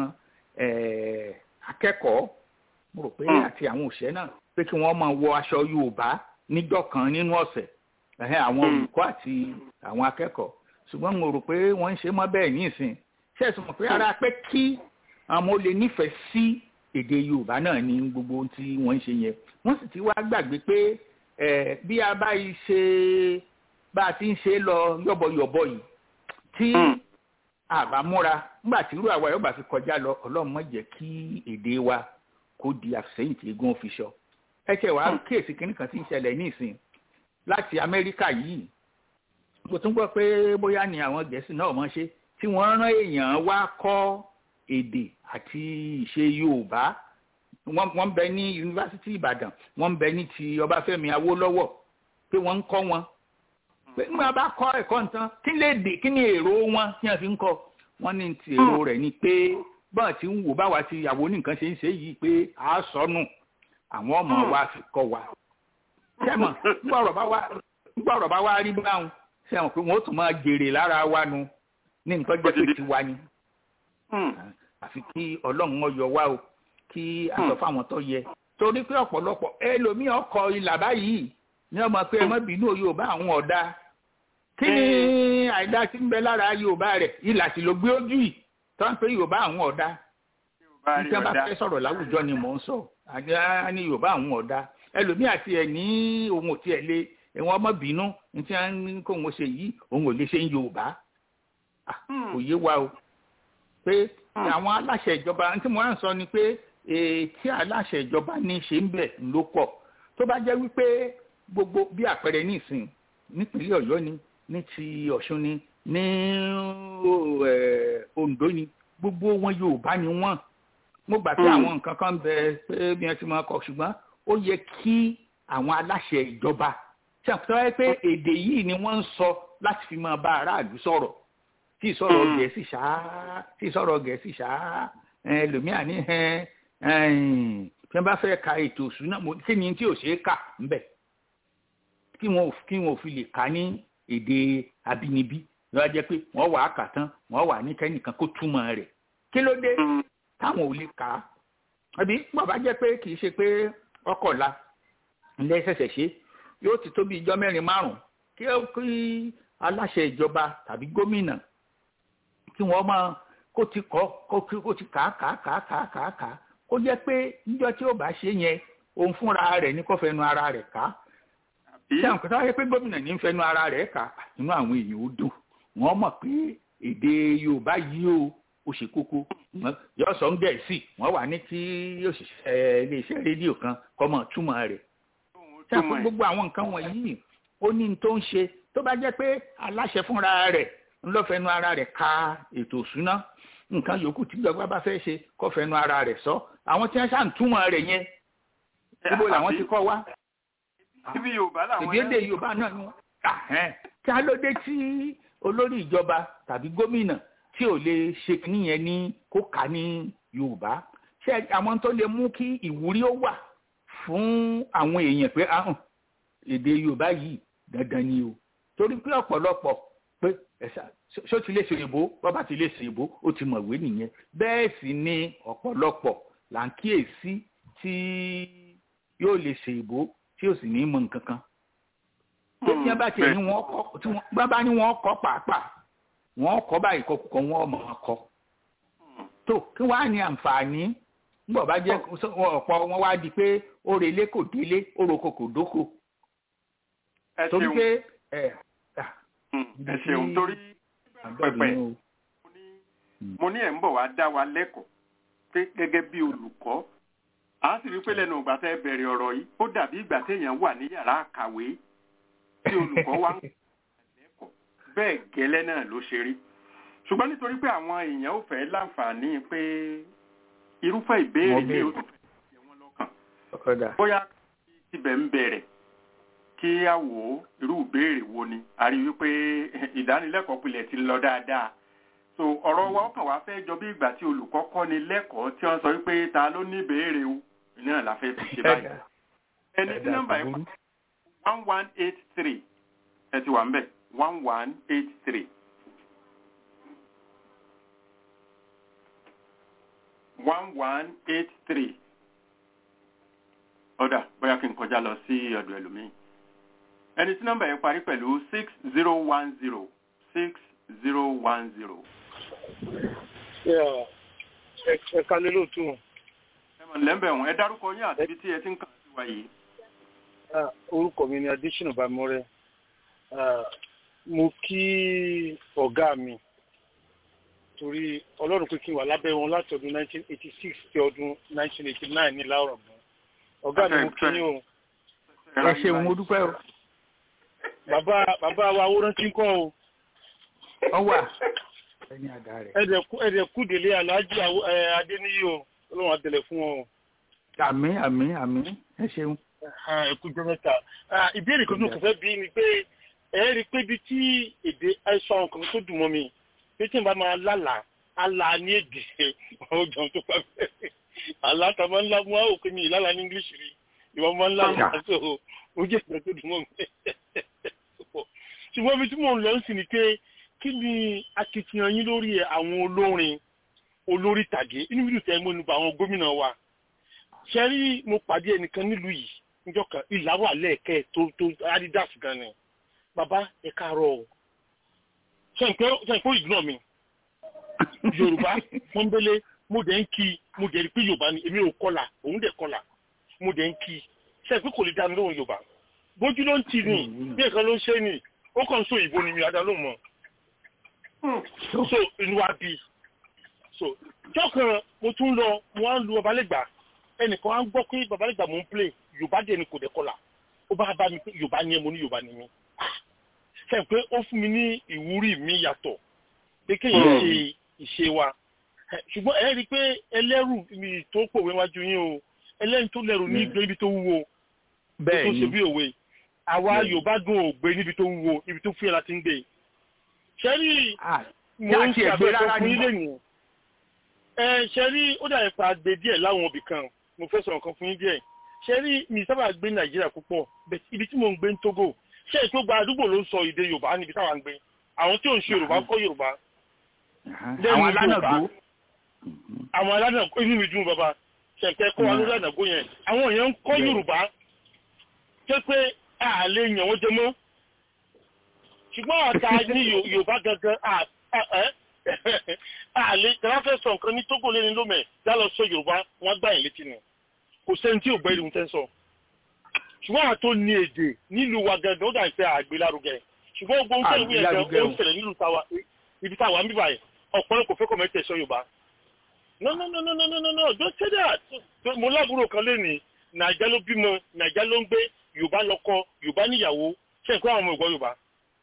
akẹ́kọ̀ọ́ mo rò pé àti àwọn òṣìṣẹ́ náà pé kí wọ́n máa wọ aṣọ Yorùbá níjọ́ kan nínú ọ̀sẹ̀ àwọn olùkọ́ àti àwọn akẹ́kọ̀ọ́ ṣùgbọ́n mo rò pé wọ́n ń ṣe mọ́ bẹ́ẹ̀ ní ìsìn ṣe é sọ pé ara pé kí àwọn olè nífẹ̀ẹ́ sí èdè Yorùbá náà ní gbogbo ohun tí wọ́n ń ṣe yẹn wọ́n sì ti wá gbàgbé pé bí a bá yìí ṣe bá a ti ń ṣe lọ yọ̀bọ̀yọ̀bọ̀ yìí tí àbámúra nígbà tí irú àwa yóò bá fi kọjá lọ ọlọ́run má jẹ́ kí èdè wa kó di àfẹ́yìn tí eégún fi sọ. ẹ ṣe wàá kíyèsí kínní kan tí ń ṣẹlẹ̀ ní ìsìn láti amẹ́ríkà yìí mo tún gbọ́ pé bóyá ni àwọn gẹ̀ẹ́sì náà mọ̀ ṣe tí wọ́n rán èèyàn wá kọ́ èdè àti ìṣe yorùbá wọ́n ń bẹ ní yunifásitì ìbàdàn wọ́n ń bẹ ní ti ọbáfẹ́mi awólọ́wọ̀ pé wọ́n ń kọ́ wọn pé nígbà bá kọ́ ẹ̀kọ́ nǹkan kí lè dè kí ni èrò wọn tí wọ́n fi ń kọ́ wọ́n ní ti èrò rẹ̀ ni pé bọ́ọ̀ tí ń wò báwa ti ìyàwó nìkan ṣe ń ṣe yìí pé à á sọnù àwọn ọmọ wa fi kọ́ wa sẹ́mọ̀ nígbà ọ̀rọ̀ bá wá rí báwọn sẹ́mọ̀ pé wọ́n ó tún máa jèrè lára wa nu ní nǹkan jẹ́ pé tiwa ni àfi kí ọlọ́run ọyọ wa o kí a sọ fáwọn tó yẹ torí pé ọ̀pọ̀lọpọ̀ ẹlòmíì ọkọ̀ ìlà báyìí ní ọmọ pé ẹ má bínú yorùbá àwọn ọ̀dà kí ni àìdá tí ń bẹ lára yorùbá rẹ̀ ìlà sì ló gbé ojú yìí tó ń pè yorùbá àwọn ọ̀dà ní tí wọ́n bá fẹ́ sọ̀rọ̀ láwùjọ ni mò ń sọ àjẹ́ ní yorùbá àwọn ọ̀dà ẹlòmíì àti ẹ̀ ní ohun ò tiẹ̀ lé ẹ̀wọ̀n ọmọ bínú ní tí wọ́n ní kó wọn ṣe yìí òun ò lè ṣe ń yorùbá kò yé wa o pé àwọn aláṣẹ ìjọba tí mo ń sọ ni pé tí aláṣẹ ìjọba ní ṣe ń bẹ̀ ló pọ̀ tó bá jẹ́ wípé gbogbo bí àpẹẹrẹ nísìn nípínlẹ̀ ọ̀yọ́ ni ní ti ọ̀ṣun ni ní ondo ni gbogbo wọn yorùbá ni wọ́n mo gbà pé àwọn nǹkan kan bẹ pé bí wọ́n ti máa kọ ṣùgbọ́n ó yẹ kí àwọn aláṣẹ ìjọba ṣàpèjọ pé èdè yìí ni wọ́n ń sọ láti fi máa bá aráàlú sọ̀rọ̀ tí ìsọ̀rọ̀ gẹ̀ẹ́sì ṣáá tí ìsọ̀rọ̀ gẹ̀ẹ́sì ṣáá ẹlòmíà ní tí wọ́n bá fẹ́ ka ètò ìṣúná kí ni tí ò ṣeé kà ńbẹ̀ kí wọn kí wọn ò fi lè kà ní èdè abínibí lọ́wọ́ jẹ́ pé wọ́n wà á kà tán wọ́n wà ní kẹ́nìkan kó túmọ̀ rẹ̀ kí ló dé táwọn ò lè kà á àbí bàbá jẹ́ pé kì í ṣe pé ọkọ̀la ńlẹ́ ṣẹ̀ṣẹ̀ ṣe yóò ti tó bí ijọ́ mẹ́rin márùn-ún kí aláṣẹ ìjọba tàbí gómìnà kí wọ́n máa kó ti kọ́ kó ti kà á kà á kà á kà á kà á kà á kó jẹ́ pé níjọ́ tí ó bá ṣe yẹn òun fúnra rẹ̀ ní kó fẹnu ara rẹ̀ kà á ṣé àwọn kòtò wáyé pé gómìnà ní fẹnu ara rẹ̀ kà á inú àwọn èèyàn ó dùn wọ́n mọ̀ pé èdè yorùbá yìí ó ó ṣe kókó yóò sọ ń gẹ̀ẹ́sì wọ́n wà ní kí òṣìṣẹ́ iléeṣẹ́ rédíò kan kọ́ mọ̀ túmọ̀ rẹ̀ ṣé àwọn gbogbo àwọn nǹkan wọ̀nyí ó ní tó ń ṣe tó bá jẹ́ pé aláṣẹ fúnra rẹ̀ ńlọ́fẹ̀ẹ́nu ara rẹ̀ ka ètò òṣùná nǹkan yòókù tí ìjọba bá fẹ́ ṣe kó fẹnu ara rẹ̀ sọ àwọn tí wọ́n ṣáà ń túmọ̀ rẹ̀ yẹn níbo làwọn ti kọ́ wá. ibi yorùbá làwọn yẹn. èdè yorùbá náà ni wọ́n. kí á ló dé tí olórí ìjọba tàbí gómìnà tí ò lè ṣe níyẹn ní kó kà ní yorùbá ṣé àwọn tó lè mú kí ìwúrí ó wà fún àwọn èèyàn pé ahùn èdè yorùbá yìí dandan ni o torí pé ọ̀pọ̀lọpọ̀ pé ẹ̀sà ṣó ti lè ṣe ìbò bọ́bá ti lè ṣe ìbò ó ti mọ̀wé nìyẹn bẹ́ẹ̀ sì ni ọ̀pọ̀lọpọ̀ là ń kíyèsí tí yóò lè ṣe ìbò tí ó sì ní mọ̀ nǹkan kan. tí wọ́n bá tiẹ̀ ní wọ́n kọ́ tí wọ́n bá ní wọ́n kọ́ pàápàá wọ́n kọ́ báyìí kọ́ kọ́ wọ́n mọ̀ ọ́ kọ́. tó kí wàá ní àǹfààní nígbà bá jẹ́ ọ̀pọ̀ wọn wá di pé ó relé kò délé ó roko kò dóko. torí pé ẹ ṣeun torí pẹpẹ mo ní ẹ̀ ń bọ̀ wá dá wa lẹ́kọ̀ọ́ pé gẹ́gẹ́ bí olùkọ́ a sì rí pé lẹ́nu ìgbà tẹ́ bẹ̀rẹ̀ ọ̀rọ̀ yìí ó dàbí ìgbà téèyàn wà ní yàrá àkàwé tí olùkọ́ wa ń lẹ́kọ̀ọ́ bẹ́ẹ̀ gẹ́lẹ́ náà ló ṣe rí ṣùgbọ́n nítorí pé àwọn èèyàn ò fẹ́ láǹfààní pé irúfẹ́ ìbéèrè yìí ó tún fẹ́ jẹ wọ́n lọ́kàn bóyá ibẹ̀ ń bẹ̀rẹ̀ kí a wò ó irú ìbéèrè wo ni a rí wípé ìdánilẹ́kọ̀ọ́ pilẹ̀ ti lọ dáadáa so ọ̀rọ̀ wa ọkàn wa fẹ́ jọ bí ìgbà tí olùkọ́ kọ́ ni lẹ́kọ̀ọ́ tí wọ́n sọ wípé ta ló ní ìbéèrè o náà la fẹ́ fi ṣe báyìí ẹni tí nọ́mbà yẹn one one eight three ẹ ti wà ń bẹ̀ one one eight three. one one eight three ọ̀dà bóyá kí n kọjá lọ sí ọ̀dọ̀ ẹlòmíì ẹni tí nọ́mbà yẹn parí pẹ̀lú six zero one zero six zero one zero. ẹ ká lé lóòtú. ẹ mọ̀ lẹ́mbẹ̀ wọn ẹ dárúkọ yín àti ibi tí ẹ ti ń kàn sí wa yìí. orúkọ mi ni adésínà bámọ́rẹ́ mo kí ọ̀gá mi torí ọlọ́run pé kí n wà lábẹ́ wọn láti ọdún 1986 sí ọdún 1989 ní láwùrọ̀ mọ́ ọ̀gá mi mo kí yín o. ẹ ṣeun mo dúpẹ́ o. bàbá bàbá wa owó rántí ń kọ́ o. ọ wà. ẹni àdá rẹ̀. ẹ̀dẹ̀kú délé aláàjì adéníyí o ọlọ́run àtẹlẹ̀ fún wọn o. àmì àmì àmì ẹ ṣeun. ẹ̀kú jọ mẹ́ta ìbéèrè kan tó kò fẹ́ bí ni pé ẹ rí i pé bí tí èdè àìsàn àwọn kan tó dùn mọ́ mi pé tí n bá máa lálàá àlá ní èdè ọjọ́ tó pa fẹ́ àlá tá a máa ń lá mú àwọn òkè mi ìlàlá ní english rí ìwọ máa ń lá mú àti ó jẹ́ ìgbà tó dùn mọ́ mi. ṣùgbọ́n ibi tí mò ń lọ sí ni pé kí ni akitiyan yín lórí àwọn olórin olórí tàgé inú fídíò tẹ́ mọ́ nípa àwọn gómìnà wa ṣe rí mo pàdé ẹnìkan nílùú yìí níjọ́ kan ìlà wà lẹ́ẹ̀kẹ́ tó tó adidas gan ni bàbá ẹ káàárọ̀ o ṣe ń pẹ́ ìgbọ́n mi yorùbá pọ́nbélé mo dẹ̀ ń kí mo dẹ̀ rí pé yorùbá ni èmi ò kọlà òun dẹ̀ kọlà mo dẹ̀ ń kí ṣe pé kò lè dá mi lóhùn yorùbá bójú ló ń tì ní bí nǹkan ló ń ṣe ni ó kàn ń so ìbò ni mi àdá ló mọ̀ so inú wa bí so jọ́kan mo tún lọ mo wá ń lu babalẹ́gbà ẹnìkan á ń gbọ́ pé babalẹ́gbà mo ń play yorùbá dẹ̀ ni kò dẹ̀ kọlà ó bá bá mi pé yorùbá ni ẹ mo ní yorùbá ni mi ṣe pé ó fún mi ní ìwúrí mi yàtọ̀ pé kéèyàn ṣe ìṣe wa ṣùgbọ́n ẹ rí i pé ẹlẹ́rù mi tó pòwe wájú yín o ẹlẹ́rù tó lẹ́rù ní gbé ibi tó wúwo bẹ́ẹ̀ tó ṣe bí òwe àwa yorùbá dùn ò gbé níbi tó wúwo ibi tó fúyẹ́ láti ń gbé ṣẹ́rí mo ń ṣàbẹ̀wò fún yín lẹ́nu ẹ ṣẹ́rí ó dà nípa gbé díẹ̀ láwọn ibì kan mo fẹ́ sọ̀rọ̀ kan fún yín díẹ̀ ṣẹ́rí mi sábà gbé nàìjíríà púpọ̀ ibi tí mo ń gbé ń tógò ṣé ètò gba àdúgbò ló ń sọ èdè yorùbá níbi táwa ń gbé àwọn tí ò ń ṣe yorùbá kọ́ yorùbá àwọn alánàgbó àwọn alánàgbó inú mi dùn bàbá ṣẹ̀ǹkẹ́ kó wa lórí ànàgbó yẹn àwọn èèyàn ń kọ́ yorùbá tó pé a lè yàn wọ́n jẹ mọ́ ṣùgbọ́n àta ní yorùbá gangan a lè tẹ́lá fẹ́ sọ nǹkan ní tógò lẹ́ni lómẹ̀ já lọ sọ yorùbá wọ́n gbà yín létí ni kò sẹ́ni tí ò gbẹ́ ìlú tẹ́ sọ ṣùgbọ́n àtó ní èdè nílùú wa gangan ó dà ń fẹ́ àgbélárugẹ ṣùgbọ́n gbogbo ohun tẹ́lẹ̀ wíyẹn gan ó ń ṣẹlẹ̀ nílùú táwa ibi táwa ń bíbà yẹn ọ̀pọ̀lọpọ̀ kò fẹ́ kọ́ mẹ́tẹ̀ sọ yorùbá no no no no no no no don't say that mo lábúrò kan lé ní nàìjà ló bímọ nàìjà ló ń gbé yorùbá lọ́kọ yorùbá níyàwó ṣe nǹkan àwọn ọmọ ìgbọ́ yorùbá.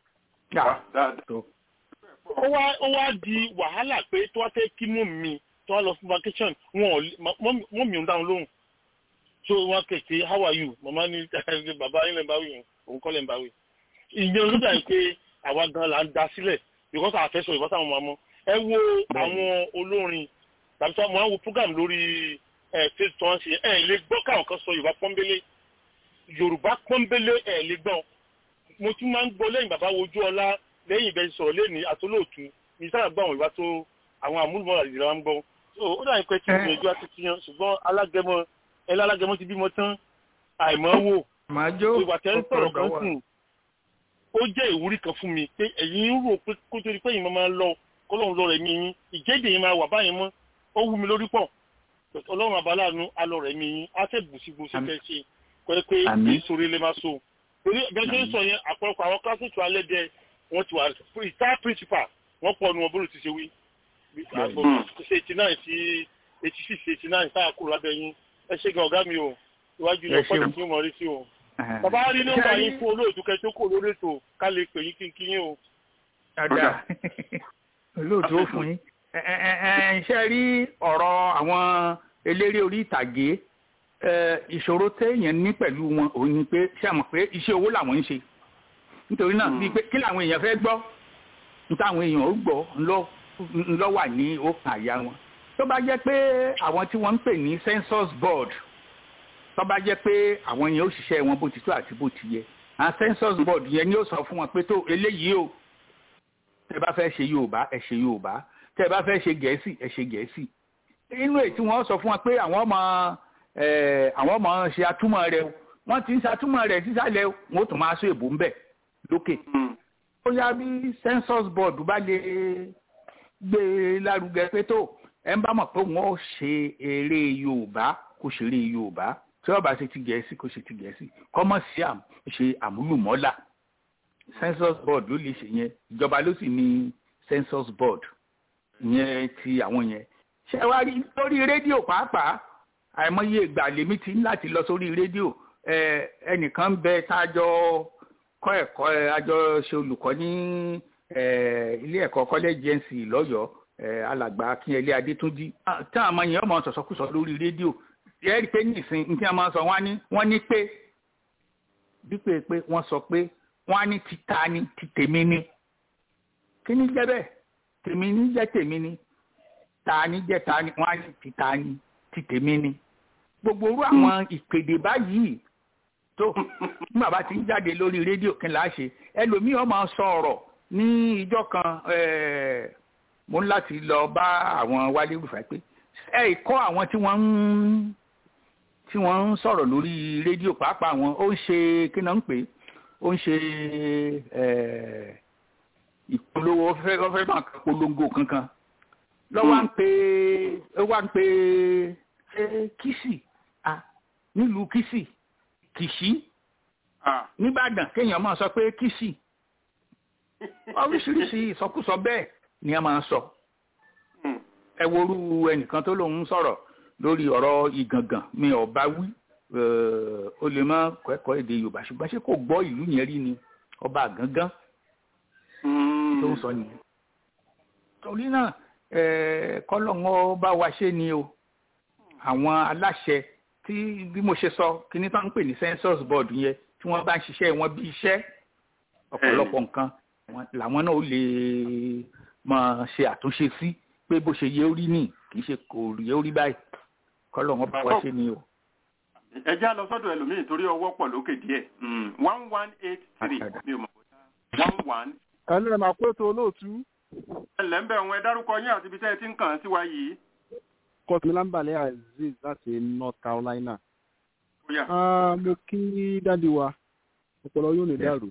ó wá ó wá di wàhálà pé tó wá fẹ́ kí mú mi tó wá lọ fún vacation wọn ò mi ò dáhùn lóhùn so wọn kẹ̀kẹ́ how are you mama ní bàbá yín lè bá wí òun kọ́ lè bá wí. ìyẹn ló dà pé àwa gan la ń da sílẹ̀ because àfẹ́sọ̀ ìbátan àwọn ọmọ ẹ wo àwọn olórin tàbí tí wọ́n wo program lórí ẹ̀ face tó ń ṣe ẹ̀ lè gbọ́ káwọn kan sọ yorùbá pọ́nbélé yorùbá pọ́nbélé ẹ̀ lè gbọ́ mo tún máa ń gbọ́ lẹ́yìn bàbá wojú ọlá lẹ́yìn ìbẹ̀rẹ̀ sọ̀rọ̀ lẹ́ni àtolóòtú ní sábà gbọ́ àwọn ìwà tó àwọn àmúlùmọ́ra ìdílé wa ń gbọ́ ó dà ní pé tí mo ìjọ àti tiyan ṣùgbọ́n alágẹmọ ẹlẹ́ alágẹmọ ti bímọ tán àìmọ́ wò ìwà tẹ́ ń sọ̀rọ̀ kan sùn ó jẹ́ ìwúrí kan fún mi pé ẹ̀yin ń rò pé kó tó di pé ìmọ̀ máa ń lọ kọ́lọ́run lọ rẹ̀ mi yín ìjẹ́dẹ̀ yín máa wà báyìí mọ́ ó wú mi lórí pọ̀ ọlọ́run àbáláàánú alọ rẹ̀ mi yín á fẹ́ bùsígbùsí fẹ́ ṣe pé pé ìṣòro ilé máa so torí bẹ́ẹ̀ ṣe ń sọ yẹn àpọ̀lọpọ̀ àwọn kílásìtì alẹ́ dẹ wọ́n ti wà ìta principal wọ́n pọ̀ nu wọn bó ti ṣe wí ṣe eighty nine sí eighty six eighty nine sáà kúrò lábẹ́ yín ẹ ṣe gan ọ̀gá mi o iwájú ilé ọ̀pọ̀ tí mo rí sí o bàbá rí nọ́mbà yín fún olóòtú kẹtó kò lórí ètò ká lè pè yín kínkín yín o. dáadáa olóòtú ó fún yín ṣe rí ọ̀rọ̀ àwọn eléré orí ìtàgé ìṣòro téèyàn ní pẹ̀lú wọn òun ni pé ṣé àmọ̀ pé iṣẹ́ owó làwọn ń ṣe nítorí náà bíi pé kí làwọn èèyàn fẹ́ gbọ́ nítawọn èèyàn ó gbọ́ ńlọ wà ní òkàn àyà wọn tó bá jẹ́ pé àwọn tí wọ́n ń pè ní census board tó bá jẹ́ pé àwọn yẹn ó ṣiṣẹ́ wọn bó ti tó àti bó ti yẹ àwọn census board yẹn ni ó sọ fún wọn pé tó eléyìí o tẹ́ bá fẹ́ ṣe Yorùbá ẹ ṣe Yorùbá tẹ́ bá fẹ́ ṣe Gẹ̀ẹ́sì ẹ ṣe Gẹ̀ẹ́sì inú èyí tí wọ́n sọ fún wọn pé àwọn ọmọ àwọn ọmọ ṣe atúmọ̀ rẹ̀ wọ́n ti ń ṣàtúmọ̀ rẹ̀ sísàlẹ̀ wọn ó tún máa sọ èbó ń bẹ̀ lókè ó yá bí census board bá lè gbé lárugẹ pé tó ẹ ń bá mọ̀ pé wọ́n ó ṣe eré Yorùbá kó ṣe eré Yorùbá tí wọ́n bá ṣe ti Gẹ̀ẹ́sì kó ṣe ti Gẹ̀ẹ́sì kọ́mọ̀ sí ṣe àmúlùmọ́là census board ló lè ṣe yẹn ìjọba ló sì ní census board yẹn ti àwọn yẹn ṣé wàá rí lórí rédíò pàápàá àìmọye ìgbà lèmi ti ń láti lọ sórí rédíò ẹnìkan bẹ tá a jọ kọ́ ẹ̀kọ́ àjọ ṣe olùkọ́ ní ilé ẹ̀kọ́ college jẹ́ǹsì lọ́yọ̀ọ́ alàgbà akínyẹlé adétúnjì tí àwọn ọmọ yẹn ọmọ sọ̀sọ́kùsọ lórí rédíò ẹ rí i pé nísìn ní tí wọ́n máa sọ wọ́n ní wọ́n ní pé dípò pé wọ́n sọ pé wọ́n á ní ti ta ni ti tèmi ni kí ni jẹ́ bẹ́ẹ̀ tèmi ni jẹ́ tèmi ni ta ni jẹ́ ta ni wọ́n á ní ti ta ni ti tèmi ni gbogbo orú àwọn ìpèdè báyìí tó ní bàbá ti ń jáde lórí rédíò kí n là á ṣe ẹlòmíì ọmọ sọ ọ̀rọ̀ ní ìjọ kan mo ń láti lọ bá àwọn wálé rúfà pé ẹ kọ́ àwọn tí wọ́n ń tí wọ́n ń sọ̀rọ̀ lórí rédíò pàápàá wọn ó ń ṣe kí náà ń pè ó ń ṣe ìpolówó wọ́n fẹ́ máa polongo kankan lọ́wọ́ ń pè ó wá ń pè ṣe kìsì nílùú kìsì kìsì nìbàdàn kéèyàn máa sọ pé kìsì oríṣiríṣi ìsọkúsọ bẹ́ẹ̀ ni a máa sọ ẹ worú ẹnìkan tó lòun sọ̀rọ̀ lórí ọ̀rọ̀ ìgàngàn mi ò bá wí ó lè má kẹ́kọ̀ọ́ èdè yorùbá ṣùgbọ́n ṣé kò gbọ́ ìlú yẹn rí ni ọba gangan tó ń sọ nìyẹn torí náà kọ́lọ́ngọ́ bá wa ṣe ni o àwọn aláṣẹ tí bí mo ṣe sọ kíní tó ń pè ní census board yẹn tí wọ́n bá ń ṣiṣẹ́ wọn bí iṣẹ́ ọ̀pọ̀lọpọ̀ nǹkan làwọn náà ó lè máa ṣe àtúnṣe sí pé bó ṣe yẹ orí nì kì í ṣe kò yẹ orí báyìí kọ́lọ̀ wọn bá wá ṣe ni o. ẹ já lọ sọ́dọ̀ ẹlòmíì torí ọwọ́ pọ̀ lókè díẹ̀ one one eight three mi ò mọ̀ one one. ẹnu ẹ̀ máa pé tó olóòtú. ẹ ǹlẹ́ ń bẹ̀ wọn ẹ dárúkọ yín àti ibi tẹ́ ẹ ti ń kàn án sí wa yìí. kọtùmílámbàlẹ̀ azeez láti north carolina. mo kí dáàdi wa ọpọlọ yóò ní dàrú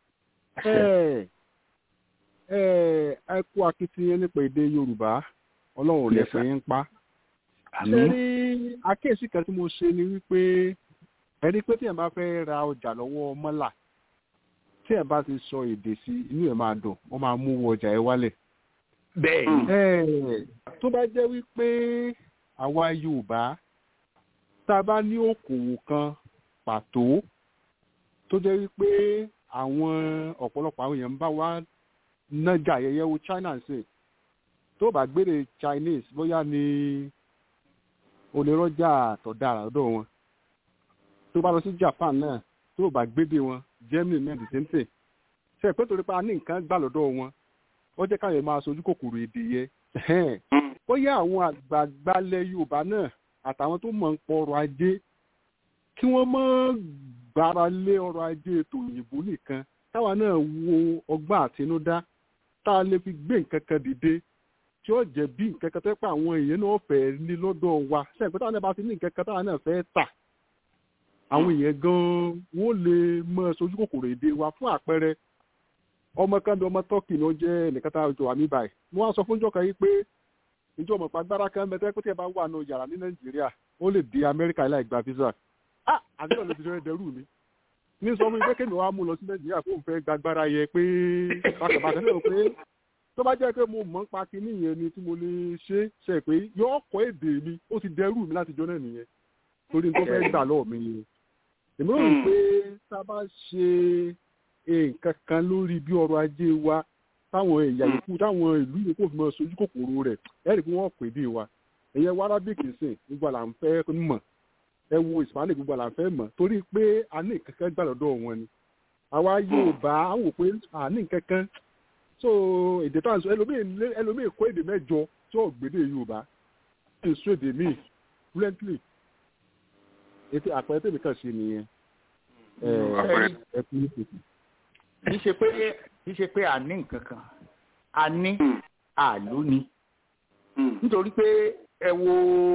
ẹ kú akitiyan nípa èdè yorùbá ọlọ́run lè fẹ́ ń pa. ṣé rí àkíyèsí kan tí mo ṣe ni wípé ẹni pé tí ẹ bá fẹ́ ra ọjà lọ́wọ́ mọ́là tí ẹ bá ti sọ èdè sí inú ẹ máa dùn wọ́n máa mú ọjà ẹ wálẹ̀. bẹ́ẹ̀ tó bá jẹ́ wípé àwa yorùbá tá a bá ní òkòwò kan pàtó tó jẹ́ wípé àwọn ọ̀pọ̀lọpọ̀ àwọn èèyàn ń bá wa nájà ayẹyẹ wo china ṣe tó bá gbére chinese bóyá ni onírọ́jà àtọ̀dá àràdọ̀ wọn tó bá lọ sí japan náà tó bá gbédè wọn germany náà the same thing ṣe pé torí pé a ní nǹkan gbà lọ́dọ̀ wọn ó jẹ́ káyọ̀ máa sojú kòkòrò èdè yẹn bóyá àwọn àgbààgbà ilẹ̀ yorùbá náà àtàwọn tó mọ̀ ń pọ̀ ọrọ̀ ajé kí wọ́n mọ́ gbára lé ọrọ̀ ajé ètò òyìnbó nìkan táwa náà wo ọgbọ́n àtinúdá tá a lè fi gbé nǹkan kan dìde tí ó jẹ́ bí nǹkan kan tó pa àwọn èèyàn náà fẹ́ ní lọ́dọ̀ wa sẹ́yìn pé táwọn náà bá ti ní nǹkan kan táwa náà fẹ́ tà àwọn èèyàn gan-an wọ́n lè mọ sojú kòkòrò èdè wa fún àpẹẹrẹ ọmọ kan bí ọmọ tọ́kì ni ó jẹ́ nìkan tá a jọ àmì báyìí mo wá sọ fún jọ́ka yìí pé ìjọ ọmọ pàgbára kan bẹ tẹ́ pé tí ẹ bá wà nù yàrá ní nàìjíríà ó lè di amẹ́ríkà láì gba visa ah àbí ọ̀nà ìdíjọ́ ẹ̀dẹ́rù mi ní sọ fún mi pé kémi wàá mú lọ sí nàìjíríà kó n fẹ́ gbàgbára yẹ pé bàtàbàtà náà pé tó bá jẹ́ pé mo mọ̀ ń pa kinní yẹn ni tí mo lè ṣe ṣe pé yọ ọkọ̀ èdè mi ó ti dẹrù mi láti jọ náà nìyẹn torí tó fẹ́ gbà lọ́ọ̀ mi ni èmi rò pé tá a bá ṣe nǹkan kan lórí bí ọrọ̀ ajé wa táwọn ẹ̀yà yòókù táwọn ìlú yòókù fi mọ sojú kòkòrò rẹ̀ ẹ̀rì pé wọ́n pè dé wa ẹ̀yẹ wa arabic sìn gbogbo àlà ń fẹ́ mọ̀ ẹ wo hispanic gbogbo àlà ń fẹ́ mọ̀ torí pé a ní nǹkan kan gbà lọ́dọ̀ wọn ni àwa yorùbá á wò pé a ní nǹkan kan so èdè tó à ń sọ ẹlòmíì kó èdè mẹ́jọ tí ò gbédè yorùbá kí n sọ èdè míì fluently ètò àpẹẹrẹ tèmi kàn ṣe nìyẹn ẹ ẹ kú ní kùkù kì í ṣe pé kì í ṣe pé a ní nǹkan kan a ní àló ni nítorí pé ẹ wo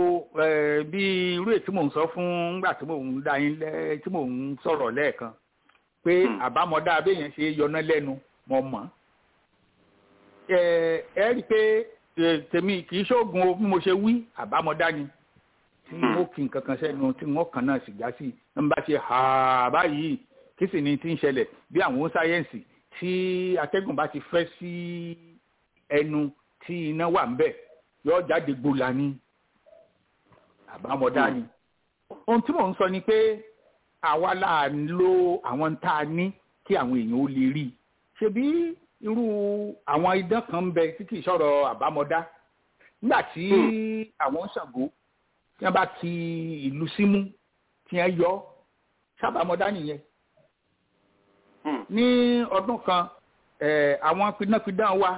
bí irú èyí tí mò ń sọ fún nígbà tí mò ń dá yín lẹ tí mò ń sọ̀rọ̀ lẹ́ẹ̀kan pé àbámọ̀dá abéèyàn ṣe yọná lẹ́nu mọ̀ mọ́ ẹ rí i pé tèmi kì í ṣoògùn o bí mo ṣe wí àbámọ̀dá ni tí wọ́n kì í kankan sẹ́nu tí wọ́n kàn náà sì já sí ń bá ṣe hà báyìí kí sì ni ti ń ṣẹlẹ̀ bí àwọn sáyẹ́ǹsì tí atẹ́gùn bá ti fẹ́ sí ẹnu tí iná wà ń bẹ̀ yóò jáde gbola ní àbámọ̀dá ni. ohun tí mò ń sọ ni pé àwa là ń lo àwọn tá a ní kí àwọn èèyàn ó lè rí i ṣebí irú àwọn idán kan ń bẹ tí kì í sọ̀rọ̀ àbámọ́dá nígbà tí àwọn ṣàngó tí wọ́n bá ti ìlú símú tí wọ́n yọ sábàmọ́dá nìyẹn ní ọdún kan àwọn pidánpidán wa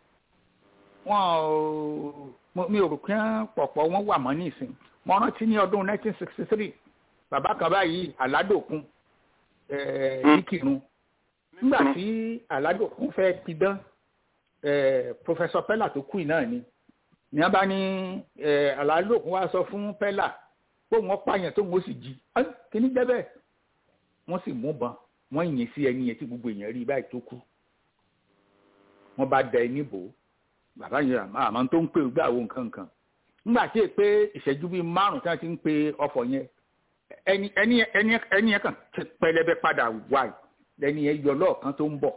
wọn mi ò rò pé pọ̀pọ̀ wọn wà mọ́ nísìn mo rántí ní ọdún 1963 bàbá kan báyìí aládòkun níkìrun nígbà tí aládòkun fẹ́ pidán professor pella tó kù náà ni ní wọ́n bá ní aládòkun wá sọ fún pella pé wọ́n pààyàn tó wọ́n sì jí kí ní jẹ́ bẹ́ẹ̀ wọ́n sì mú bọn wọ́n yìn sí ẹni yẹn tí gbogbo èèyàn rí báyìí tó kú wọ́n bá da ẹni bò ó bàbá yẹn àmọ́ tó ń pè gbà wo nǹkan nǹkan nígbà tí èpè ìṣẹ́jú bíi márùn tí wọ́n ti ń pe ọ̀fọ̀ yẹn ẹni ẹni ẹni ẹni yẹn kàn pẹlẹbẹ padà wá lẹni yẹn yọ lọ́ọ̀kan tó ń bọ̀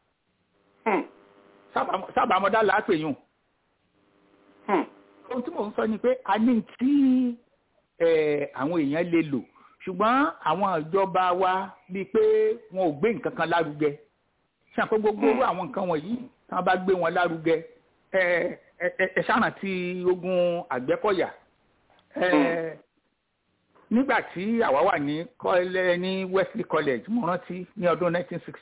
sábàmọ́dá làápè yùn ohun tí mò ń sọ ni pé a ní tí àwọn èèyàn lè lò ṣùgbọ́n àwọn ìjọba wa bíi pé wọn ò gbé nǹkan kan lárugẹ ṣàpé gbogbo àwọn nǹkan wọ̀nyí tí wọ́n bá gbé wọn lárugẹ ẹ ẹ ṣáà tí ogun àgbẹ̀kọ̀yà nígbà tí àwa wà ní kọ́lẹ́ ní Wesley College mo rántí ní ọdún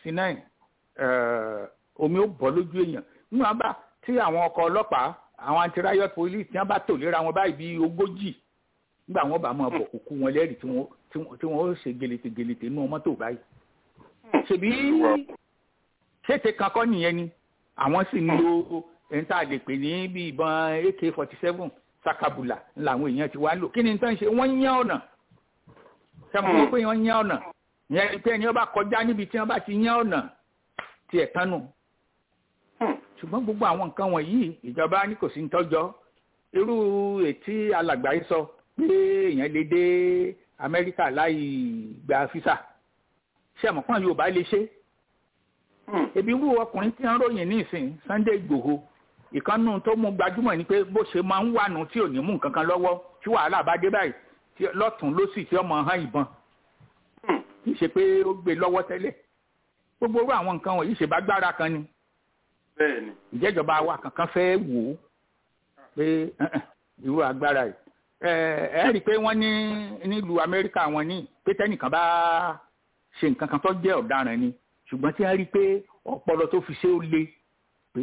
1969 omi ó bọ́ lójú èèyàn nínú àbá tí àwọn ọkọ̀ ọlọ́pàá àwọn anti-riot police tí wọ́n bá tò léra wọn báyìí bíi ogójì nígbà wọn bá máa bọ̀ kúkú wọn lẹ́rìí tí wọ́n tí wọ́n ó ṣe gelete gelete nínú mọ́tò báyìí. ṣèbí ṣètè kankan nìyẹn ni àwọn sì ń lo ẹni tá a lè pè ní bí ìbọn ak forty seven sakabula làwọn èèyàn ti wá lò kí ni tán ṣe wọ́n yán ọ̀nà sẹ́mu pé wọ́n yán ọ̀nà ìyẹn ni pé ẹni wọ́n bá kọjá níbi tí wọ́n bá ti yán ọ̀nà tiẹ̀ tán nù. ṣùgbọ́n gbogbo àwọn nǹkan wọ̀nyí ìjọba ní kò sí ń tọ́jọ́ irú ètí alàgbà yìí sọ pé èèyàn lè dé amẹ́ríkà láì gba físà ṣé àmọ́ pọ́n yorùbá lè ṣe. ebi wú ọkùnrin tí wọ́n ròyìn ní ìsìn Sunday Igboho ìkànnù tó mú gbajúmọ̀ ni pé bó ṣe máa ń wànú tí ò ní mú nǹkan kan lọ́wọ́ tí wàhálà bá dé báyìí lọ́tún lósì tí ọmọ hàn ìbọn kì í ṣe pé ó gbé lọ́wọ́ tẹ́lẹ̀ gbogbo orú àwọn nǹkan wọ̀nyí ṣe bá gbára kan ni ìjẹ́jọba wa kankan fẹ́ wò ó pé irú agbára yìí ẹ rí i pé wọ́n ní nílùú amẹ́ríkà wọn ní pé tẹ́nìkan bá ṣe nǹkan kan tó jẹ́ ọ̀daràn ni ṣùgbọ́n tí wọ́n rí i pé ọpọlọ tó fi ṣe ó le pé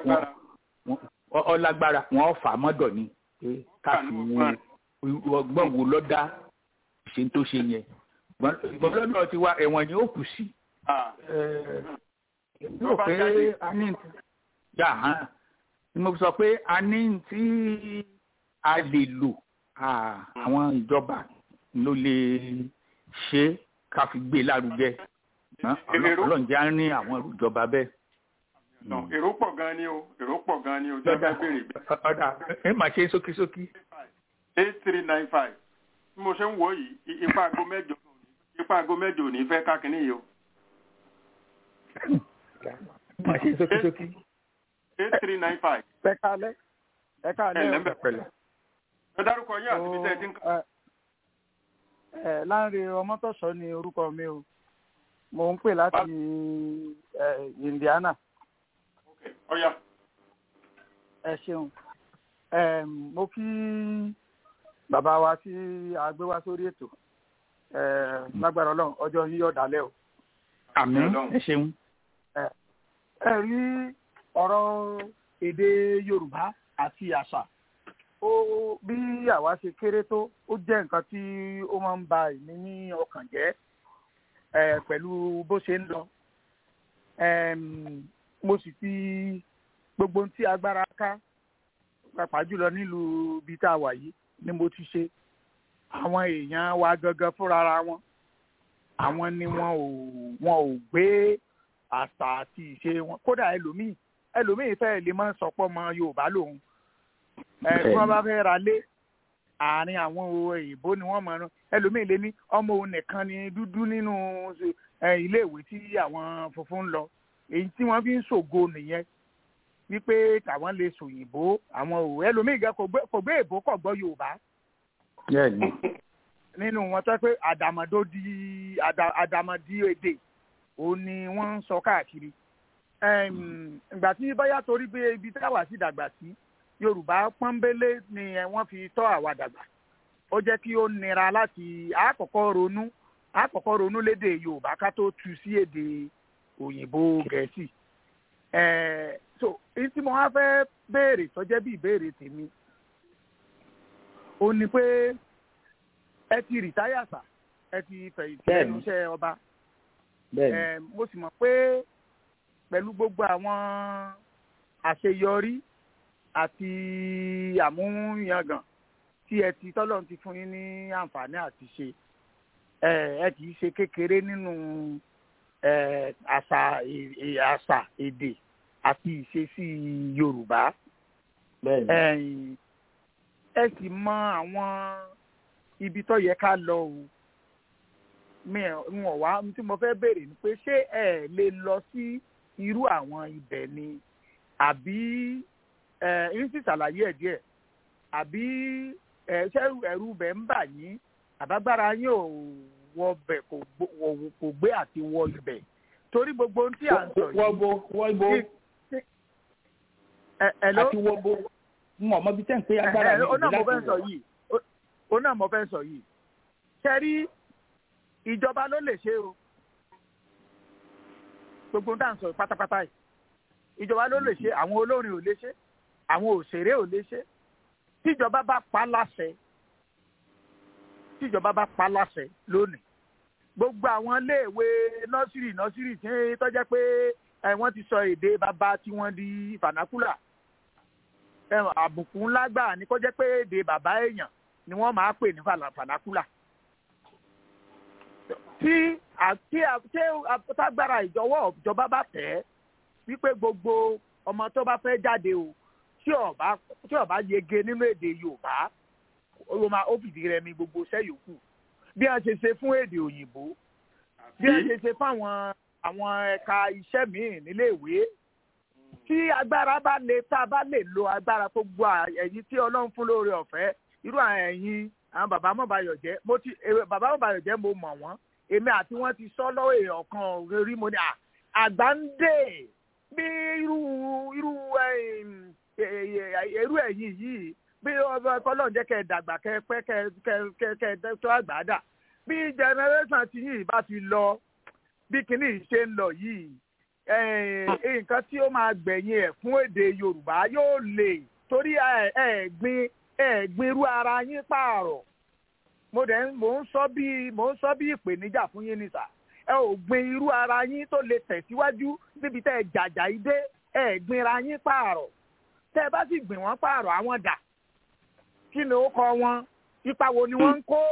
ọlágbára wọn fà mọ́dọ̀ ni pé káfí wo ọgbọ́n wo lọ́dá ṣe tó ṣe yẹn ìgbọ́n lọ́dọ̀ ti wá ẹ̀wọ̀n ni ó kù sí. yóò pé a ní yà hàn ni mo sọ pé a ní tí a lè lò àwọn ìjọba ló lè ṣe ká fi gbé lárugẹ ọlọ́run jẹ́ á ní àwọn ìjọba bẹ́ẹ̀. èrò pọ̀ gan ni o èrò pọ̀ gan ni o jẹ́ bá béèrè. ọ̀dà ẹ máa ṣe sókísókí. eight three nine five bí mo ṣe ń wò yìí ipa aago mẹ́jọ ipa aago mẹ́jọ ò ní fẹ́ káàkiri yìí o. máa ṣe sókísókí. eight three nine five. ẹ káalẹ́ ẹ káalẹ́ ẹ lẹ́mbẹ̀ pẹ̀lẹ́. ẹ dárúkọ yín àti bíi tẹ́ẹ̀tì nǹkan. ẹ Lánre Ọmọ́tọ̀sọ́ ni orúkọ mi o mo ń pè láti Indiana. ọ̀ya. ẹ ṣeun mo kí bàbá wa tí a gbé wá sórí ètò lágbára Ọlọ́run ọjọ́ yín yóò dálẹ̀ o. àmín ẹ ṣeun. ẹ rí ọ̀rọ̀ èdè Yorùbá àti àṣà ó bí àwa ṣe kéré tó ó jẹ́ nǹkan tí ó máa ń ba èmi ní ọkàn jẹ́ pẹ̀lú bó ṣe ń lọ mo sì fi gbogbo tí agbára ká pàápàá jùlọ nílùú ibi tá a wà yìí ni mo ti ṣe àwọn èèyàn wa gangan fúnra wọn àwọn ni wọn ò wọn ò gbé àṣà àti ìṣe wọn kódà ẹlòmíì ẹlòmíì fẹ́ẹ́ lè máa sọpọ́ mọ Yorùbá lòun ẹ tí wọ́n bá fẹ́ ra lé àárín àwọn òyìnbó ni wọ́n mọ̀ ọ́n ẹlòmíì lé ní ọmọ òun nìkan ni dúdú nínú iléèwé tí àwọn funfun ń lọ èyí tí wọ́n fi ń ṣògo nìyẹn wípé tàwọn lè sòyìnbó àwọn òwe ẹlòmíì gan kò gbé èbó kò gbọ́ Yorùbá nínú wọn tó pé àdàmọ̀dó di àdàmọ̀dí èdè òun ni wọ́n ń sọ káàkiri ìgbà tí bóyá torí pé ibi táwa sì dàgbà sí yorùbá pọ́nbélé ni wọ́n fi tọ́ àwa dàgbà ó jẹ́ kí ó nira láti àkọ́kọ́ ronú àkọ́kọ́ ronú lédè yorùbá ká tó tu sí èdè òyìnbó gẹ̀ẹ́sì so èyí tí mo wá fẹ́ béèrè tó jẹ́ bí ìbéèrè tèmi ó ní pé ẹ ti rìtáyà sà ẹ ti fẹ̀yìntì ẹnu iṣẹ́ ọba mo sì mọ̀ pé pẹ̀lú gbogbo àwọn àṣeyọrí àti àmúyangàn tí ẹ ti tọ́lọ́run ti fún yín ní àǹfààní àti ṣe ẹ kì í ṣe kékeré nínú àṣà àṣà èdè àti ìṣesí yorùbá ẹ sì mọ àwọn ibi tó yẹ ká lọ o mi ò wá tí mo fẹ́ béèrè ni pé ṣé ẹ lè lọ sí irú àwọn ibẹ̀ ni àbí ẹ ń sì ṣàlàyé ẹ̀ díẹ̀ àbí ẹ ṣé ẹ̀rù bẹ̀ ń bà yín àbágbára yín ò wọ bẹ̀ kò gbé àti wọ ibẹ̀ torí gbogbo ohun tí à ń sọ yìí. wọ́bo wọ́bo àti wọ́bo n ò mọ bí tẹ́ ń pé agbára mi ó náà mo fẹ́ sọ yìí ó náà mo fẹ́ sọ yìí ṣe rí ìjọba ló lè ṣe o gbogbo tá à ń sọ pátápátá yìí ìjọba ló lè ṣe àwọn olórin ò lè ṣe àwọn òṣèré ò lè ṣe tíjọba bá pa láṣẹ tíjọba bá pa láṣẹ lónìí gbogbo àwọn iléèwé nọ́sírì nọ́sírì tí tọ́jẹ́ pé wọ́n ti sọ èdè bàbá tí wọ́n di fanakula àbùkù ńlá gbà ní kó jẹ́ pé èdè bàbá èèyàn ni wọ́n máa pè ní fanakula tí àti àtàgbára ìjọwọ́ ìjọba bá tẹ̀ wípé gbogbo ọmọ tó bá fẹ́ jáde o tí ọba tí ọba yege nínú èdè yorùbá ó máa ó fìdí rẹmi gbogbo iṣẹ́ yòókù bí a ṣe ṣe fún èdè òyìnbó bí a ṣe ṣe fún àwọn àwọn ẹ̀ka iṣẹ́ míì níléèwé tí agbára bá lè tá a bá lè lo agbára tó gbọ́ ẹ̀yin tí ọlọ́run fún lóore ọ̀fẹ́ irú àwọn ẹ̀yin àwọn bàbá mọ̀báyọ̀jẹ́ mo ti bàbá mọ̀báyọ̀jẹ́ mo mọ̀ wọ́n èmi àti wọn ti sọ lọ́wọ́ èèyàn kan rí mo ní àgbà ń dè bí irú irú irú ẹ̀yìn yìí bí ọlọ́run jẹ́ kẹ́ ẹ dàgbà kẹ́ ẹ pẹ́ kẹ́ ẹ kẹ́ ẹ tó àgbà dà bí generation ti yìí bá ti lọ bí kinní ṣe ń lọ yìí nǹkan tí ó máa gbẹ̀yìn ẹ̀ fún èdè yorùbá yóò lè torí ẹ̀ẹ́gbin ẹ̀ẹ́gbin irú ara yín pààrọ̀ mo dẹ̀ mò ń sọ bí mò ń sọ bí ìpèníjà fún yín ni sà ẹ ò gbin irú ara yín tó lè tẹ̀síwájú níbi tẹ́ ẹ jàjà yìí dé ẹ gbin ara yín pààrọ̀ tẹ́ ẹ bá sì gbìn wọ́n pààrọ̀ àwọn dà kí ni ó kọ wọn ipa wo ni wọ́n ń kó.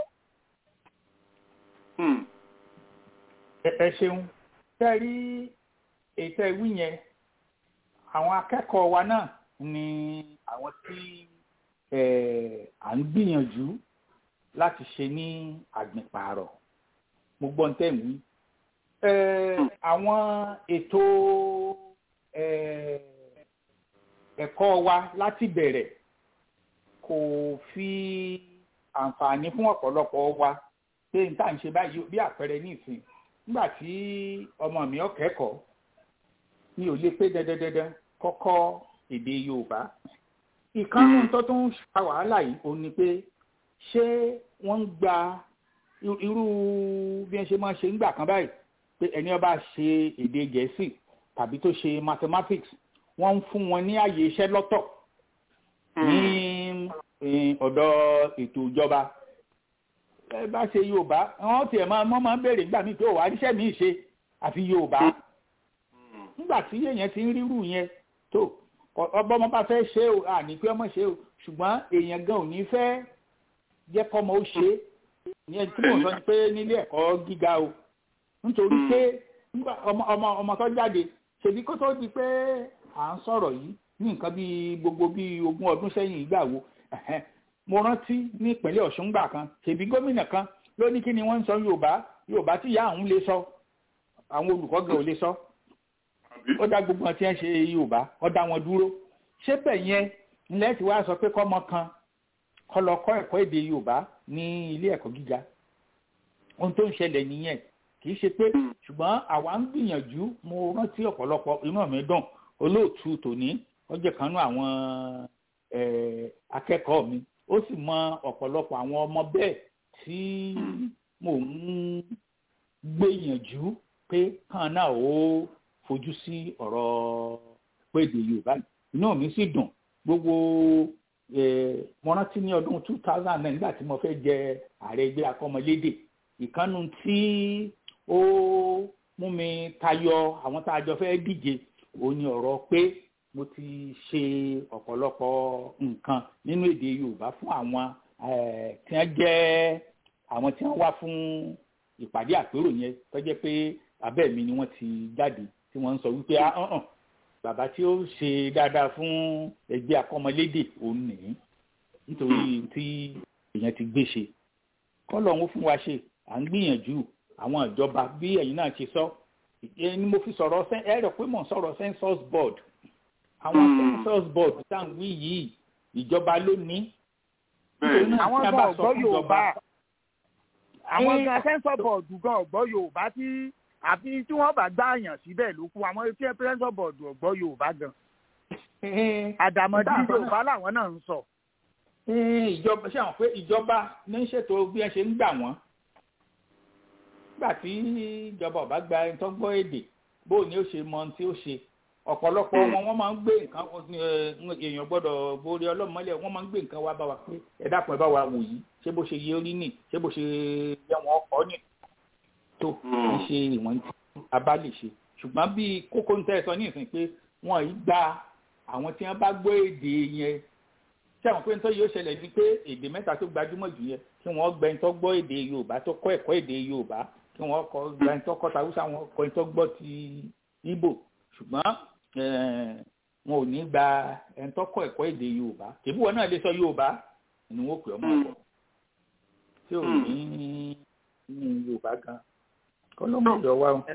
ẹ ṣeun tẹ́ rí ètò ìwí yẹn àwọn akẹ́kọ̀ọ́ wa náà ni àwọn tí à ń gbìyànjú láti ṣe ní àgbìnpààrọ̀ mo gbọ́ ń tẹ̀ mí. àwọn ètò ẹ̀kọ́ wa láti bẹ̀rẹ̀ kò fi àǹfààní fún ọ̀pọ̀lọpọ̀ wa pé n tá à ń ṣe báyìí bí àpẹẹrẹ ní ìsìn nígbà tí ọmọ mi ó kẹ́kọ̀ọ́ mi ò lè pé dandandandan kọ́kọ́ èdè Yorùbá ìkànnì tó tún fa wàhálà yìí ó ní pé ṣé wọ́n ń gba irú bí wọ́n ṣe máa ṣe ńgbà kan báyìí pé ẹni ó bá ṣe èdè gẹ̀ẹ́sì tàbí tó ṣe mathematics wọ́n ń fún wọn ní àyè iṣẹ́ lọ́tọ̀ ní ọ̀dọ̀ ètò ìjọba ẹ bá ṣe Yorùbá wọ́n tiẹ̀ máa wọ́n máa ń béèrè nígbà míì pé òwò àríṣẹ́ mi ṣe àfi Yorùbá nígbà tí èèyàn ti ń rírù yẹn tó ọba ọmọ bá fẹ́ ṣe o àní pé ọmọ ṣe o ṣùgbọ́n èèyàn gan ò ní fẹ́ jẹ́ kọ́mọ ó ṣe ìyẹn tí mò ń sọ ni pé nílé ẹ̀kọ́ gíga o nítorí pé ọmọ ọmọ ọmọ tó jáde ṣèbí kó tó di pé à ń sọ̀rọ̀ yìí ní nǹkan bíi gbogbo bíi ogún ọdún sẹ́yìn ìgbà wo mo rántí ní ìpínlẹ̀ Ọ̀ṣun gbà kan ṣèbí gómìnà kan ló ní kí ni wọ́n ń sọ Yorùbá Yorùbá tí ìyá àwọn lè sọ àwọn olùkọ́ gan ò lè sọ ó dá gbogbo wọn tí wọ́n ṣe Yorùbá ó dá wọn dúró ṣé bẹ́ẹ̀ yẹn ilẹ̀ tí wàá sọ pé kọ́mọ kan kọ́ lọ kọ́ ẹ̀kọ́ èdè Yorùbá ní ilé ẹ̀kọ́ gíga ohun tó ń ṣẹlẹ̀ nìyẹn kì kì í ṣe pé ṣùgbọ́n àwa ń gbìyànjú mo rántí ọ̀pọ̀lọpọ̀ inú mi dùn olóòtú tòní ó jẹ́ kan nú àwọn akẹ́kọ̀ọ́ mi ó sì mọ ọ̀pọ̀lọpọ̀ àwọn ọmọ bẹ́ẹ̀ tí mò ń gbìyànjú pé kan náà ó fojú sí ọ̀rọ̀ péde yorùbá inú mi sì dùn gbogbo mo rántí ní ọdún two thousand nine nígbà tí mo fẹ́ jẹ ààrẹ ẹgbẹ́ akọ́mọlédè ìkànnù tí ó mú mi tayọ àwọn tá a jọ fẹ́ díje òun ni ọ̀rọ̀ pé mo ti ṣe ọ̀pọ̀lọpọ̀ nǹkan nínú èdè yorùbá fún àwọn tí wọ́n jẹ́ àwọn tí wọ́n wá fún ìpàdé àpérò yẹn tó jẹ́ pé abẹ́ mi ni wọ́n ti jáde tí wọ́n ń sọ wípé ahàn bàbá tí ó ṣe dáadáa fún ẹgbẹ́ akọ́mọlédè òun nìyí nítorí tí èèyàn ti gbé ṣe kọ́lọ̀ ń fún wa ṣe à ń gbìyànjú àwọn ìjọba bí ẹ̀yin náà ṣe sọ ni mo fi sọ̀rọ̀ ẹ rẹ̀ pé mò ń sọ̀rọ̀ census board àwọn census board tá à ń wí yìí ìjọba ló ní. àwọn gan ọ̀gbọ́ yorùbá àwọn gan census board gan ọ̀gbọ́ yorùbá tí àfi tí wọ́n bá gbá àyàn síbẹ̀ ló kú àwọn tí census board ọ̀gbọ́ yorùbá gan. àdàmọ̀dì yorùbá làwọn náà ń sọ. ìjọba ṣé àwọn pé ìjọba ní ṣètò bí ẹ ṣe ń gbà wọ́n nígbà tí ìjọba ọba gba ẹni tó gbọ́ èdè bó ni ó ṣe mọ ohun tí ó ṣe ọ̀pọ̀lọpọ̀ wọn wọ́n máa ń gbé nǹkan èèyàn gbọ́dọ̀ borí ọlọ́mọlẹ̀ wọ́n máa ń gbé nǹkan wá bá wa pé ẹ dákun ẹ bá wa wò yìí ṣé bó ṣe yẹ orí nì ṣé bó ṣe yẹ wọn ọkọ nì tó ń ṣe ìwọ̀n tí a bá lè ṣe ṣùgbọ́n bí kókó ń tẹ́ ẹ sọ ní ìsìn pé wọ́n yìí gba àwọn tí wọ́n bá gbọ́ èdè yẹn ṣé àwọn pé ń tọ́ yóò ṣẹlẹ̀ ní pé èdè mẹ́ta tó gbajúmọ̀ jù yẹn kí wọ́n gbẹ́ ń tọ́ gbọ́ èdè Yorùbá tó kọ́ ẹ̀kọ́ èdè Yorùbá kí wọ́n kọ́ gbẹ́ ń tọ́ kọ́ tàwùsà wọn kọ́ ń tọ́ gbọ́ ti Ìgbò ṣùgbọ́n wọn ò ní gba ẹni tó kọ́ ẹ̀kọ́ èdè Yorùbá tèbí wọn náà lè sọ Yorùbá ni wọn pè ọmọ ọkọ tí ò ní ní Yorùbá gan kọlọmọ ìjọ wa o.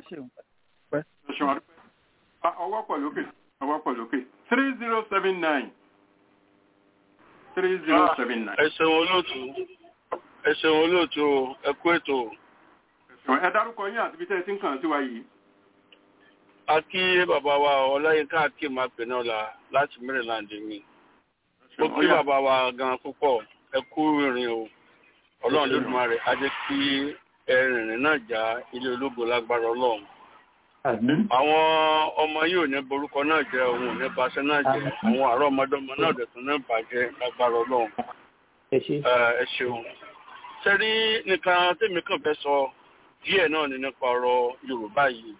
ọwọ́ pọ̀ lókè ọwọ́ pọ̀ lókè three zero seven nine three zero seven nine. ẹ ṣeun olóòtú ẹ ṣeun olóòtú ẹ kú ètò. ẹ dárúkọ yín àti ibi tẹ́ ẹ ti ń kàn sí wa yìí a kí bàbá wa ọláyínká akéem apẹ̀nọ́lá láti maryland mi ó kí bàbá wa gan púpọ̀ ẹ kú ìrìn o ọlọ́run lódùmarè á jẹ́ kí ẹrìnrìn náà já ilé ológo lágbára ọlọ́run àwọn ọmọ yìí ò ní borúkọ náà jẹ òun ò ní baṣẹ́ náà jẹ àwọn àárọ̀ ọmọdọ́mọ náà dẹ̀tún náà bàjẹ́ lágbára ọlọ́run ẹ ṣeun sẹ́rí nìkan tèmi kàn fẹ́ sọ díẹ̀ náà ní nípa ọ̀rọ̀ yorùbá yìí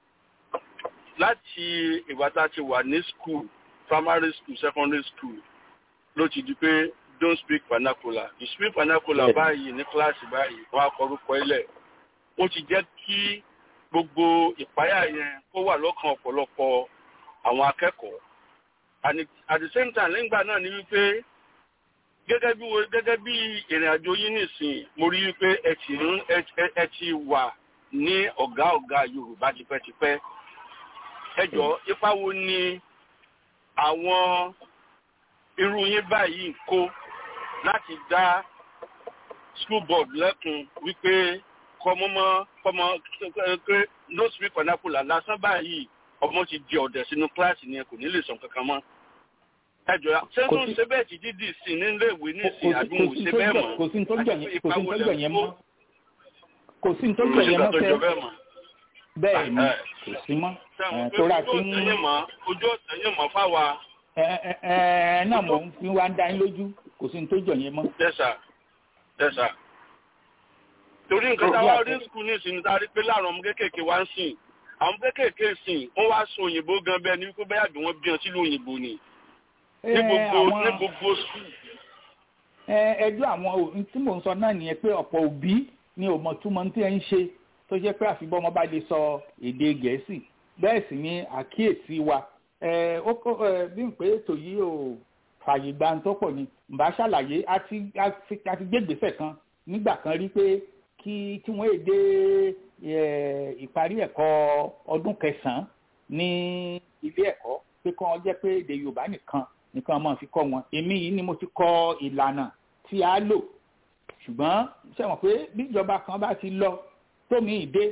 láti ìgbà tá a ti wà ní school primary school secondary school ló ti di pé don't speak vernacular you speak vernacular báyìí ní kíláàsì báyìí wọn á kọrúkọ ilẹ̀ ó ti jẹ́ kí gbogbo ìpáyà yẹn kó wà lọ́kàn ọ̀pọ̀lọpọ̀ àwọn akẹ́kọ̀ọ́ and at the same time nígbà náà ni wípé gẹ́gẹ́ bí gẹ́gẹ́ bí ìrìn àjò yín nìsín mo rí wípé ẹ ti ń ẹ ti wà ní ọ̀gá ọ̀gá Yorùbá tipẹ́tipẹ́ ẹjọ́ ipa wo ni àwọn irú yín báyìí ń kó láti dá school board lẹ́kun wípé kọ́mọ́mọ́ kọ́mọ́ pé no speak vernacular lásán báyìí ọmọ ti di ọ̀dẹ̀ sínú kíláàsì ni kò ní lè sọ kankan mọ́ ẹjọ́ sẹ́nu ṣe bẹ́ẹ̀ ti dídì sí nílé ìwé ní ìsìn àdúgbò ṣe bẹ́ẹ̀ mọ́ kò sí ní tó jọ yẹn mọ́ kò sí ní tó jọ yẹn mọ́ fẹ́ bẹ́ẹ̀ ni kò sí mọ́ tóra tí ń. ojú ọ̀sẹ̀ yẹn mọ̀ fáwa. ẹ ẹ ẹ náà mo fi wá ń dá yín lójú kò sí ní tó jọ yẹn mọ́. dẹ́sà dẹ́sà. torí nǹkan táwa rí skul ní ìsinmi tá a rí pé láàrin ọmọ kéékèèké wá ń sìn àwọn kéékèèké sìn wọ́n wá sọ òyìnbó gan bẹ́ẹ̀ ni wípé bẹ́ẹ̀ àbí wọ́n bí wọn sílùú òyìnbó ni. ní gbogbo ní gbogbo skul. ẹjọ́ àwọn ohun tí mò ń sọ náà nìyẹn pé ọ̀pọ̀ òbí ni ò mọ̀ túmọ̀ tí ẹ ń ṣe tó jẹ́ pé àfi bọ́mọ bá lè sọ èdè gẹ̀ẹ́sì bẹ́ẹ̀ sì ni àkíyèsí wa bí n pé ètò yìí ò fààyè gba tó pọ̀ ni mbà ṣàlàyé a ti gbégbèsè kan nígbà kan rí pé kí tí wọ́n èdè ìparí ẹ̀kọ́ ọdún kẹsàn-án ní ilé ẹ̀kọ́ pé kí wọ́n jẹ́ pé èdè Yorùbá nìkan nìkan máa fi kọ́ wọn èmi yìí ni mo ti kọ ìlànà tí a lò ṣùgbọ́n ṣe mọ̀ pé bí ìjọba kan bá ti lọ tómi ìdé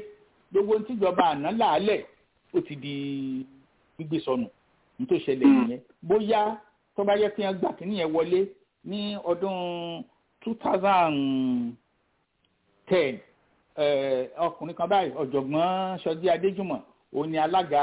gbogbo ohun tíjọba àná làálẹ̀ ó ti di gbígbé sọnù ní tó ṣẹlẹ̀ nìyẹn bóyá tó bá yẹ kí wọ́n gbà kínní yẹn wọlé ní ọdún two thousand ten ọkùnrin kan báyìí ọ̀jọ̀gbọ́n sọjí adéjùmọ̀ òun ni alága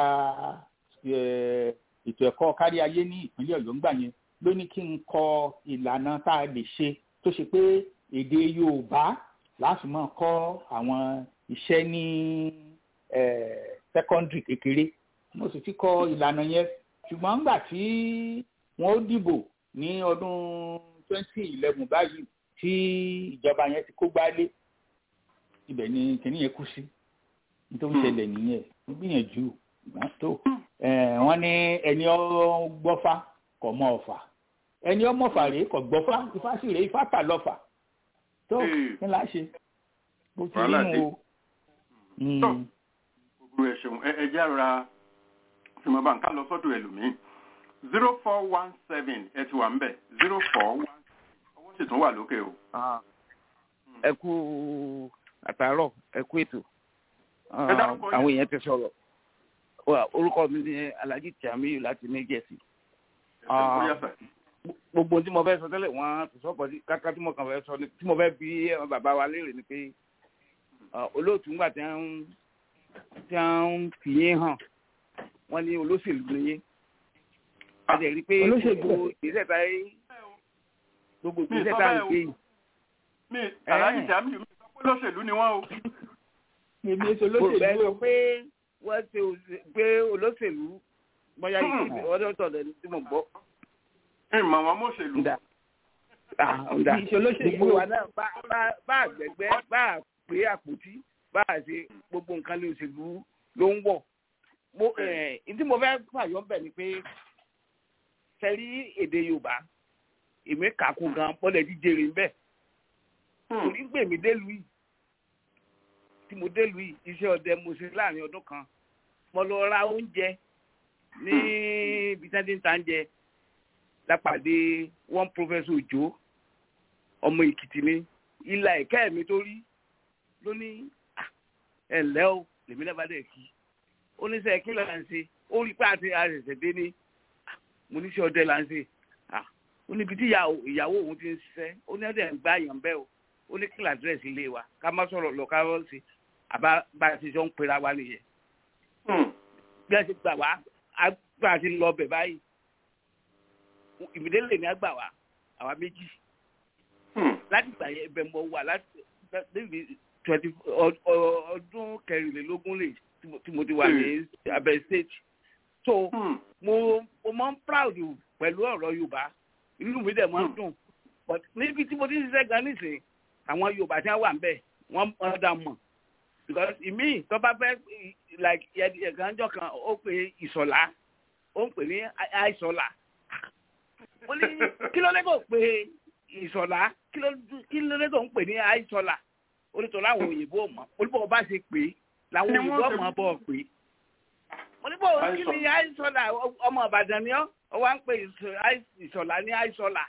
ètò ẹ̀kọ́ kárí ayé ní ìpínlẹ̀ ọ̀yọ́ ńgbà yẹn ló ní kí n kọ ìlànà tá a lè ṣe tó ṣe pé èdè yorùbá láti máa kọ́ àwọn iṣẹ́ ní secondary kékeré mo sì ti kọ ìlànà yẹn ṣùgbọ́n ńgbà tí wọ́n ó dìbò ní ọdún twenty eleven báyìí tí ìjọba yẹn ti kó gbálé ibẹ̀ ni kìnìún yẹn kú sí nítorí ṣẹlẹ̀ nìyẹn gbìyànjú wọ́n tó wọ́n ní ẹni ọgbọ́fá kò mọ ọ̀fà ẹni ọmọfà rèé kò gbọ́fá ifá sì rèé ifá tà lọ́fà tó ní láà ṣe bó ti rí nu o. gbogbo ẹ ṣeun ẹ jẹ́ àrora tí mo bá ń ká lọ sọ́dọ̀ ẹlòmíín zero four one seven ẹ ti wà ń bẹ̀ zero four one owó sì tún wà lókè o. ẹ kú àtàárọ̀ ẹ kú ètò àwọn èèyàn ti sọ̀rọ̀ orúkọ mi ni alhaji tiamiyu láti new jersey gbogbo tí mo fẹ́ sọ tẹ́lẹ̀ wọ́n ti sọ́pọ̀ sí káká tí mo kàn fẹ́ sọ tí mo fẹ́ bí bàbá wa léèrè ni pé olóòtú ńgbà tí wọ́n tí wọ́n fi yín hàn wọ́n ní olóṣèlú ni yín a jẹ́ rí i pé gbogbo ìgbésẹ̀ tá yé gbogbo ìgbésẹ̀ tá yé gbé yìí. mi alhaji tiamiyu mi sọ pé olóṣèlú ni wọ́n o. èmi èso olóṣèlú o. pé wọ́n ṣe pé olóṣèlú bóyá ìdílé ọdún tọ̀dọ̀ ní tí mo gbọ́. ìmọ̀ wọn mọ̀ṣèlú. gbogbo wa náà bá àgbẹ̀gbẹ́ bá pé àpótí bá a ṣe gbogbo nǹkan lè ṣèlú ló ń wọ̀. mo ìdí mo fẹ́ fàyọ̀ bẹ̀ ni pé sẹ́rí èdè yorùbá èmi kàkún gan bọ́lẹ̀ jíjẹrè ń bẹ̀. torí gbèmí délùú yìí tí mo délùú yìí iṣẹ́ ọdẹ mo ṣe láàrin ọdún kan mo lọ ra oúnjẹ ní ibi tí wọ́n ti ń ta oúnjẹ lápàdé one professor òjò ọmọ èkìtì ni ìlà ẹ̀kẹ́ mi tó rí ló ní ẹ ǹlẹ́ o lèmi náà bá dẹ̀ kí ó ní sẹ́ kí ló là ń ṣe ó rí pé àti àṣẹ̀ṣẹ̀ dé ní mo ní sẹ́ ọdẹ là ń ṣe ó níbi tí ìyàwó òun ti ń ṣiṣẹ́ ó ní ọdẹ ń gbá yàn bẹ́ẹ̀ o ó ní kílà dírẹ́sì ilé wa ká má sọ̀rọ̀ lọ ká rọ́ sí àbá bá a ti jọ ń pera wa nìyẹn bí a ti gbà wá bá a ti lọ bẹ̀ báyìí ìmìdélè ní àgbà wá àwa méjì láti gbà yẹn ibẹ̀ mọ̀ wà láti níbi twenty ọdún kẹrìnlélógún lè tí mo ti wà ní abẹ́ state so mo mo máa ń proud pẹ̀lú ọ̀rọ̀ yorùbá inú mi dẹ̀ máa ń dùn but níbi tí mo ti ń ṣiṣẹ́ gan nísìnyí àwọn yorùbá tí wọ́n wà ń bẹ̀ wọ́n wọ́n dá mọ̀ because ìmí tó bá fẹ́ like ẹ̀gánjọ́ kan ó pè ìsọ̀lá ó ń pè ní àìsọ̀lá ó ní kí ló lẹ́gọ̀ pé ìsọ̀lá kí ló lẹ́gọ̀ ń pè ní àìsọ̀lá onítọ̀ láwọn òyìnbó mọ̀ olùbọ̀ bá ṣe pé làwọn òyìnbó mọ̀ bọ̀ pé oníbọ̀ kí ni àìsọ̀lá ọmọ ìbàdàn ni ọ́ ọ wá ń pè ìsọ̀lá ní àìsọ̀lá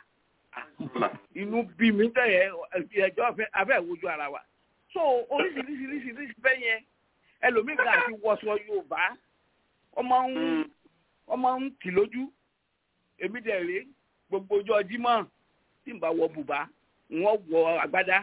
inú bí mi tẹ̀yẹ ẹjọ́ afẹ́ ìwojú ara wa so oríṣiríṣiríṣiríṣi bẹ́ẹ̀ yẹn ẹlòmíì kan àti wọṣọ yorùbá ọmọ ń ọmọ ń tì lójú èmi dẹ̀ rèé gbogbo ọjọ́ jímọ̀ tí n bá wọ bùbá wọ́n wọ agbádá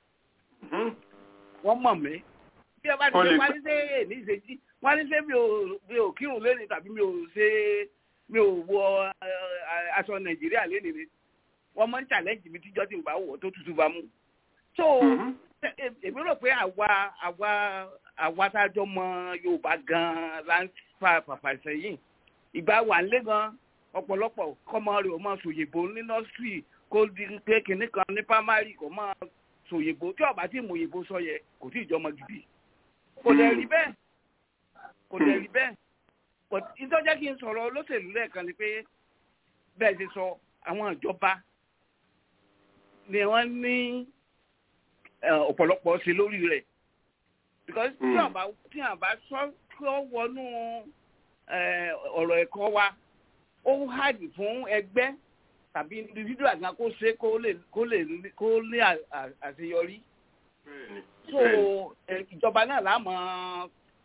wọ́n mọ̀ mí bí ẹ bá ti ṣe wá ní ṣe èní ìṣèjì wọ́n ní ṣe mi ò kírun lẹ́nu tàbí mi ò ṣe mi ò wọ aṣọ nàìjíríà lẹ́nu ni wọ́n máa ń challenge mi tíjọ́ tí n bá wọ̀ tó tutù bá mú. so èmi rò pé àwa àwa àwa tá a jọ mọ yorùbá gan-an la ń fa fàfà sẹ́yìn ìgbà wà ń lé gan ọ̀pọ̀lọpọ̀ kọ́mọ rẹ̀ ó máa sòyìnbó ní nọ́ọ̀sì kó di pé kinní kan ní pámárì kó máa sòyìnbó tí ọba tí mò òyìnbó sọ yẹ kò tí ì jọmọ gidi kò dẹ̀ rí bẹ́ẹ̀ kò dẹ̀ rí bẹ́ẹ̀ ìtọ́jẹ́ kí n sọ̀rọ̀ olóṣèlú lẹ́ẹ̀kan ni pé bẹ́ẹ̀ ti sọ àwọn ìjọba ni wọ́n ní ọ̀pọ̀lọpọ̀ ṣe lórí rẹ̀ because tí àbá tí àbá sọ kí ó wọnú ọ̀rọ̀ ẹ̀kọ́ wa ó hàjì fún ẹgbẹ́ tàbí individual gan kó ṣe kó lè kó lè kó lè àṣeyọrí so ìjọba náà láàmú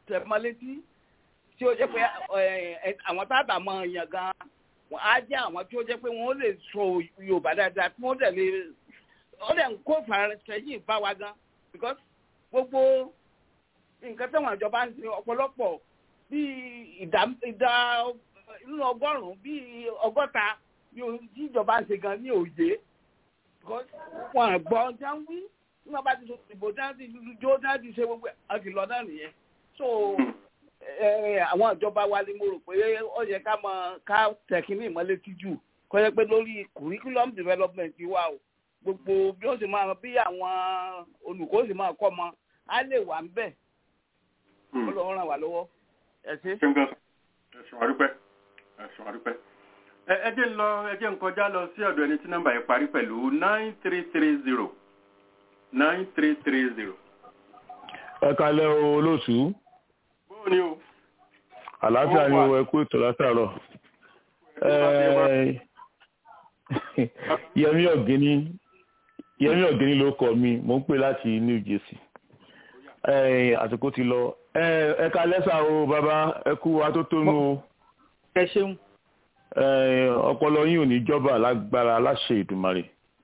tẹ̀ mọ́ létí tí ó jẹ́ pé àwọn tábà mọ èèyàn gan wọn á jẹ́ àwọn tí ó jẹ́ pé wọ́n lè sọ yorùbá dáadáa tí wọ́n dẹ̀ lè ó dẹ̀ ń kó fàrẹ́sẹ̀yìn bá wa gan because gbogbo nǹkan tẹ̀wọ̀n ìjọba ń ṣe ọ̀pọ̀lọpọ̀ bíi ìdá ìdá nínú ọgọ́rùn-ún bíi ọgọ́ta bí ìjọba ń ṣe gan ní òye wọn gbọ́ ọjà ń wí nígbà bá ti sọ ìbò tí wọ́n ti jó tí wọ́n ti ṣe gbogbo àti lọ náà nìyẹn so àwọn ìjọba wa ni mo rò pé ó yẹ ká mọ ká tẹ̀kínní ìmọ̀létí jù kọ́ yẹ pé lórí curriculum development wa o gbogbo bí ó sì máa bí àwọn olùkọ́ sì máa kọ́ ọmọ á lè wà ń bẹ̀ ó lọ́wọ́ ràn wá lọ́wọ́ ẹ ṣe. ẹ̀sùn àdúpẹ́ ẹ̀sùn àdúpẹ́ ẹ jẹ́ ń lọ ẹ jẹ́ ń kọjá lọ sí ọ̀dọ̀ ẹni tí nọ́mbà yẹn parí pẹ̀lú nine three three zero nine three three zero. ẹ kalẹ́ o olóòtú. bóò ni o. àlàáfíà ni o ẹ kú ètò látàárọ̀. yẹmí ọ̀gẹ́ni yẹmí ọ̀gẹ́ni ló kọ mi mò ń pè láti new jersey. àsìkò ti lọ ẹ kalẹ́ sà o bàbá ẹ kú atótónu o. ẹ ṣeun ọpọlọ yín ò ní jọba lágbára aláṣẹ ìdùmarè.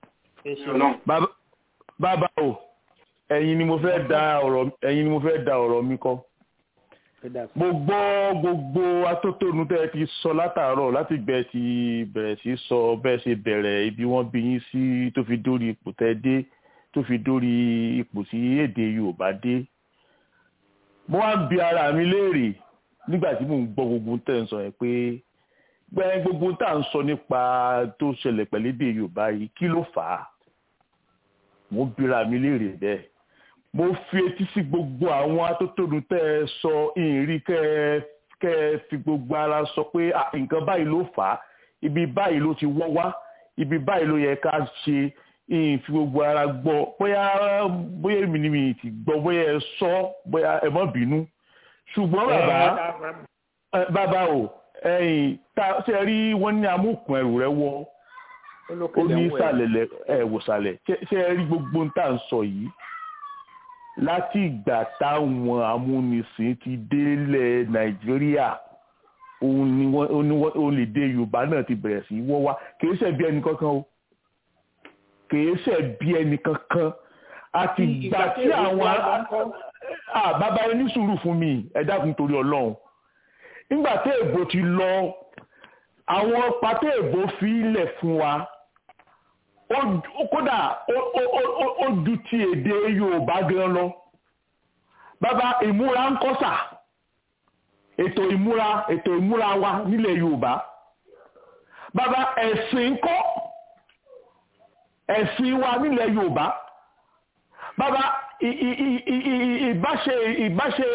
bàbá o ẹ̀yin ni mo fẹ́ da ọ̀rọ̀ ẹ̀yin ni mo fẹ́ da ọ̀rọ̀ mi kọ. mo gbọ́ gbogbo atótónu tẹ́ ẹ ti sọ látàárọ̀ láti gbẹ ti bẹ̀rẹ̀ sí sọ bẹ́ẹ̀ ṣe bẹ̀rẹ̀ ibi wọ́n bí yín sí tó fi dórí ipò tẹ́ dé tó fi dórí ipò tí èdè Yorùbá dé. mo wá ń bi ara mi léèrè nígbà tí mò ń gbọ́ gbogbo tẹ́ ń sọ yẹn pé gbẹ gbogbo tá à ń sọ nípa tó ṣẹlẹ̀ pẹ̀lú èdè yorùbá yìí kí ló fà á mo bira mi léèrè bẹ́ẹ̀ mo fi etí sí gbogbo àwọn atótónu tẹ́ ẹ sọ ìrìn kẹ́ ẹ kẹ́ ẹ fi gbogbo ara sọ pé nǹkan báyìí ló fà á ibi báyìí ló ti wọ́ wá ibi báyìí ló yẹ ká ṣe ìyìn fi gbogbo ara gbọ́ bóyá bóyá èmi ni mi ti gbọ́ bóyá ẹ sọ bóyá ẹ má bínú ṣùgbọ́n bàbá bàbá o ẹ̀yìn tá ṣe rí wọ́n ní amúkùn ẹrù rẹ wọ ó ní ìsàlẹ̀ ẹ wòsàlẹ̀ ṣe rí gbogbo ń tà ń sọ yìí láti ìgbà táwọn amúnisìn ti délẹ̀ nàìjíríà òun ni wọ́n lè dé yorùbá náà ti bẹ̀rẹ̀ sí wọ́ wá kìí ṣe bí ẹnì kankan o kìí ṣe bí ẹnì kankan àti ìgbà tí àwọn bàbá ẹni sùúrù fún mi ẹ dákun torí ọlọ́run nígbà tí èbó ti lọ àwọn pàtó èbó fi ilẹ̀ fún wa kódà ó ju ti èdè yorùbá gan lọ bàbá ìmúra ń kọ́sà ètò ìmúra ètò ìmúra wa nílẹ̀ yorùbá bàbá ẹ̀sìn kọ́ ẹ̀sìn wa nílẹ̀ yorùbá bàbá ìbáṣe ìbáṣe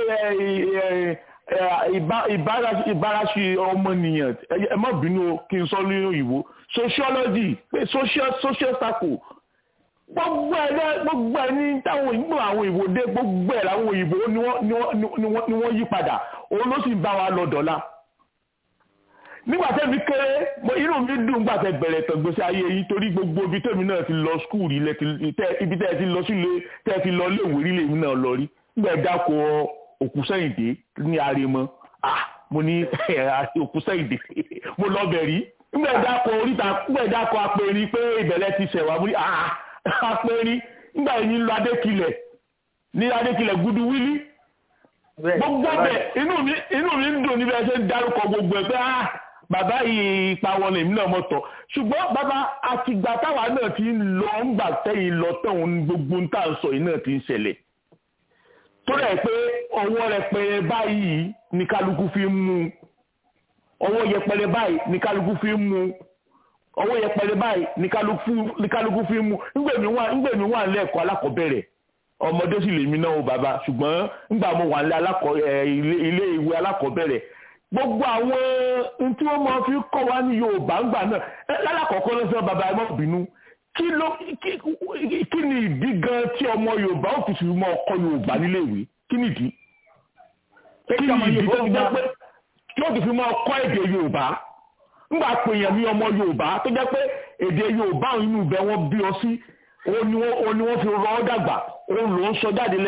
ìbáraṣi ọmọnìyàn ẹ má bínú kí n sọ ní òyìnbó sociology social social circle gbogbo ẹ náà gbogbo ẹ ní táwọn òyìnbó àwọn òyìnbó dé gbogbo ẹ làwọn òyìnbó ni wọ́n yí padà òun ló sì bá wa lọ dọ̀la nígbà tẹ́mi kéré inú mi dùn gbà tẹ́ bẹ̀rẹ̀ tọ̀gbẹ́sẹ̀ ayé yìí torí gbogbo ibi tẹ́mi náà ti lọ skul ibi tẹ́ ti lọ sílé tẹ́ ti lọ léèwé rí lèmi náà lọ rí nígbà dákọ̀ òkú sẹ́yìndé ní aremọ ah mo ní òkú sẹ́yìndé mo lọ bẹ̀ rí nígbà dákọ̀ oríta nígbà dákọ̀ apẹ̀rin pé ìbẹ̀rẹ̀ ti ṣẹ̀wá mo ní ah apẹ̀rin nígbà yìí ń lọ adékilẹ̀ ní adékilẹ̀ gudu wílí gbogbo bẹ̀ inú mi inú mi ń dùn níbi ẹsẹ̀ ń dárúkọ gbogbo ẹ̀ pé ah bàbá yìí ipa wọn lèmi náà mọ̀tọ̀ ṣùgbọ́n bàbá àtìgbà táwa náà ti ń lọ ń gbà tẹ́yìn lọ tẹ̀hún gbogbo ń tà ń sọ yìí náà ti ń ṣẹlẹ̀ tó rẹ̀ pé ọwọ́ rẹpẹrẹ báyìí ní kálukú fi ń mú ọwọ́ yẹpẹrẹ báyìí ní kálukú fi ń mú ọwọ́ yẹpẹrẹ báyìí ní kálukú fi ń mú ńgbèmí wà nílẹ̀ ẹ̀kọ́ alákọ̀ọ́bẹ̀rẹ̀ ọmọdé sì lèmi náà o bàbá ṣùgbọ́n ńgbà mo wà nílẹ̀ ilé ìwé alákọ̀ọ́bẹ̀rẹ̀ gbogbo àwọn tí wọ́n máa fi kọ́ wa ní Yorùbá ńgbà náà lálàkọ̀ọ́kọ́ ló sọ bàbá ẹ má bínú kí ló kí ni ìdí gan tí ọmọ yorùbá ò fi fi mọ ọkọ yorùbá nílé ìwé kí ni ìdí kí ni ìdí tó fi jẹ́ pé tí ó ti fi mọ ọkọ èdè yorùbá ńgbà pé èèyàn ní ọmọ yorùbá tó jẹ́ pé èdè yorùbá inú ibẹ̀ wọ́n bí ọ sí òun ni wọ́n fi rọ ọ́ dàgbà òun ló ń sọ jáde lẹ́nu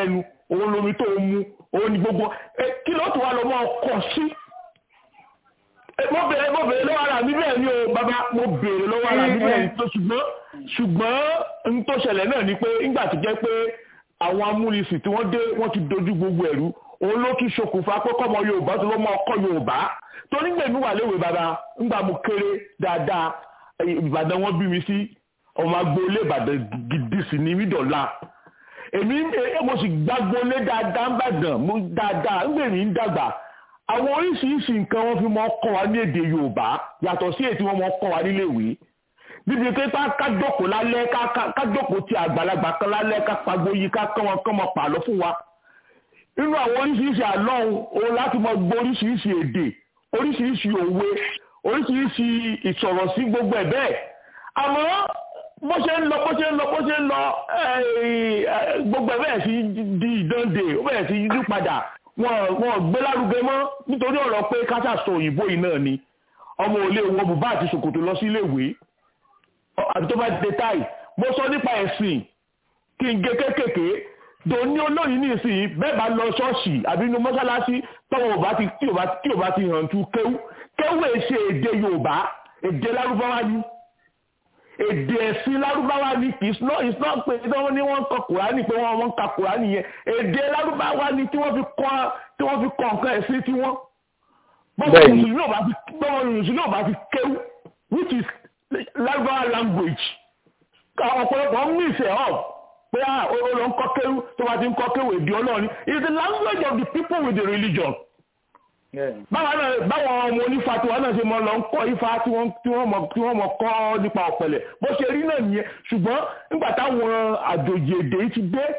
òun lomi tó mu òun ni gbogbo kí ló tún wá lọ mọ́ ọkọ̀ sí mo bèrè mo bèrè lọ́wọ́ ara mi bẹ́ẹ̀ ni o bàbá mo bèrè lọ́wọ́ ara mi bẹ́ẹ̀ ni tó ṣùgbọ́n ṣùgbọ́n n tó ṣẹlẹ̀ náà ni pé nígbà tó jẹ́ pé àwọn amúnisìn tí wọ́n dé wọ́n ti dojú gbogbo ẹ̀rú òun ló tún ṣokùnfà pé kọ́mọ yorùbá tó lọ́mọ ọkọ yorùbá tó nígbà èmi wà léwe bàbá ńgbà mo kéré dáadáa ìbàdàn wọn bí mi sí ọmọ agboolé ìbàdàn gidi sí ní mídọ̀lá èmi mo sì gbàgbólé dáadáa ń bàdàn mo dáadáa ńgbà èmi ń dàgbà àwọn oríṣiríṣi nǹkan wọn fi mọ kọ́ wa ní èdè yorùbá yàtọ̀ sí èyí tí wọ́n mọ kọ́ wa níléèwé níbi pé ká jókòó lálẹ́ ká jókòó ti àgbàlagbà kan lálẹ́ ká pagbo yìí ká kọ́ wọn kọ́ wọn pàlọ́ fún wa nínú àwọn oríṣiríṣi àlọ́ òun láti mọ gbọ́ oríṣiríṣi èdè oríṣiríṣi òwe oríṣiríṣi ìsọ̀rọ̀ sí gbogbo ẹ̀ bẹ́ẹ̀ àmọ́ bó ṣe ń lọ bó ṣe ń lọ bó ṣe ń lọ gbogbo ẹ̀ bẹ́ẹ̀ sí di ìdánde ó bẹ̀rẹ̀ sí yí padà wọn gbé lárugẹ mọ́ nítorí ọ̀rọ̀ pé káṣà sọ òyìnbó yìí náà ni ọmọ òlé wọ bùbá àti ṣòkòtò lọ sí iléèwé àti tó bá dé táì mo sọ nípa ẹ̀sìn kí n gé kékèké dòní olóyìn ní ìsìn bẹ́ẹ̀ bá lọ ṣọ́ọ̀ṣì àbí inú mọ́ṣáláṣí tọ́wọ́ ò bá ti tí ò bá tí ò bá ti hàn tú kéwú kéwú èṣe èdè yorùbá èdè lárúbáwá ni èdè ẹ̀sìn lárúbáwá ni it's not it's not pé tí wọ́n ní wọ́n ń kọ kùránì pé wọ́n ń ka kùránì yẹn èdè lárúbáwá ni tí wọ́n fi kọ́ tí wọ́n fi kọ́ nǹkan ẹ̀sìn tí wọ́n bọ́wọ́ mùsùlùmí ò bá fi bọ́wọ́ mùsùlùmí ò bá fi kéwú which is lárúbáwá language àwọn ọ̀pọ̀lọpọ̀ ń mix it up pé à ó lọ ń kọ́ kéwú tó bá ti ń kọ́ kéwú èdè ọlọ́run is the language of the people with the religion. báwọn náà báwọn ọmọ onífà tí wọn náà ṣe mọ lọ ń kọ́ ifá tí wọ́n tí wọ́n mọ tí wọ́n mọ kọ́ nípa ọ̀pẹ̀lẹ̀ bó ṣe rí náà nìyẹn ṣùgbọ́n nígbà táwọn àjòjì èdè yìí ti dé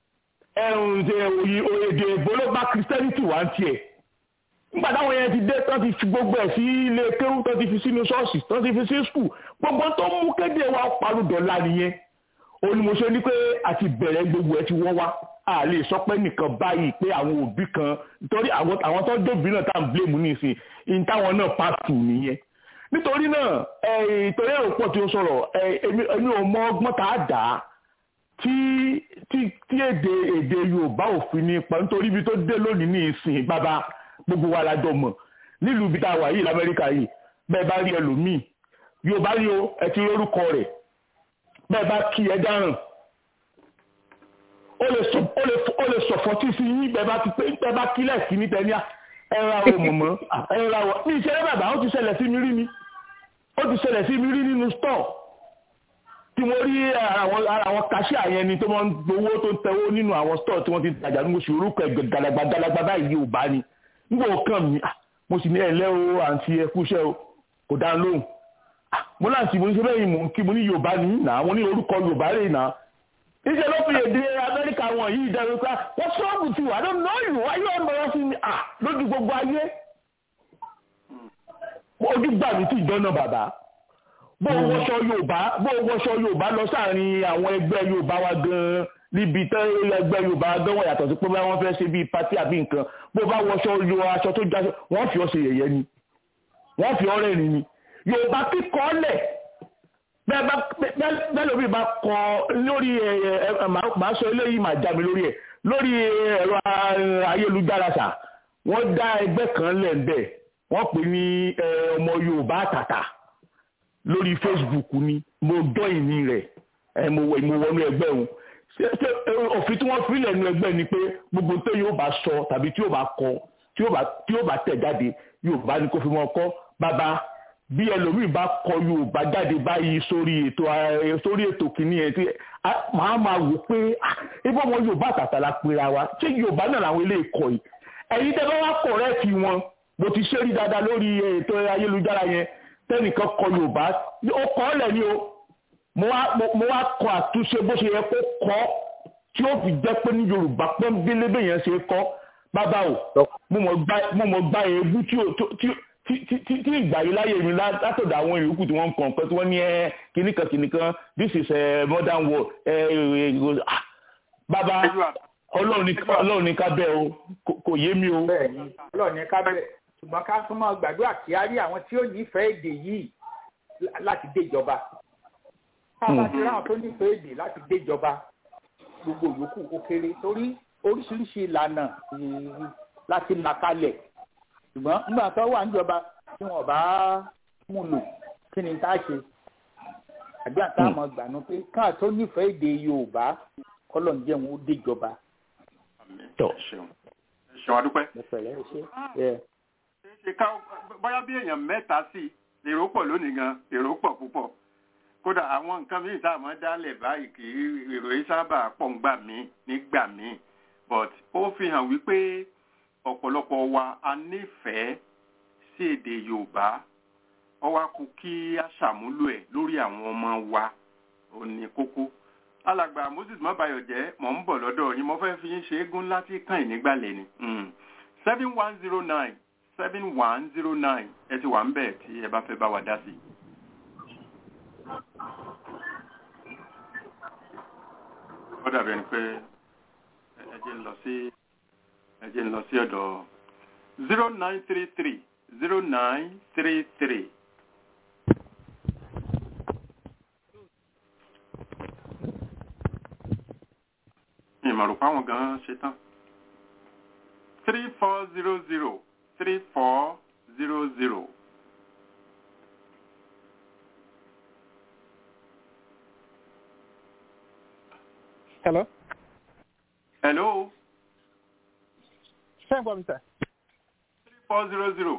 èdè èbó ló bá christianity wá ń tiẹ̀ nígbà táwọn yẹn ti dé tán ti fi gbogbo ẹ̀ sí ilé kéwú tán ti fi sínú ṣọ́ọ̀ṣì tán ti fi sí skul gbogbo tó mú kéde wa parudọ̀la nìyẹn ó ní mo ṣe ní pé àti bẹ̀rẹ̀ gbogbo ẹ̀ ti wọ́n wá a lè sọ pé nìkan báyìí pé àwọn òbí kan nítorí àwọn tó dóbi náà tá à ń blame nísìn in táwọn náà pàtó nìyẹn nítorí náà ìtòrí èrò pọ̀ tí ó sọ̀rọ̀ èmi ò mọ ọgbọ́n tá a dà á tí tí èdè èdè Yorùbá òfin ní pa nítorí ibi tó dé lónìí ní ìsìn bàbá gbogbo wa la jọ mọ̀ nílùú ibi tá a wà yìí lamẹ́ríkà yìí bẹ́ẹ̀ bá rí ẹlòmíì Yorùbá rí o ẹ ti lórúkọ rẹ̀ bẹ́ẹ̀ bá kí ẹ dáràn ó lè sọ̀fọ́ tí sí yín bẹ́ẹ̀ bá ti pé bẹ́ẹ̀ bá kílẹ̀ sí ní tẹ́ni ẹ̀ra o mọ̀mọ́ ẹ̀ra o ní ìṣẹ́lẹ̀ bàbá ó ti ṣẹlẹ̀ sí mi rí ni ó ti ṣẹlẹ̀ sí mi rí nínú stọ̀ tí mo rí ara àwọn kàṣíà yẹn ni tó máa ń gbowó tó ń tẹwó nínú àwọn stọ̀ tí wọ́n ti tajà ní oṣù orúkọ ẹ̀ gàlàgbà gàlàgbà báyìí yóò bá ni nígbà ó kàn mí mo sì ní ẹ̀lẹ́ o àǹtí ẹkúṣẹ́ o kò dá lóhùn mo láǹtí mo ní ṣe bẹ́ẹ̀ mò ń kí mo ní yorùbá ní nà mo ní orúkọ yorùbá rè nà níṣẹ́ ló fi èdè amẹ́ríkà wọn yìí dẹ́rù pé wọ́n sọ́ọ̀bù ti wà lónìí náà yìí wáyé ọ̀nà wọn sí ni lójú gbogbo ayé ojú gbà mí tí ìjọ náà bàbá bó o wọṣọ yorùbá bó o wọṣọ yorùbá lọ sáàrin àwọn ẹgbẹ́ yorùbá wa gan-an níbi tẹ́ ẹgbẹ́ yorùbá gan wọ́n yàtọ̀ sí pé wọ́n fẹ́ ṣe bíi pátí àbí nǹkan bó o bá wọṣọ yo aṣọ tó jáṣọ wọ́n fi ọ́ ṣe yẹ̀yẹ́ ni wọ́n fi ọ́ rẹ́rìn ni yorùbá kíkọ́ lẹ̀ bẹ́ẹ̀ lómi bá kọ lórí ẹ̀ máa sọ eléyìí máa já mi lórí ẹ̀ lórí ẹ̀rọ ayélujára sà wọ́n dá ẹgbẹ́ kan lẹ̀ ń bẹ̀ wọ́n pè ní ọmọ yorùbá àtàtà lórí facebook ni mo dọ́ ìní rẹ̀ mo wọnú ẹgbẹ́ òun òfin tí wọ́n fi lẹ́nu ẹgbẹ́ ni pé gbogbo tó yóò bá sọ tàbí tí yóò bá kọ tí yóò bá tẹ̀ jáde yorùbá ni kò fi mọ́ kọ́ bàbá bí ẹlòmíì bá kọ yorùbá jáde báyìí sórí ètò sórí ètò kìíní ẹ tí màá máa wò pé ibo ọmọ yorùbá àtàtà la pera wa ṣé yorùbá náà làwọn eléyìí kọ yìí ẹ̀yin tẹ́ bá wá kọ̀rẹ́ẹ̀tì wọn mo ti ṣe rí dáadáa lórí ètò ayélujára yẹn tẹ́nìkan kọ yorùbá ó kọ́ ọ́ lẹ̀ ni o mo wá kọ àtúnṣe bó ṣe yẹ kó kọ́ tí ó fi jẹ́ pé ní yorùbá pọ́nbélé bẹ́yẹn ṣe kọ́ bàbá o mo mọ̀ gba èébú tí tí ìgbà yìí láyé mi látọ̀dọ̀ àwọn ìyókù tí wọ́n ń kàn pé tí wọ́n ní ẹ kìnnìkan kìnnìkan this is a modern world bàbá ọlọ́run ní ká bẹ́ẹ̀ o kò yé mi o. bẹ́ẹ̀ni ọlọ́run ní ká bẹ́ẹ̀ ṣùgbọ́n ká tún máa gbàdúrà kí á rí àwọn tí ó nífẹ̀ẹ́ èdè yìí láti déjọba tá a bá ti ráwọn tó nífẹ̀ẹ́ èdè láti déjọba gbogbo yòókù ó kéré torí oríṣiríṣi ìlànà láti là kalẹ̀ ṣùgbọ́n nígbà tó wà níjọba tí wọ́n bá mú lò kí ni tá a ṣe àbí àtàwọn gbànú pé káà tó nífẹ̀ẹ́ èdè yorùbá kọ́lọ̀ ń jẹun ó déjọba. tọ ṣeun ṣeun adúpẹ́. pẹ̀lẹ́ ṣe. ṣe ká bóyá bí èèyàn mẹ́ta sí èrò pọ̀ lónìí gan èrò pọ̀ púpọ̀ kódà àwọn nǹkan míì tá a máa dálẹ̀ báyìí kì í èrò yìí sábà pọ̀ ń gbà mí nígbà míì but ó fi hàn wípé ọ̀pọ̀lọpọ̀ wa a nífẹ̀ẹ́ sí èdè yorùbá ó wá kú kí a ṣàmúlò ẹ̀ lórí àwọn ọmọ wa ò ní kókó alàgbà moses mọ́bàyọ̀jẹ́ mọ̀ ń bọ̀ lọ́dọ̀ yín mo fẹ́ fi yín ṣe égún láti kàn yín nígbàlẹ̀ ni seven one zero nine seven one zero nine ẹ ti wà ń bẹ̀ tí ẹ bá fẹ́ bá wa dá sí i. ó dàbí ẹni pé ẹ jẹ́ ń lọ sí ẹ jẹ́ ń lọ sí ọ̀dọ̀ zero nine three three zero nine three three. ìmọ̀ràn fáwọn gan-an ṣe tán. three four zero zero three four zero zero. hello. hello. ṣé ń gbọ́ mi sà. three four zero zero.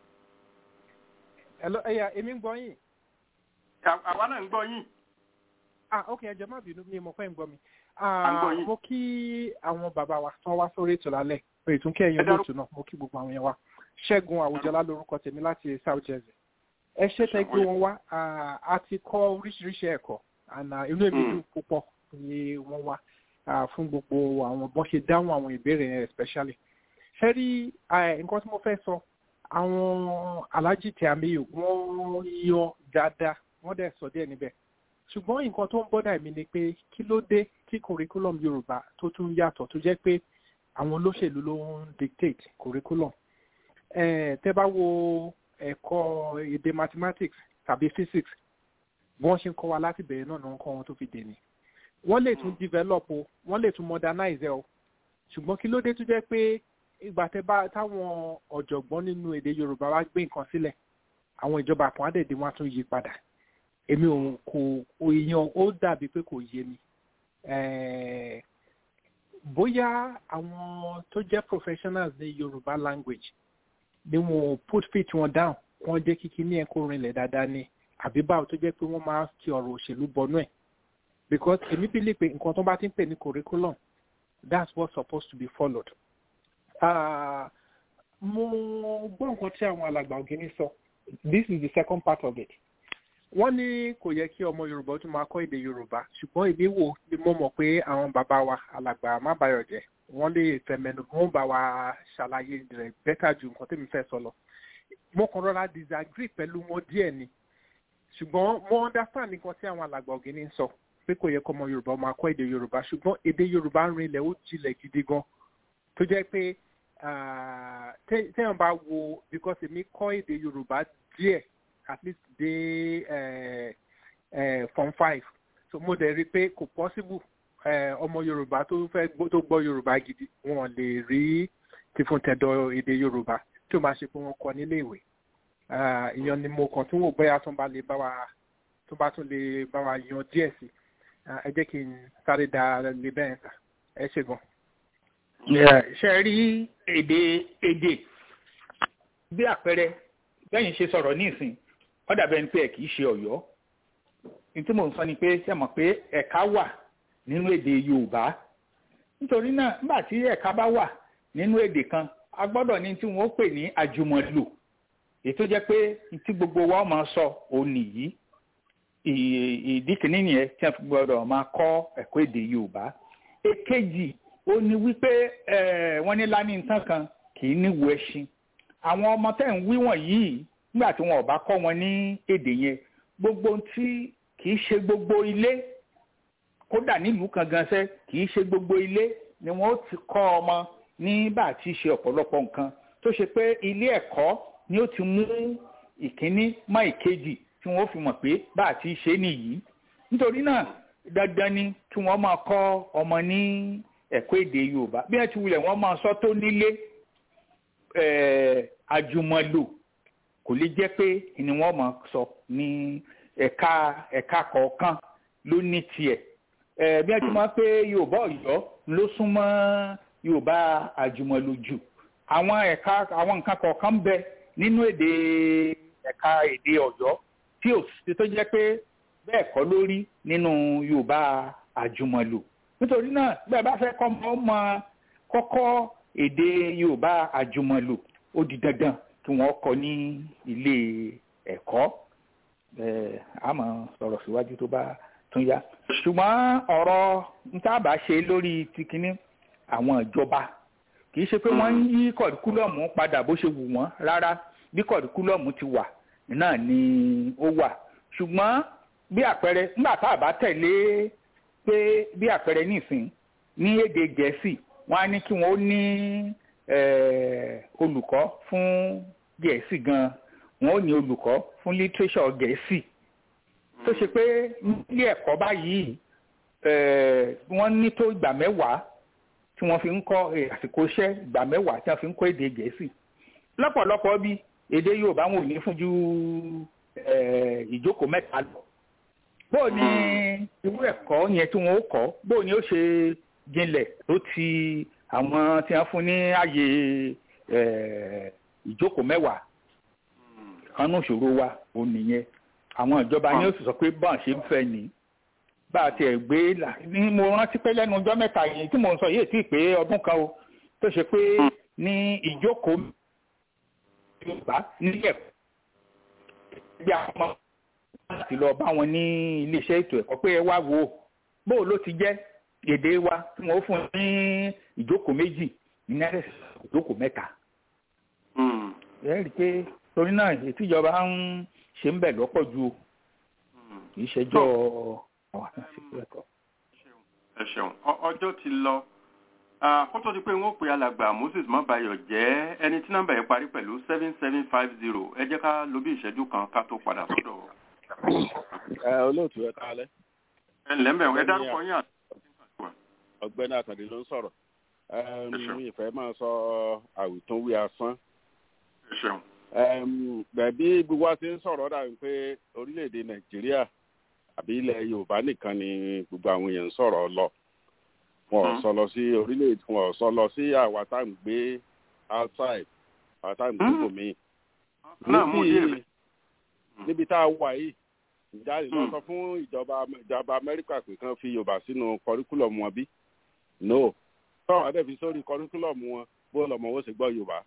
hello ẹ̀yà èmi ń gbọ́ yín. àwa náà ń gbọ́ yín. ah ok ẹ jẹ́ má bínú mi mo fẹ́ ń gbọ́ mi. à ń gbọ́ yín. mo kí àwọn bàbá wa tán wá sórí ètò lálẹ́ pé ìtúnkẹ́ ẹ̀yìn olóòtú náà mo kí gbogbo àwọn yẹn wá. ṣẹ́gun àwùjọlá lórúkọ tèmi láti south jersey. ẹ ṣe tẹ́ gbé wọn wá a ti kọ́ oríṣiríṣi ẹ̀kọ́ àná inú èmi dùn púpọ̀ ni wọ́n wá fún gbogbo àwọn bọ́n ṣe dáhùn àwọn ìbéèrè yẹn especially. ṣé rí nǹkan tí mo fẹ́ sọ àwọn alájì tí a méyò wọ́n yọ dáadáa wọ́n dẹ̀ sọ díẹ̀ níbẹ̀ ṣùgbọ́n nǹkan tó ń bọ́dà mi ni pé kí ló dé tí curriculum yorùbá tó tún yàtọ̀ tó jẹ́ pé àwọn olóṣèlú ló ń dictate curriculum tẹ́ bá wo ẹ̀kọ́ èdè mathematics tàbí physics wọ́n ṣe ń kọ́ wa láti bẹ̀rẹ̀ náà náà ń kọ́ wọn tó fi dè ní wọ́n lè tún develop o wọ́n lè tún modernize ẹ o ṣùgbọ́n kí ló dé tó jẹ́ pé ìgbà tẹ́ bá táwọn ọ̀jọ̀gbọ́n nínú èdè yorùbá wá gbé nǹkan sílẹ̀ àwọn ìjọba kan á dẹ̀dẹ̀ wọn á tún yí padà èmi ò kò èèyàn ó dàbí pé kò yé mi bóyá àwọn tó jẹ́ professionals ní yorùbá language ni wọn put fit wọn down wọn jẹ́ kíkí ní ẹ̀kọ́ rinlẹ̀ dáadáa ni àbí báwo tó jẹ́ pé wọ́n máa ti ọ̀rọ̀ òṣèlú bọnú ẹ̀ because èmi believe pé nǹkan tó bá ti ń pè ní curriculum that's what's supposed to be followed. Uh, mo gbọ́ nǹkan tí àwọn alàgbà ògìní sọ this is the second part of it. wọ́n ní kò yẹ kí ọmọ yorùbá tún máa kọ́ èdè yorùbá ṣùgbọ́n èmi wò ni mo mọ̀ pé àwọn bàbá wa alàgbà má bàyọ̀ jẹ́ wọ́n lè fẹ̀mẹ̀nù wọ́n bá wa ṣàlàyé rẹ̀ bẹ́tà ju nǹkan tẹ́mi fẹ́ sọ lọ. mo kàn rọra disagree pẹ̀lú wọn díẹ̀ ni ṣùgbọ́n mo understand nǹkan tí àwọn alàgbà ògìní ń sọ pé kò yẹ kọ́ ọmọ yorùbá máa kọ́ èdè yorùbá ṣùgbọ́n èdè yorùbá ń rinlẹ̀ ó jinlẹ̀ gidi gan tó jẹ́ pé téèyàn bá wo because èmi kọ́ èdè yorùbá díẹ̀ at least dé form five so mo dẹ̀ rí i pé kò possible ọmọ yorùbá tó fẹ́ tó gbọ́ yorùbá gidi wọn lè rí tìfúntẹ̀dọ̀ èdè yorùbá tí ó máa ṣe pé wọ́n kọ́ nílé ìwé ìyẹn ni mo kàn tún wò bóyá tó bá lè bá wa tó bá tún lè bá wa yan díẹ̀ sí ẹ jẹ́ kí n sáré da lè bẹ́ẹ̀ sà ẹ ṣe gan ṣe rí èdè èdè bí àpẹẹrẹ bẹ́yìn ṣe sọ̀rọ̀ ní ìsìn ó dàbẹ̀ ní pé ẹ̀ kìí ṣe ọ̀yọ́ ní tí mò ń sọ ni pé ṣe mọ̀ pé ẹ̀ka wà nínú èdè yorùbá nítorí náà nígbà tí ẹ̀ka bá wà nínú èdè kan a gbọ́dọ̀ ní tí wọ́n pè ní àjùmọ̀lò èyí tó jẹ́ pé tí gbogbo wa máa sọ òun nìyí ìdí kìíní nìyẹn tí wọ́n fi gbọ́dọ̀ máa kọ́ ẹ̀kọ́ èdè yorùbá èkejì ó ní wípé wọ́n ní lání nǹkan kan kì í níwò ẹṣin àwọn ọmọ tẹ̀ ń wí wọ̀nyí nígbà tí wọn ò bá kọ́ wọn ní èdè yẹn gbogbo tí kì í ṣe gbogbo ilé kódà nílùú kan gan sẹ́ kì í ṣe gbogbo ilé ni wọ́n ti kọ́ ọmọ ní bá a ti ṣe ọ̀pọ̀lọpọ̀ nǹkan tó ṣe pé ilé ẹ̀kọ́ ni ó ti mú ìkíní mọ́ ìkejì tí wọ́n fi mọ̀ pé bá a ti ṣe nìyí nítorí náà dandan ni kí wọ́n máa kọ́ ọmọ ní ẹ̀kọ́ èdè yorùbá bí wọ́n ti wulẹ̀ wọ́n máa sọ tó nílé àjùmọ̀lò kò lè jẹ́ pé ni wọ́n máa sọ ní ẹ̀ka ẹ̀ka kọ̀ọ̀kan ló ní tiẹ̀ bí wọ́n ti máa pé yorùbá ọ̀yọ́ ló súnmọ́ yorùbá àjùmọ̀lò jù àwọn ẹ̀ka àwọn nǹkan kọ̀ọ̀kan bẹ nínú èdè ẹ̀ka èdè ọ̀yọ́ tí ò sí tó jẹ́ pé bẹ́ẹ̀ kọ́ lórí nínú yorùbá àjùmọ̀lò nítorí náà bẹ́ẹ̀ bá fẹ́ kọ́ ọmọ kọ́kọ́ èdè yorùbá àjùmọ̀lò ó di dandan kí wọ́n kọ́ ní ilé ẹ̀kọ́ a máa sọ̀rọ̀ síwájú tó bá tún yá ṣùgbọ́n ọ̀rọ̀ ntábà ṣe lórí tìkíní àwọn ìjọba kì í ṣe pé wọ́n ń yí kọ̀díkúlọ̀mù padà bó ṣe wù wọ́n rárá bí kọ̀díkúlọ̀mù ti wà náà ni ó wà ṣùgbọ́n bí àpẹẹrẹ nígbà tá a bá tẹ̀lé pé bí àpẹẹrẹ nísìn ní èdè gẹ̀ẹ́sì wọ́n á ní kí wọ́n ní olùkọ́ fún gẹ̀ẹ́sì gan wọ́n ó ní olùkọ́ fún lítírésọ̀ gẹ̀ẹ́sì tó ṣe pé nílé ẹ̀kọ́ báyìí wọ́n ní tó ìgbà mẹ́wàá tí wọ́n fi ń kọ́ àsìkò iṣẹ́ ìgbà mẹ́wàá tí wọ́n fi ń kọ́ èdè gẹ̀ẹ́sì lọ́pọ̀lọpọ̀ bí èdè yorùbá wọn ò ní fún ju ìjókòó mẹ́ta lọ bó ni irú ẹ̀kọ́ yẹn tí wọ́n ó kọ́ bó ni ó ṣe jinlẹ̀ tó ti àwọn tí wọ́n fún ní ààyè ìjókòó mẹ́wàá kanú ìṣòro wa ò nìyẹn àwọn ìjọba ni ó sì sọ pé bọ́n ṣe ń fẹ́ ni bá a tiẹ̀ gbé ní mo rántí pé lẹ́nu ọjọ́ mẹ́ta yìí tí mo ń sọ yìí tí ì pé ọdún kan o tó ṣe pé ní ìjókòó yorùbá nílẹ̀ bí àwọn ọmọ láti lọ bá wọn ní iléeṣẹ́ ètò ẹ̀kọ́ pé ẹ wá wo bóò ló ti jẹ́ èdè wa tí wọ́n fún ní ìjókòó méjì ní ìjókòó mẹ́ta. ẹ rí i pé torí náà ètò ìjọba ń ṣe ń bẹ̀ lọ́pọ̀ ju kì í ṣẹjọ́ àwọn àtúnṣe ẹ̀kọ́. ẹ ṣeun ọjọ́ ti lọ kó tó di pé wọ́n pe alàgbà moses mọ́bayọ̀ jẹ́ ẹni tí nọ́mbà yẹn parí pẹ̀lú seven seven five zero ẹ jẹ́ ká lo bí ìṣẹ́jú kan ká tó padà sọ́dọ̀. ẹ olóòtú ẹ kálẹ́. ẹ ǹlẹ́ mẹ́rin ẹ dárúkọ yín àti. ọ̀gbẹ́ni àkàndé ló ń sọ̀rọ̀ mi ìfẹ́ máa sọ àwìtúnwí asán. ẹ ṣeun. bẹ̀bí gbogbo wa ti ń sọ̀rọ̀ dàbí pé orílẹ̀-èdè nàìjíríà àbí ilẹ̀ yorùbá nìkan ni gbogbo àwọn èèyàn ń sọ̀rọ̀ lọ wọn ò sọ lọ sí orílẹ̀-èdè wọn ò sọ lọ sí àwa tá à ń gbé outside àwa tá à ń gbé bòmí. níbi níbi tá a wà yìí ìjáde lọ sọ fún ìjọba ìjọba amẹ́ríkà pé kán fi yorùbá sínú kọríkúlọ̀mù wọn bí no tọ́wọ́n adé fi sórí kọríkúlọ̀mù wọn bó lọ́mọ owó sì gbọ́ yorùbá.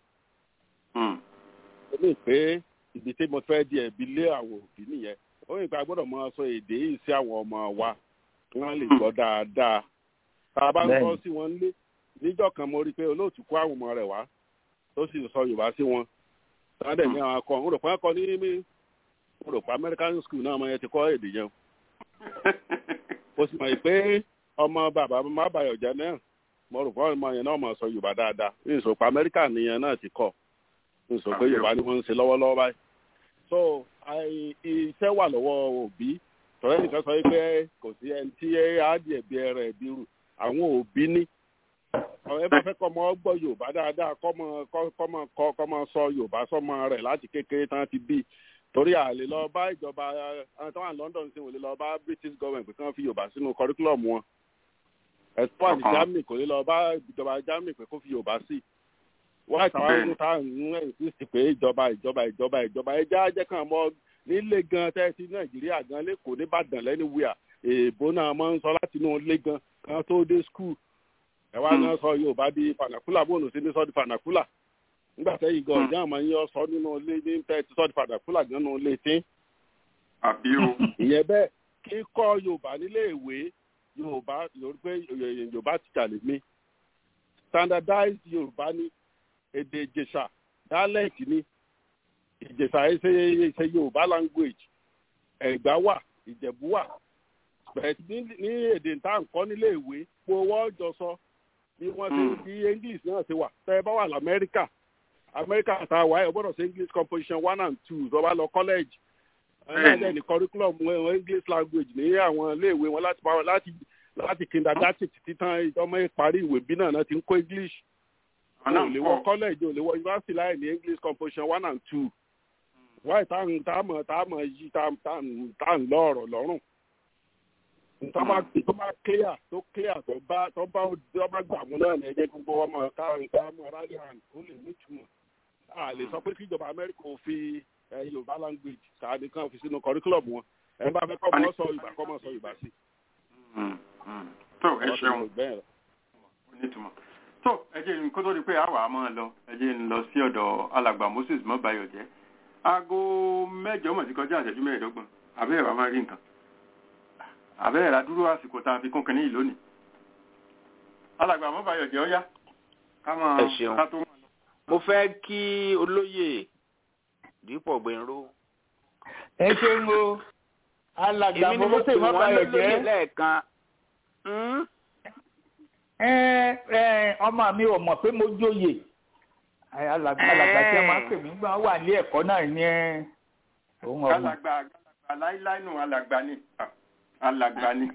ó ní pé ibi tí mo fẹ́ di ẹ̀bi lé àwọn òbí nìyẹn ó ní pé a gbọ́dọ̀ máa sọ èdè yìí sí àwọn ọmọ wa kí wọ́n lè gbọ́ dáadáa tá a bá ń sọ sí wọn lé níjọ́ kan mo rí i pé olóòtú kó àwọn ọmọ rẹ̀ wá tó sì sọ yorùbá sí wọn sáadẹ ní àwọn akọ ń rò pé akọ ní mi ń rò pé american school náà ọmọ yẹn ti kọ́ èdè yẹn o sì mọ̀ pé ọmọ bàbá má bàyọ̀ jẹ́ náà mo rò pé ọmọ yẹn náà mọ̀ sọ yorùbá dáadáa ní ìsò pé amẹ́ríkà nìyẹn náà ti kọ́ ní ìsò pé yorùbá ni wọ́n ń ṣe lọ́wọ́lọ́wọ́ báyìí so iṣẹ́ wà lọ́wọ́ òbí tọ́lá nìkan sọ pé kò sí ẹni tí á di ẹ̀bi ẹ̀rẹ̀ ẹ̀bi rù àwọn òbí ní ẹ bá fẹ́ kọ́ ọmọ gbọ́ yorùbá dáadáa kọ́mọ kọ́mọ kọ́ kọ́mọ sọ yorùbá sọmọ rẹ̀ láti kékeré tán ti bí torí àlè lọ bá ìjọba àwọn tó wà ní london sí wòlé lọ bá british government pé kán fi yorùbá sínú curriculum wọn ẹ̀tọ́ àti germany kò lè lọ bá ìjọba germany pé kó fi yorùbá sí wọ́n àtàwọn ọdún tá à ń insist pé ìjọba ìjọba ìjọba ìjọba ẹjẹ́ ajẹ́ kan mọ́ nílé gan tẹ́sí nàìjíríà gan lẹ́kọ̀ọ́ nìbàdàn lẹ́niwíà èèbó náà máa ń sọ láti inú ilé gan kan tó dé school ẹ wá náà sọ yorùbá di fanakula bóònù sí ní sọ di fanakula nígbà tẹ́yìn gan ọ̀já àmọ́ yín sọ nínú ilé ní tẹ́ ti sọ di fanakula gan nínú ilé tí. àbí o. ìyẹn bẹ́ẹ̀ kíkọ́ yorùbá nílé ìwé yorùbá yorùbá ti jà lè mí standardized yorùbá ní èdè ìjẹ̀ṣà dialect ní ìjẹ̀ṣà ẹsẹ̀ ẹsẹ̀ yorùbá language ẹ̀gbá wà ìjẹ̀bú wà bẹ̀rẹ̀ ní èdè tá à ń kọ́ nílé ìwé gbowó ọjọ́ sọ bí wọ́n ti bí english náà ti wà tẹ́ ẹ bá wà lamẹ́ríkà amẹ́ríkà tá a wà ẹ̀ gbọ́dọ̀ sí english composition one and two tó bá lọ college ẹ̀ẹ́dẹ̀ ní curriculum english language ní àwọn iléèwé wọn láti bá wọn láti láti kindergarten títí tán ọmọ ìparí ìwé bí náà náà ti ń kó english ò lè wọ college ò lè wọ university láì ní english composition one and two wáyé tá a mọ̀ tá a mọ̀ yí tá a ń lọ ọ̀rọ̀ lọ́rùn tó bá tó bá clear tó clear tó bá tó bá tó bá gbà mú náà ní ẹjẹ gbogbo ọmọ káwọn káwọn ọmọ rally hand ó lè nítumọ̀ a lè sọ pé kí ìjọba amẹ́ríkà ò fi yorùbá language káàdì kan fi sínú curriculum wọn ẹ bá fẹ́ kọ́ mọ́ sọ yorùbá kọ́ mọ́ sọ yorùbá sí. tó ẹ ṣeun onítùmọ̀ tó ẹ jẹ́ kó tó di pé àwa máa lọ ẹ jẹ́ ń lọ sí ọ̀dọ̀ alàgbà moses mọ́bàyọ̀jẹ́ aago mẹ́jọ mọ̀ sí kọjá àṣẹjú mẹ́ẹ̀ẹ́dọ́gbọ̀n àbẹ́rẹ́ wa máa rí nǹkan àbẹ́rẹ́ la dúró àsìkò tá a fi kún kínní yìí lónìí alàgbà mọ́bàyọ̀jẹ́ ọ̀yá ká máa ẹ ṣeun ká tó máa lọ. mo fẹ́ kí olóyè dípò gbẹ̀rú. ẹ ṣeun o alàgbà èmi ni mo pè mọ́mọ́sẹ̀ wọ́n lólóyè mọ́bàyọ̀jẹ́ lẹ́ẹ̀kan. ẹ ẹ ọmọ mi ò mọ̀ pé mo jóye Ẹ, alàgbà alàgbà tí a máa ń pè mí gbọ́n wà ní ẹ̀kọ́ náà ní ẹ òun ọ̀hún. alàgbà alàgbà láíláí nù alàgbà ni Ah, alàgbà ni.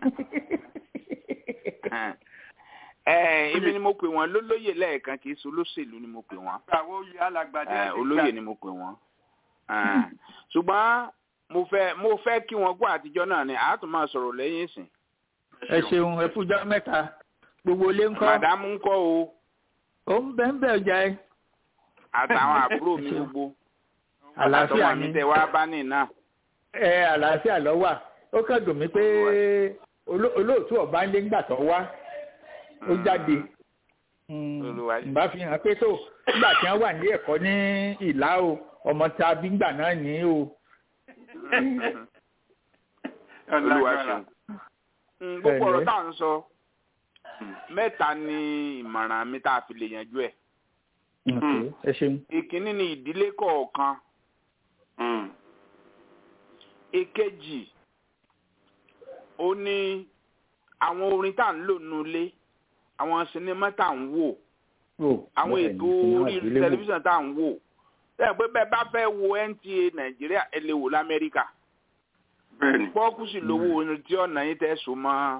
ẹ èmi ni mo pè wọ́n lólóyè lẹ́ẹ̀kan kì í ṣe olóṣèlú ni mo pè wọ́n. àwọn oyè alàgbà Ẹ, jẹ́ olóyè ni mo pè wọ́n. Ẹ, ṣùgbọ́n mo fẹ́ mo fẹ́ kí wọ́n gbọ́ àtijọ́ náà ni àá tún máa sọ̀rọ̀ lẹ́yìn ìsìn. ẹ ṣeun ẹ fújọ́ mẹ́ta gbogbo ilé ń kọ́. màdámù ń kọ́ o ó ń bẹ́ ń bẹ́ ọjà ẹ. àtàwọn àbúrò mi gbogbo. àlàáfíà àtàwọn mi ni tẹ wá bá ní náà. ẹ àlàáfíà lọ wà ó kàn dùn mí pé oló- olóòtú ọba ń lé ńgbà tó wá ó jáde Olúwa ṣe. ìbá fi hàn pé tó nígbà tí wọ́n wà ní ẹ̀kọ́ ní ìlà o ọmọ tá a bí ńgbà náà ní o. olúwa ṣeun. Mm, gbogbo Ẹ̀lẹ́. ọ̀rọ̀ tá à ń sọ mẹ́ta ni ìmọ̀ràn mi tá a fi lè yanjú ẹ̀. Okay, ẹ ṣeun. ìkíní ni ìdílé kọ̀ọ̀kan. èkejì ó ní àwọn orin tá à ń lò nulẹ̀ àwọn sinimá tá à ń wò àwọn bẹ́ẹ̀ ètò ni, sinimá orí ìdílé wò. tẹlifíṣàn tá à ń wò bẹ́ẹ̀ pé bẹ́ẹ̀ bá fẹ́ wo NTA nàìjíríà ẹ lè wò lamẹ́ríkà pọ́ọ́kù sì lówó orin tí ọ̀nà yín tẹ́ so mọ́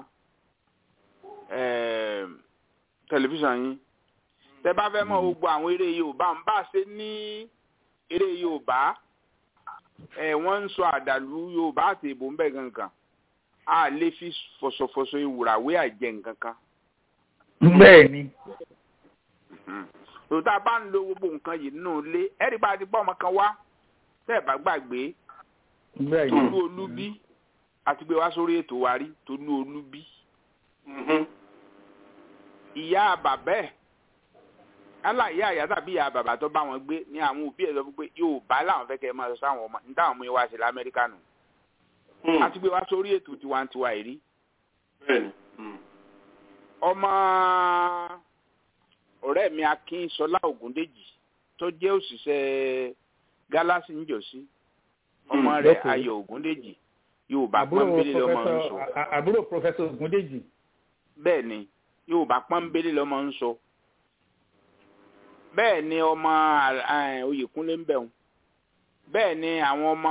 ẹ̀ẹ́m, tẹlifíṣàn yín tẹ́ bá fẹ́ mọ̀ gbogbo àwọn eré yorùbá ń bá ṣe ní eré yorùbá ẹ̀ wọ́n ń sọ àdàlù yorùbá àti èbó ń bẹ̀ gangan a lè fi fọ̀sọ̀fọ̀sọ̀ ìwùràwé àjẹ nǹkan kan bẹ́ẹ̀ ni. tòótá bá ń lo gbogbo nǹkan yìí nínú ilé ẹ̀rí bá ti bọ́ ọmọ kan wá tẹ́ ẹ̀ bá gbàgbé bẹ́ẹ̀ ni. tolú olúbí àti gbé wá sórí ètò wa rí tolú olúbí ìyá bàbá ẹ̀ yálà ìyá ìyá tàbí ìyá bàbá tó bá wọn gbé ní àwọn òbí ẹ̀ sọ fún pé yorùbá làwọn fẹ́ kẹ́ ẹ máa sọ sáwọn ọmọ ní táwọn ọmọ yẹn wá sí lamẹ́ríkà nù àti gbé wá sórí ètò tiwantiwa yìí rí ọmọ ọ̀rẹ́ mi akínsọlá ògúndèjì tó jẹ́ òṣìṣẹ́ gálásì ńjọ́sí ọmọ Hmm, rẹ̀ lókè. ayọ̀ ògúndèjì yorùbá àbúrò pọ́nbélé lọ́mọ ń sọ pọfẹsọ à- àbúrò pọfẹsọ ògúndèjì. bẹ́ẹ̀ ni yorùbá pọ́nbélé lọ́mọ ń sọ bẹ́ẹ̀ ni ọmọ eh, oyèkúnlé ń bẹ̀rù bẹ́ẹ̀ ni àwọn ọmọ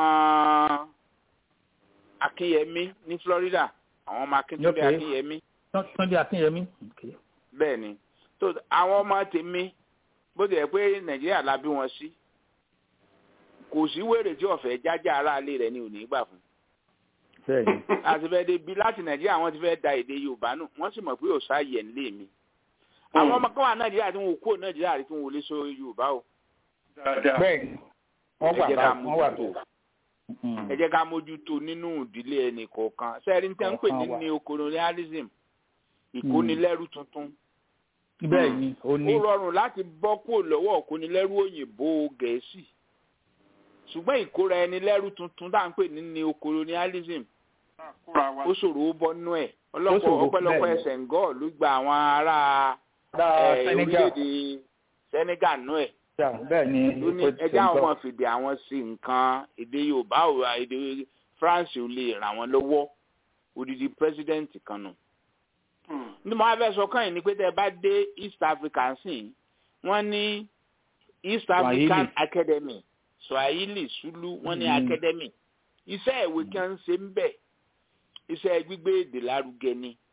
akínyẹmí ní florida àwọn ọmọ akíntúndé Okay. akínyẹmí túndé akínyẹmí. Okay. bẹ́ẹ̀ ni tó àwọn ọmọ tèmi bó ti yẹ pé nàìjíríà la bí wọn sí kò sí wèrè tí ọ̀fẹ́ jájá aráalé rẹ̀ ni ò ní gbà fún bẹ́ẹ̀ ni. láti fẹ́ débi láti nàìjíríà wọ́n ti fẹ́ da èdè yorùbá nù wọ́n sì mọ̀ pé ò sáàyè ń lé mi àwọn ọmọ kan wà nàìjíríà tí wọn ò kúrò nàìjíríà rí tí wọn ò lè sọ yorùbá o bẹ́ẹ̀ ni. wọ́n ẹ wà jẹ́ bá ká wọ́n wà mójútó bẹ́ẹ̀. ẹ jẹ́ ká mójútó nínú ìdílé ẹnì kọ̀ọ̀kan sẹ́ẹ̀rí tẹ́ ń pè ní Kọ̀ọ̀kan wà. neocolonialism ìkónilẹ́rú tuntun bẹ́ẹ̀ ni ó ní. ó rọrùn láti bọ́ kúrò lọ́wọ́ ìkónilẹ́rú òyìnbó gẹ̀ẹ́sì ṣùgbọ́n ìkóra ẹni lẹ́rú tuntun tá à ń pè ní neocolonialism ó ṣòro ó bọ́ nú ẹ̀ ọlọ́pọ̀ ṣòro, ọpẹ́lọpẹ́ bẹ́ẹ̀ ni. Senegal ló gba àwọn ará Ará eh, Senegal. orílẹ̀-èdè Senegal nú ẹ̀ Ja, bẹ́ẹ̀ ni. ló ní ó ẹjẹ́ ṣe ń àwọn tọ́. ọmọ fìdí àwọn sí nǹkan èdè Yorùbá ò èdè France ò lè ràn wọ́n lọ́wọ́ odidi president kan nù ní mo fẹ́ sọ kàn yín ni pé tẹ́ ẹ bá dé East Africa sí wọ́n ní East African Academy Swahili Sulu wọ́n ní Mm. academy iṣẹ́ ìwé kí wọ́n ń ṣe ń bẹ̀ iṣẹ́ gbígbé èdè lárugẹ ni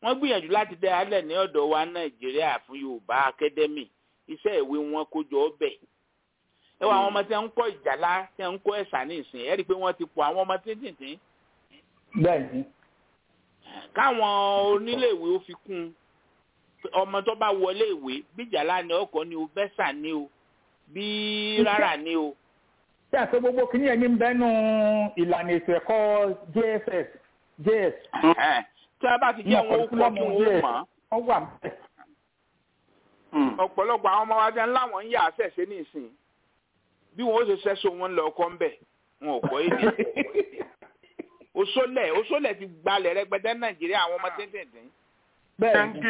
wọ́n gbìyànjú láti dá alẹ̀ ní ọ̀dọ̀ wa nàìjíríà fún yorùbá academy iṣẹ́ ìwé wọn kó jọ ọbẹ̀ ẹ wọ àwọn ọmọ tí wọ́n ń kọ́ ìjàlá tí wọ́n ń kọ́ ẹ̀sà ní ìsìn ẹ rí i pé wọ́n ti pọ̀ àwọn ọmọ tíntìntín bẹ́ẹ̀ni káwọn oníléèwé ó fi kún un ọmọ tó bá wọlé ìwé bí ìjàlá ni ọkọ ni o bẹ́sà ni o bí rárá ni o. ṣé àti gbogbo kìíní ẹni ń bẹ́nu ìlànà ètò ẹ̀kọ́ jss js. tí a bá ti jẹ́ wọn ó kọ́ kí wọ́n ó mọ̀ ọ́ wà mẹ́. ọ̀pọ̀lọpọ̀ àwọn ọmọ wa jẹ́ ńláwọ̀n ń yà á ṣẹ̀ṣẹ̀ ní ìsìn bí wọn ó ṣe ṣẹ́ṣọ wọn lọ ọkọ ńbẹ̀ wọn ò kọ́ èdè. òṣòlẹ̀ òṣòlẹ̀ ti gbalẹ̀ rẹpẹtẹ nàìjíríà àwọn ọmọ tẹ́tẹ̀ẹ̀tẹ̀. bẹ́ẹ̀ ni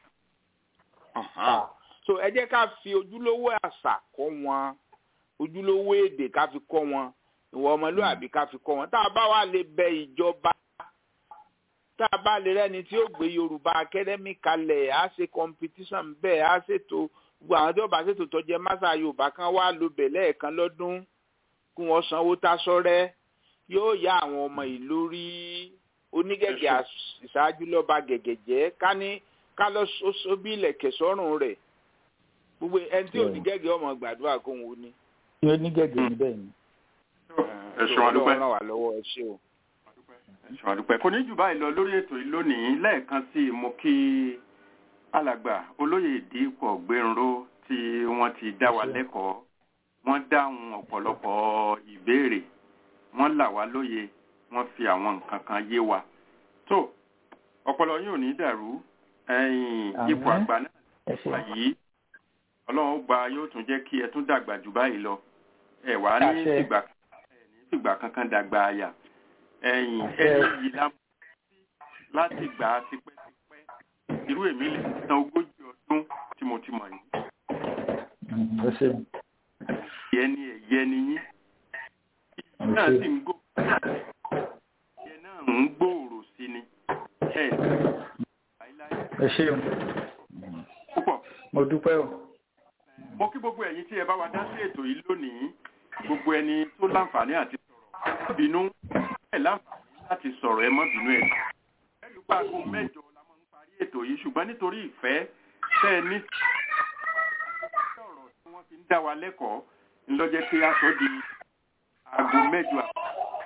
so ẹ jẹ́ ká fi ojúlówó àṣà kọ́ wọn ojúlówó èdè ká fi kọ́ wọn ìwọ ọmọlúwàbí ká fi kọ́ wọn tá a bá wà lè bẹ ìjọba tá a bá lè rẹ́ni tí ó gbé yorùbá academy kalẹ̀ á ṣe competition bẹ́ẹ̀ á ṣètò gbogbo àwọn tí ó bá ṣètò tó jẹ́ másà yorùbá kan wá ló bẹ̀ lẹ́ẹ̀kan lọ́dún kí wọ́n sanwó tásọ́rẹ́ yóò yá àwọn ọmọ ìlú rí onígẹ̀gẹ̀ ìṣáájú lọ́ba gẹ̀gẹ̀ jẹ́ ká ní ká lọ sóbí ilẹ̀kẹ̀ sọ́rùn rẹ̀ gbogbo ẹni tí onígẹ̀gẹ̀ ọmọ gbàdúrà kó ń wo ni. ní onígẹ̀gẹ̀ ní bẹ́ẹ̀ ni. ẹ ṣeun adúpẹ́ ràn wá lọ́wọ́ ẹ ṣé o. ẹ ṣeun adúpẹ́ kò ní jù báyìí lọ lórí ètò yìí lónìí lẹ́ẹ̀kan sí i mo kí alàgbà olóyè ìdípọ̀ gbẹ̀rún tí wọ́n ti dá wa lẹ́kọ̀ọ́ wọ́n dáhùn ọ̀pọ̀lọpọ̀ ìbéèrè wọ́n là wá lóye wọ́n fi àwọn nǹkan kan yé wa tó ọpọlọ yín ò ní dàrú ẹ̀yin ipò àgbà náà wà yìí ọlọ́run gba yóò tún jẹ́ kí ẹ tún dàgbà jù báyìí lọ ẹ wà ní ìgbà ní ìgbà kankan dàgbà àyà ẹ̀yin ẹni yìí lámú láti gbà á tipẹ́tipẹ́ irú èmi lè san ogójì ọdún tí mo ti mọ̀ yìí. ìyẹn ni ẹ̀yẹ ni yín náà sì ń gbó ìyẹn náà ń gbòòrò sí ni ẹ ẹ ṣe púpọ̀. mo dúpẹ́ o. mo kí gbogbo ẹ̀yin tí ẹ bá wa dá sí ètò yìí lónìí gbogbo ẹni tó láǹfààní àti sọ̀rọ̀ ẹ má bínú ẹ láǹfààní láti sọ̀rọ̀ ẹ má bínú ẹ. ẹlú pa aago mẹ́jọ la máa ń parí ètò yìí ṣùgbọ́n nítorí ìfẹ́ tẹ́ ẹ ní ọ̀rọ̀ tí wọ́n fi ń dá wa lẹ́kọ̀ọ́ ńlọ́jẹ́ pé a sọ di aago mẹ́jọ àbọ̀.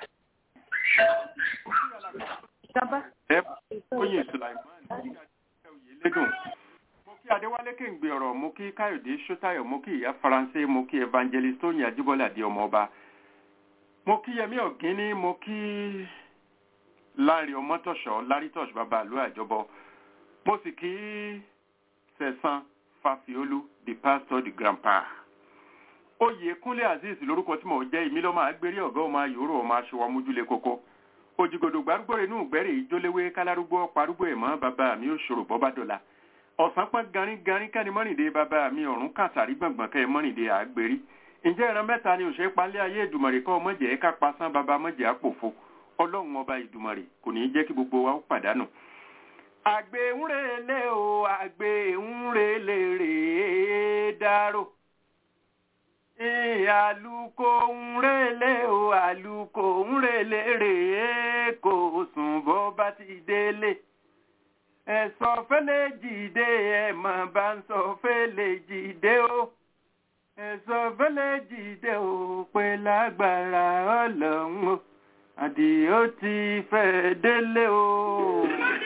ẹ oyin sulaiman lédùn mo kí adéwálé kéǹgbé ọ̀rọ̀ mo kí káyọ̀dé sọ́tayọ̀ mo kí ìyá faransé mo kí evangelist tóyìn ajíbọ́lá di ọmọ ọba mo kí yẹmí ọ̀gíní mo kí láàrin ọmọtọ̀ṣọ́ lárítọ̀ṣ bàbá àlú àjọbọ mo sì kí sẹ̀sán fàfiolú the pastor the grandpa oyè kúnlé azeez lórúkọ tí mo jẹ́ ìmí lọ́mọ agbérí ọ̀gá ọmọ ayòrò ọmọ aṣọ wa mójúlé kókó òjìgòdò gbárùgbò inú ìgbẹ́rẹ̀ ìjóléwé kálárúgbó parúgbó ẹ̀mọ́ bàbá mi ò ṣòro bọ́ bá dọ̀la ọ̀sán pọ́n garin garin kẹ́ni mọ́rìndé bàbá mi ọ̀run kàtàrí gbọ̀ngbọ̀n kẹ́ mọ́rìndé àgbèrí ǹjẹ́ ìran mẹ́ta ni òṣèré palẹ́ ayé ìdùmọ̀rè kọ́ mọ̀jẹ̀ ká pasán bàbá mọ̀jẹ̀ àpòfo ọlọ́run ọba ìdùmọ̀rè kò ní í jẹ́ kí gbogbo wa ó pàdánù. àgbẹ̀ ń relé o àgbẹ̀ ń relé rèé dárò àlùkò ń relé o àlùkò ń relé rèé kò sùn bó bá ti délé ẹ̀sọ́ fẹ́lẹ́ jìde ẹ̀mọ̀ bá ń sọ fẹ́lẹ́ jìde o ẹ̀sọ́ fẹ́lẹ́ jìde o pé lágbára ọlọ́run o àdìó ti fẹ́ délé o.